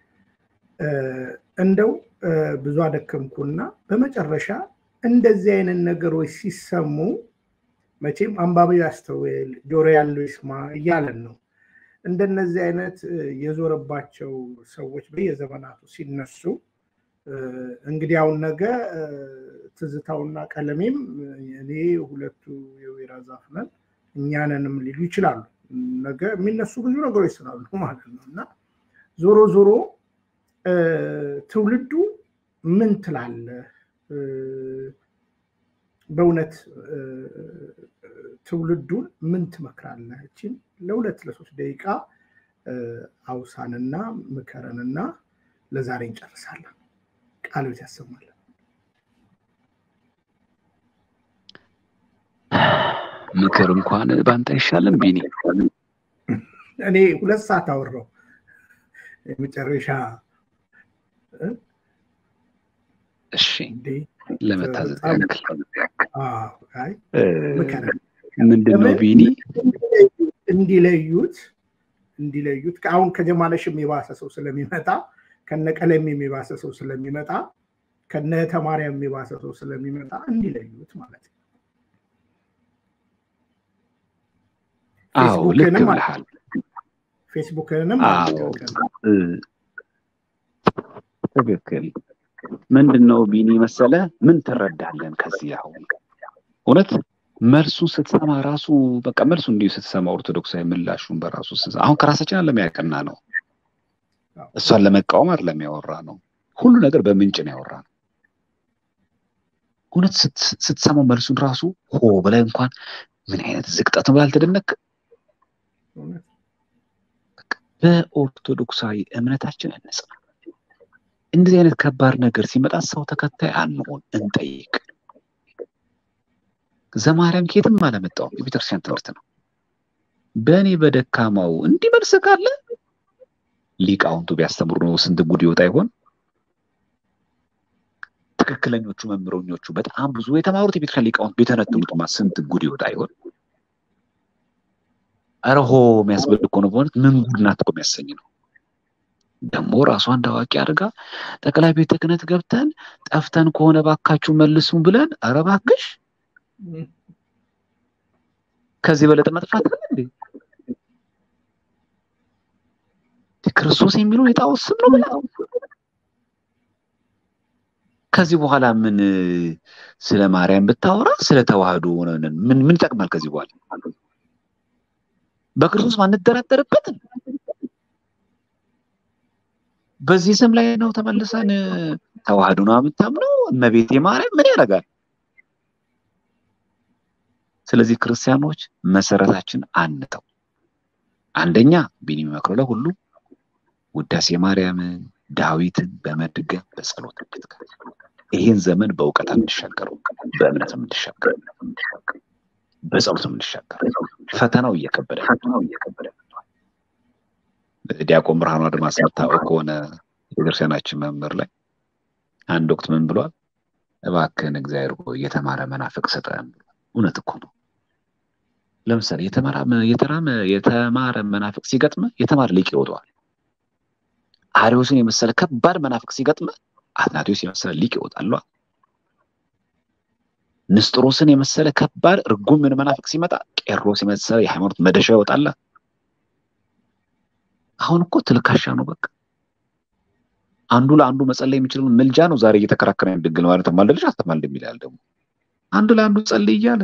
እንደው ብዙ አደከምኩና በመጨረሻ እንደዚህ አይነት ነገሮች ሲሰሙ መቼም አንባቢው ያስተውል፣ ጆሮ ያለው ይስማ እያለን ነው። እንደነዚህ አይነት የዞረባቸው ሰዎች በየዘመናቱ ሲነሱ እንግዲህ አሁን ነገ ትዝታውና ቀለሜም እኔ ሁለቱ የወይራ ዛፍ ነን እኛንንም ሊሉ ይችላሉ። ነገ የሚነሱ ብዙ ነገሮች ስላሉ ማለት ነው እና ዞሮ ዞሮ ትውልዱ ምን ትላለህ? በእውነት ትውልዱን ምን ትመክራለህ? እችን ለሁለት ለሶስት ደቂቃ አውሳንና ምከረንና ለዛሬ እንጨርሳለን። ቃልቤት ያሰማለን። ምክር እንኳን በአንተ አይሻልም ቢኒ? እኔ ሁለት ሰዓት አወራው የመጨረሻ እሺ ለመታዘዝ ያክል ምንድን ነው ቢኒ እንዲለዩት እንዲለዩት አሁን ከጀማነሽም የባሰ ሰው ስለሚመጣ ከነ ቀለም የሚባሰ ሰው ስለሚመጣ ከነ ተማሪያም የባሰ ሰው ስለሚመጣ እንዲለዩት ማለት ነው። አዎ ልክ ብለሃል። ፌስቡክንም ትክክል። ምንድን ነው ቢኒ መሰለ ምን ትረዳለን ከዚህ አሁን እውነት መልሱን ስትሰማ ራሱ በቃ መልሱ እንዲሁ ስትሰማ ኦርቶዶክሳዊ ምላሹን በራሱ አሁን ከራሳችን አለም ያቀና ነው። እሷን ለመቃወም አይደለም ያወራ ነው። ሁሉ ነገር በምንጭ ነው ያወራ ነው። እውነት ስትሰማው መልሱን ራሱ ሆ በላይ እንኳን ምን አይነት ዝቅጠት ነው ብለህ አልተደነቅም? በኦርቶዶክሳዊ እምነታችን እንጽና። እንደዚህ አይነት ከባድ ነገር ሲመጣ ሰው ተከታይ አንሆን፣ እንጠይቅ። ዘማርያም ከየትም አለመጣውም የቤተክርስቲያን ትምህርት ነው። በእኔ በደካማው እንዲህ መልስ ካለ ሊቃውንቱ ቢያስተምሩ ነው ስንት ጉድ ይወጣ ይሆን? ትክክለኞቹ መምህሮኞቹ በጣም ብዙ የተማሩት የቤተክርስቲያን ሊቃውንት ቢተነትኑትማ ስንት ጉድ ይወጣ ይሆን? አረሆ የሚያስብል እኮ ነው። በእውነት ምን ጉድ ናት እኮ የሚያሰኝ ነው። ደግሞ ራሷ እንደ አዋቂ አድርጋ ጠቅላይ ቤተ ክህነት ገብተን ጠፍተን ከሆነ ባካችሁ መልሱን ብለን ኧረ እባክሽ ከዚህ በለጠ መጥፋት አለ እንዴ? ክርስቶስ የሚለው የጣዖት ስም ነው ብላ ከዚህ በኋላ ምን ስለ ማርያም ብታወራ ስለ ተዋህዶ ምን ምን ይጠቅማል? ከዚህ በኋላ በክርስቶስ ማንደራደርበትም በዚህ ስም ላይ ነው ተመልሰን ተዋህዶ ነው የምታምነው እመቤቴ ማርያም ምን ያደርጋል? ስለዚህ ክርስቲያኖች መሰረታችን አንተው። አንደኛ ቢኒ የሚመክረው ለሁሉ ውዳሴ ማርያምን ዳዊትን በመድገም በጸሎት እንትጋ። ይህን ዘመን በእውቀት እንሻገረው፣ በእምነት እንሻገር፣ በጸሎት እንሻገር። ፈተናው እየከበደ ዲያቆን ብርሃኑ አድማስ የምታውቀው ከሆነ የቤተክርስቲያናችን መምህር ላይ አንድ ወቅት ምን ብሏል? እባክህን እግዚአብሔር ሆይ የተማረ መናፍቅ ስጠን። እውነት እኮ ነው። ለምሳሌ የተማረ መናፍቅ ሲገጥመ የተማረ ሊቅ ይወጣዋል። አሪዮስን የመሰለ ከባድ መናፍቅ ሲገጥመ አትናቴዎስ የመሰለ ሊቅ ይወጣል። ንስጥሮስን የመሰለ ከባድ እርጉም የሆነ መናፍቅ ሲመጣ ቄሮስ የመሰለ የሃይማኖት መደሻ ይወጣል። አሁን እኮ ትልካሻ ነው በቃ አንዱ ለአንዱ መጸለይ የሚችለው ምልጃ ነው። ዛሬ እየተከራከረ ድንግል ማለት ማልደልሽ አስተማልድ የሚላል ደግሞ አንዱ ለአንዱ ጸልይ እያለ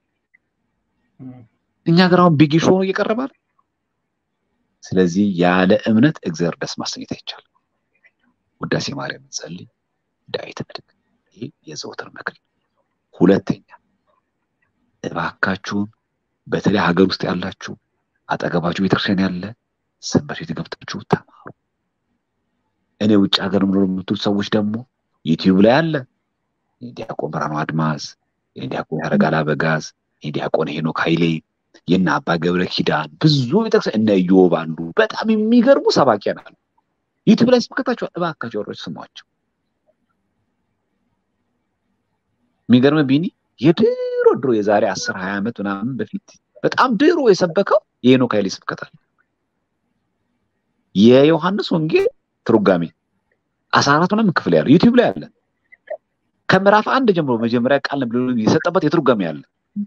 እኛ ጋር አሁን ቢግ ሾው ነው እየቀረባል። ስለዚህ ያለ እምነት እግዚአብሔር ደስ ማሰኘት አይቻልም። ውዳሴ ማርያም ጸልይ፣ ዳዊት ንድግ። ይህ የዘወትር ምክር። ሁለተኛ እባካችሁን በተለይ ሀገር ውስጥ ያላችሁ አጠገባችሁ ቤተክርስቲያን ያለ ሰንበት ቤት ገብታችሁ ተማሩ። እኔ ውጭ ሀገር ምኖር የምትሉት ሰዎች ደግሞ ዩቲዩብ ላይ አለ የዲያቆን ብርሃኑ አድማስ፣ የዲያቆን ያረጋል አበጋዝ፣ የዲያቆን ሄኖክ ኃይሌ፣ የእነ አባ ገብረ ኪዳን ብዙ ቤተክርስቲያን እነ ኢዮብ አንዱ በጣም የሚገርሙ ሰባኪያን አሉ። ዩቲዩብ ላይ ስብከታቸው እባካቸው ወሮች ስሟቸው። የሚገርም ቢኒ የድሮ ድሮ የዛሬ አስር ሀያ ዓመት ምናምን በፊት በጣም ድሮ የሰበከው የሄኖክ ኃይሌ ስብከታል የዮሐንስ ወንጌል ትርጓሜ አስራ አራት ምናምን ክፍል ያለው ዩቲዩብ ላይ አለ። ከምዕራፍ አንድ ጀምሮ መጀመሪያ ቃል ብሎ የሰጠበት የትርጓሜ አለ።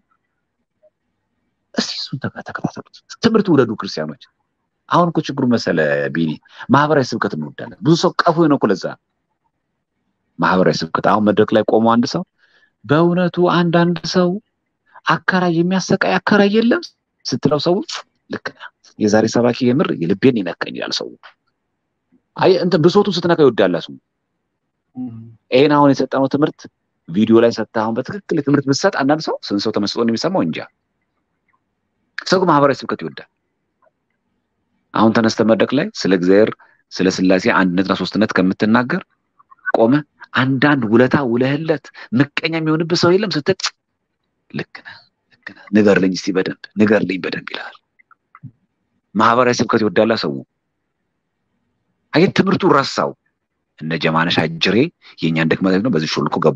እስቲ እሱን ተከታተሉት። ትምህርት ውደዱ ክርስቲያኖች። አሁን እኮ ችግሩ መሰለ ቢኒ ማህበራዊ ስብከት እንወዳለን። ብዙ ሰው ቀፎ ነው እኮ ለዛ ማህበራዊ ስብከት። አሁን መድረክ ላይ ቆሞ አንድ ሰው በእውነቱ አንዳንድ ሰው አከራይ የሚያሰቃይ አከራይ የለም ስትለው ሰው ልክ ነህ የዛሬ ሰባኪ የምር የልቤን ይነካኝ ይላል ሰው። አይ እንትን ብሶቱን ስትነካ ይወዳል ሰው። ይሄን አሁን የሰጠነው ትምህርት ቪዲዮ ላይ ሰጥተህ አሁን በትክክል ትምህርት ብትሰጥ አንዳንድ ሰው ስንት ሰው ተመስጦ የሚሰማው እንጃ። ሰው ግን ማህበራዊ ስብከት ይወዳል። አሁን ተነስተ መድረክ ላይ ስለ እግዚአብሔር ስለ ስላሴ አንድነትና ሶስትነት ከምትናገር ቆመ አንዳንድ ውለታ ውለህለት ምቀኛ የሚሆንብህ ሰው የለም ስትል ልክ ነህ ልክ ነህ ንገርልኝ እስቲ በደንብ ንገርልኝ በደንብ ይልሃል። ማህበራዊ ስብከት ይወዳላ ሰው። አየህ ትምህርቱ ረሳው። እነ ጀማነሽ አጅሬ የእኛን ድክመት ነው በዚህ ሾልኮ ገቧ።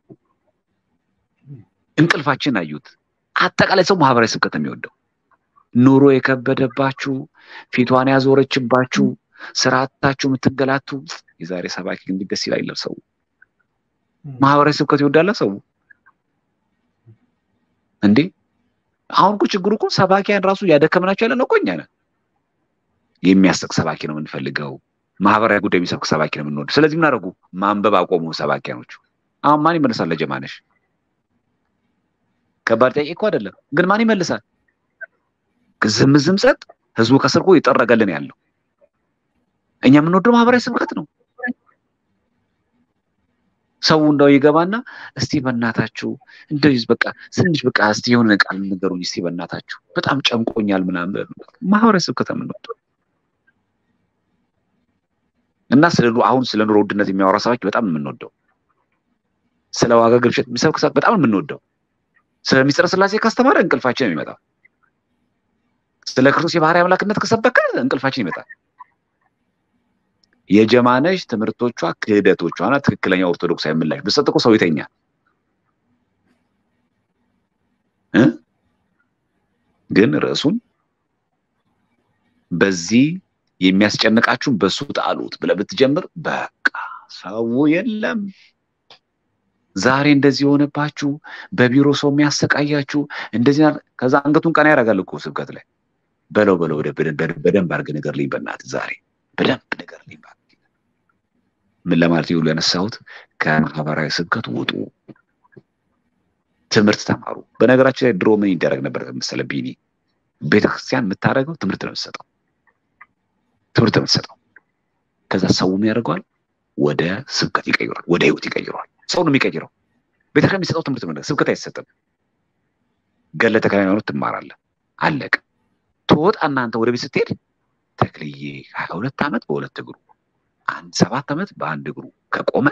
እንቅልፋችን አዩት። አጠቃላይ ሰው ማህበራዊ ስብከት የሚወደው ኑሮ የከበደባችሁ ፊቷን ያዞረችባችሁ ስርዓታችሁ የምትገላቱ የዛሬ ሰባኪ ግን ደስ ይላል ይላል ሰው። ማህበራዊ ስብከት ይወዳላ ሰው እንዴ አሁን እኮ ችግሩ እኮ ሰባኪያን ራሱ ያደከምናቸው ያለ ነው እኮ እኛ ነን። የሚያስቅ ሰባኪ ነው የምንፈልገው። ማህበራዊ ጉዳይ የሚሰብክ ሰባኪ ነው የምንወድ። ስለዚህ ምን አደረጉ? ማንበብ አቆሙ ሰባኪያኖቹ። አሁን ማን ይመልሳል ለጀማነሽ? ከባድ ጥያቄ እኮ አይደለም፣ ግን ማን ይመልሳል? ዝም ዝም ጸጥ። ህዝቡ ከስር እኮ ይጠረገልን ያለው እኛ የምንወደው ማህበራዊ ስብከት ነው። ሰው እንደው ይገባና እስቲ በእናታችሁ እንደው በቃ ትንሽ በቃ እስቲ የሆነ ቃል ንገሩኝ እስቲ በእናታችሁ በጣም ጨንቆኛል ምናምን ማህበራዊ ስብከት የምንወደው እና ስለ አሁን ስለ ኑሮ ውድነት የሚያወራ ሰባኪ በጣም የምንወደው ስለ ዋጋ ግብሸት የሚሰብክ ሰባኪ በጣም የምንወደው ስለ ሚስጥረ ስላሴ ካስተማረ እንቅልፋችን የሚመጣው ስለ ክርስቶስ የባህሪ አምላክነት ከሰበከ እንቅልፋችን ይመጣል። የጀማነሽ ትምህርቶቿ ክህደቶቿና ትክክለኛ ኦርቶዶክሳዊ ምላሽ ብትሰጥ እኮ ሰው ይተኛል። ግን ርዕሱን በዚህ የሚያስጨንቃችሁን በሱ ጣሉት ብለህ ብትጀምር በቃ ሰው የለም። ዛሬ እንደዚህ የሆነባችሁ በቢሮ ሰው የሚያሰቃያችሁ እንደዚህ ከዛ አንገቱን ቀና ያደርጋል እኮ ስብከት ላይ በለው በለው በደንብ አድርገህ ንገርልኝ በእናትህ ዛሬ በደንብ ንገርልኝ ምን ለማለት ይሁሉ ያነሳሁት ከማህበራዊ ስብከት ውጡ፣ ትምህርት ተማሩ። በነገራችን ላይ ድሮ ምን ይደረግ ነበር መሰለ ቢኒ፣ ቤተክርስቲያን የምታደርገው ትምህርት ነው የምትሰጠው፣ ትምህርት ነው የምትሰጠው። ከዛ ሰው ያደርገዋል ወደ ስብከት ይቀይሯል፣ ወደ ህይወት ይቀይሯል። ሰው ነው የሚቀይረው። ቤተክርስቲያን የሚሰጠው ትምህርት ነው፣ ስብከት አይሰጥም። ገለ ተክለ ሃይማኖት ትማራለህ፣ አለቀ። ትወጣ እናንተ ወደ ቤት ስትሄድ ተክልዬ ሀያ ሁለት ዓመት በሁለት እግሩ አንድ ሰባት ዓመት በአንድ እግሩ ከቆመ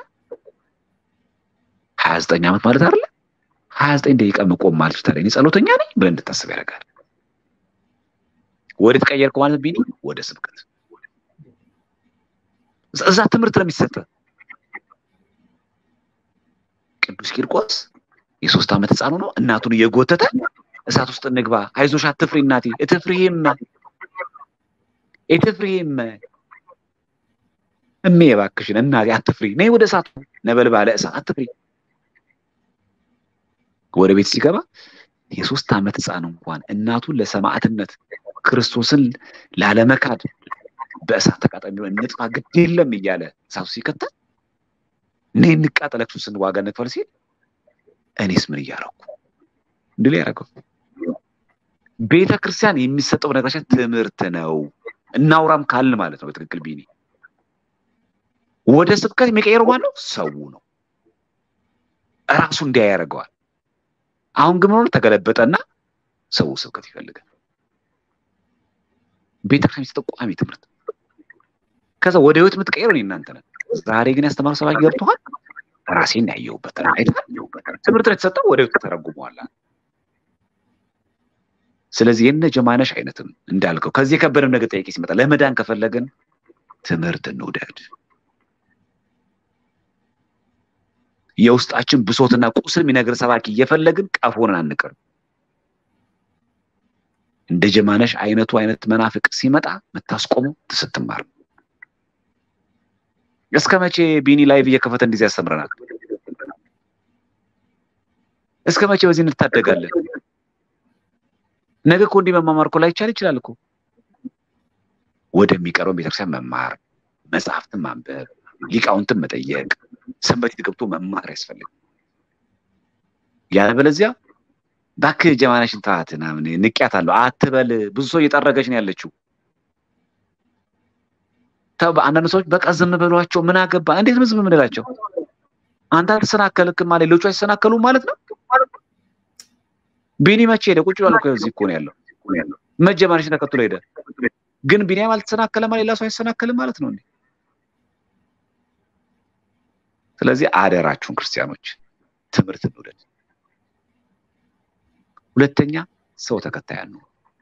ሀያ ዘጠኝ ዓመት ማለት አይደለ? ሀያ ዘጠኝ ደቂቃ መቆም ማለት ታዲያ እኔ ጸሎተኛ ነኝ ብለህ እንድታስብ ያደርጋል። ወደ ተቀየርኩ ማለት ቢኒ ወደ ስብከት እዛ ትምህርት ነው የሚሰጠ። ቅዱስ ቂርቆስ የሶስት ዓመት ህፃኑ ነው እናቱን እየጎተተ እሳት ውስጥ እንግባ፣ አይዞሽ አትፍሪ እናቴ፣ እትፍሪህም እትፍሪህም እሜ እባክሽን እናቴ አትፍሪ፣ ነይ ወደ እሳቱ ነበልባለ እሳት አትፍሪ። ወደ ቤት ሲገባ የሶስት ዓመት ህፃን እንኳን እናቱን ለሰማዕትነት ክርስቶስን ላለመካድ በእሳት ተቃጣሚ እንጥፋ ግድ የለም እያለ እሳቱ ሲከተል ነይ እንቃጠል፣ ክርስቶስን ዋጋ እንክፈል ሲል እኔስ ምን እያደረኩ እንድል ያደረገው ቤተ ክርስቲያን የሚሰጠው ነገራችን ትምህርት ነው። እናውራም ካልን ማለት ነው። በትክክል ቢኒ ወደ ስብከት የሚቀየረው ማለት ነው ሰው ነው። እራሱ እንዲያ ያደርገዋል። አሁን ግን ሆነ ተገለበጠና ሰው ስብከት ይፈልጋል። ቤተክርስቲያን የሚሰጠው ቋሚ ትምህርት ከዛ ወደ ህይወት የምትቀይረው እናንተ ነን። ዛሬ ግን ያስተማሩ ሰባኪ ገብተዋል። ራሴን ያየሁበት ትምህርት ነው የተሰጠው፣ ወደ ህይወት ተረጉመዋል። ስለዚህ የነ ጀማነሽ አይነትም እንዳልከው ከዚህ የከበደም ነገር ጠያቄ ሲመጣ ለመዳን ከፈለግን ትምህርት እንውደድ። የውስጣችን ብሶትና ቁስል የሚነግር ሰባኪ እየፈለግን ቀፎንን አንቅርም። እንደ ጀማነሽ አይነቱ አይነት መናፍቅ ሲመጣ የምታስቆመው ስትማር። እስከ መቼ ቢኒ ላይቭ እየከፈተ እንደዚህ ያስተምረናል? እስከ መቼ በዚህ እንታደጋለን? ነገ እኮ እንዲህ መማማር እኮ ላይቻል ይችላል እኮ። ወደሚቀርበው ቤተክርስቲያን መማር፣ መጽሐፍትን ማንበብ፣ ሊቃውንትን መጠየቅ፣ ሰንበቴት ገብቶ መማር ያስፈልግ። ያለበለዚያ እባክህ ጀማነሽን ተዋት ምናምን ንቅያታለሁ አትበል። ብዙ ሰው እየጠረገች ነው ያለችው። ተው አንዳንድ ሰዎች በቃ ዝም በሏቸው፣ ምን አገባ? እንዴት ነው ዝም የምንላቸው? አንተ አልተሰናከልክማ ሌሎቹ አይሰናከሉም ማለት ነው። ቢኒ መቼ ሄደ? ቁጭ ብሏል እኮ እዚህ እኮ ነው ያለው። መጀመሪያሽ ተከትሎ ሄደ። ግን ቢኒያም አልተሰናከለም፣ ሌላ ሰው አይሰናከልም ማለት ነው እንዴ? ስለዚህ አደራችሁን ክርስቲያኖች ትምህርት እንውደድ። ሁለተኛ ሰው ተከታይ ነው።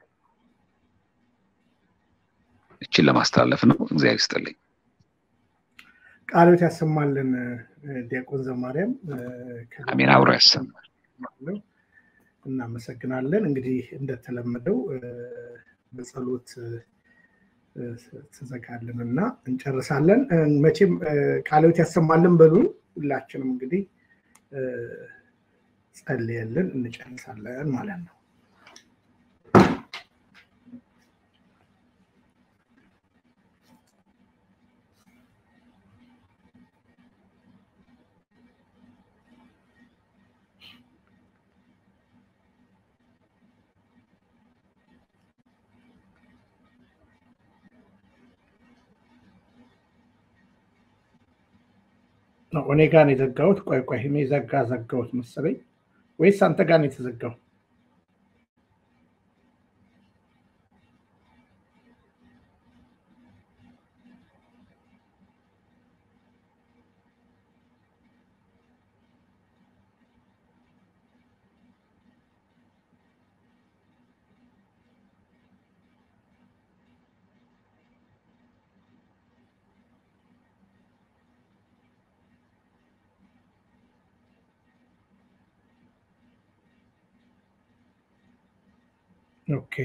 እችን ለማስተላለፍ ነው። እግዚአብሔር ይስጥልኝ። ቃሎት ያሰማልን ዲያቆን ዘማርያም። አሜን። አብሮ ያሰማል። እናመሰግናለን። እንግዲህ እንደተለመደው በጸሎት ትዘጋልን እና እንጨርሳለን። መቼም ቃሎት ያሰማልን በሉን። ሁላችንም እንግዲህ ጸልየልን እንጨርሳለን ማለት ነው። እኔ ጋር ነው የዘጋሁት። ቆይ ቆይ እኔ ዘጋ ዘጋሁት መሰለኝ ወይስ አንተ ጋር ነው የተዘጋው? ኦኬ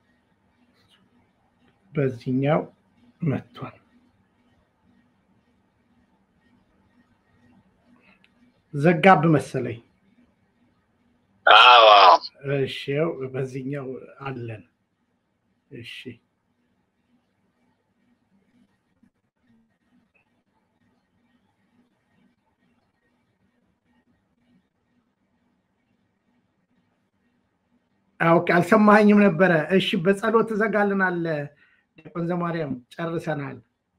በዚህኛው መጥቷል። ዘጋብ መሰለኝ። አዎ እሺ ያው በዚህኛው አለን። እሺ ኦኬ አልሰማኸኝም ነበረ። እሺ በጸሎት ትዘጋልናል። ዲያቆን ዘማርያም ጨርሰናል።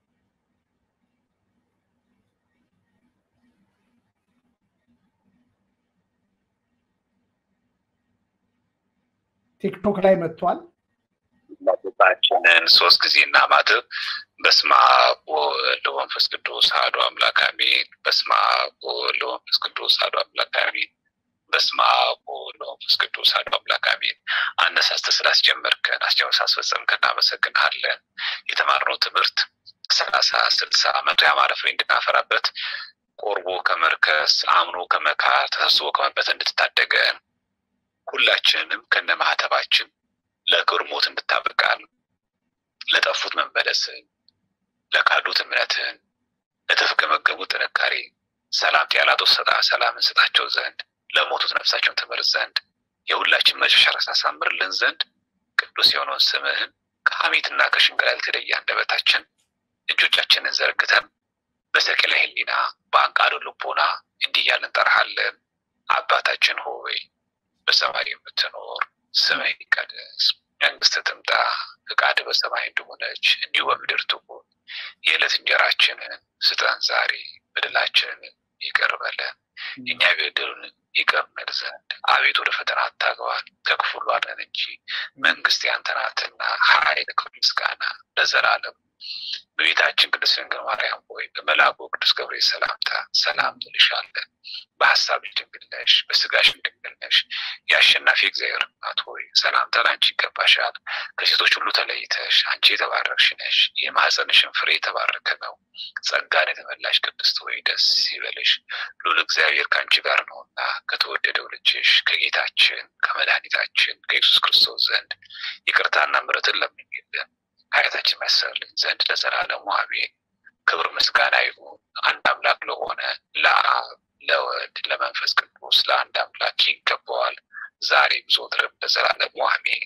ቲክቶክ ላይ መጥቷል። ጌታችንን ሶስት ጊዜ እናማትብ። በስመ አብ ወወልድ ወመንፈስ ቅዱስ አሐዱ አምላክ አሜን። በስመ አብ ወወልድ ወመንፈስ ቅዱስ አሐዱ አምላክ አሜን። በስመ አብ ወወልድ ወመንፈስ ቅዱስ አሐዱ አምላክ አሜን። አነሳስተህ ስላስጀመርከን አስጀምረህ ሳስፈጸምከን እናመሰግንሃለን። የተማርነው ትምህርት ሰላሳ ስልሳ መቶ ያማረ ፍሬ እንድናፈራበት ቆርቦ ከመርከስ አምኖ ከመካር ተሰብስቦ ከመበት እንድትታደገን ሁላችንንም ከነ ማህተባችን ለክብር ሞት እንድታበቃን ለጠፉት መመለስን ለካዱት እምነትን ለተፍገመገቡት ጥንካሬ ሰላም ያላጦ ሰጣ ሰላምን ስጣቸው ዘንድ ለሞቱት ነፍሳቸውን ትምህርት ዘንድ የሁላችን መጨረሻ ታሳምርልን ዘንድ ቅዱስ የሆነውን ስምህን ከሐሜትና ከሽንገላ ያልተለየ አንደበታችን እጆቻችንን ዘርግተን በሰቅለ ሕሊና በአንቃዶ ልቦና እንዲህ እያልን እንጠራሃለን። አባታችን ሆይ በሰማይ የምትኖር ስምህ ይቀደስ፣ መንግስት ትምጣ፣ ፍቃድ በሰማይ እንደሆነች እንዲሁ በምድር ትሁን። የዕለት እንጀራችንን ስጠን ዛሬ፣ በደላችንን ይቅር በለን እኛ የበደሉንን ይቅር እንል ዘንድ፣ አቤት ወደ ፈተና አታግባን ከክፉ ሁሉ አድነን እንጂ መንግስት ያንተ ናትና ኃይል፣ ክብር፣ ምስጋና ለዘላለም በቤታችን ቅድስት ድንግል ማርያም ሆይ በመልአኩ ቅዱስ ገብርኤል ሰላምታ ሰላም እንልሻለን። በሀሳብሽ ድንግል ነሽ፣ በስጋሽም ድንግል ነሽ። የአሸናፊ እግዚአብሔር እናት ሆይ ሰላምታ ለአንቺ ይገባሻል። ከሴቶች ሁሉ ተለይተሽ አንቺ የተባረክሽ ነሽ፣ የማኅፀንሽን ፍሬ የተባረከ ነው። ጸጋን የተመላሽ ቅድስት ሆይ ደስ ይበልሽ፣ ልዑል እግዚአብሔር ከአንቺ ጋር ነውና ከተወደደው ልጅሽ ከጌታችን ከመድኃኒታችን ከኢየሱስ ክርስቶስ ዘንድ ይቅርታና ምሕረትን ለምኝልን ኃጢአታችን ያሰርልን ዘንድ ለዘላለሙ አሜን። ክብር ምስጋና ይሁን አንድ አምላክ ለሆነ ለአብ ለወልድ ለመንፈስ ቅዱስ ለአንድ አምላክ ይገባዋል፣ ዛሬም ዘወትርም ለዘላለሙ አሜን።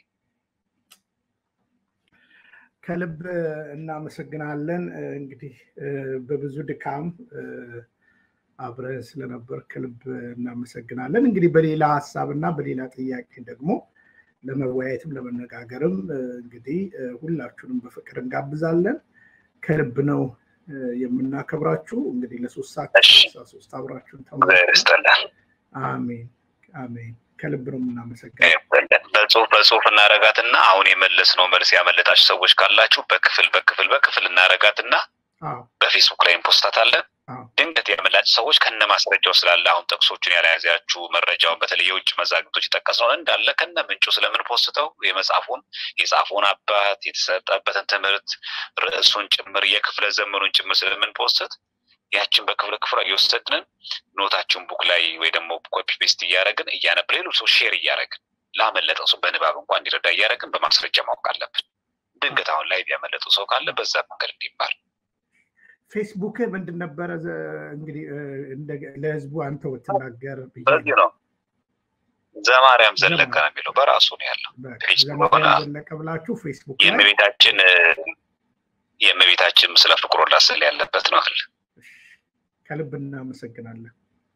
ከልብ እናመሰግናለን። እንግዲህ በብዙ ድካም አብረን ስለነበር ከልብ እናመሰግናለን። እንግዲህ በሌላ ሀሳብ እና በሌላ ጥያቄ ደግሞ ለመወያየትም ለመነጋገርም እንግዲህ ሁላችሁንም በፍቅር እንጋብዛለን። ከልብ ነው የምናከብራችሁ። እንግዲህ ለሶስት ሰዓት ሶስት አብራችሁን ይስጠልን። አሜን አሜን። ከልብ ነው የምናመሰግነው። በጽሁፍ በጽሁፍ እናረጋትና አሁን የመለስነው መልስ ያመለጣችሁ ሰዎች ካላችሁ በክፍል በክፍል በክፍል እናረጋትና አዎ በፌስቡክ ላይ እንፖስታታለን። አዎ ድንገት ያመላጭ ሰዎች ከነ ማስረጃው ስላለ አሁን ጥቅሶቹን ያለያዛችሁ መረጃውን በተለይ የውጭ መዛግብቶች የጠቀስነውን እንዳለ ከነ ምንጩ ስለምንፖስተው የመጽሐፉን የጻፉን አባት የተሰጠበትን ትምህርት ርዕሱን ጭምር የክፍለ ዘመኑን ጭምር ስለምንፖስት ያችን በክፍለ ክፍሏ እየወሰድንን ኖታችን ቡክ ላይ ወይ ደግሞ ኮፒ ፔስት እያደረግን እያነብ ሌሎች ሰው ሼር እያደረግን ላመለጠው ሰው በንባብ እንኳን እንዲረዳ እያደረግን በማስረጃ ማወቅ አለብን። ድንገት አሁን ላይ ያመለጠው ሰው ካለ በዛ መንገድ እንዲማር ፌስቡክ ምንድን ነበረ? እንግዲህ ለህዝቡ አንተ ብትናገር ብዬ በዚህ ነው ዘማርያም ዘለቀ ነው የሚለው በራሱ ነው ያለው። ፌስቡክ ሆነ ዘማርያም ዘለቀ ብላችሁ ፌስቡክ ላይ የእመቤታችን የእመቤታችን ምስለ ፍቁር ወልዳ ስዕል ያለበት ነው አለ። ከልብ እናመሰግናለን።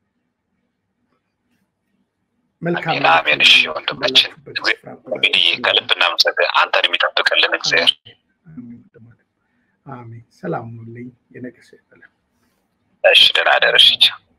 መልካም አሜን አሜን። እሺ ወንድማችን እንግዲህ ከልብ እናመሰግን። አንተን የሚጠብቅልን እግዚአብሔር አሜን። አሜን። ሰላም ሁኑልኝ። የነገ ሰው ይበለን። እሺ ደህና ደረሽ።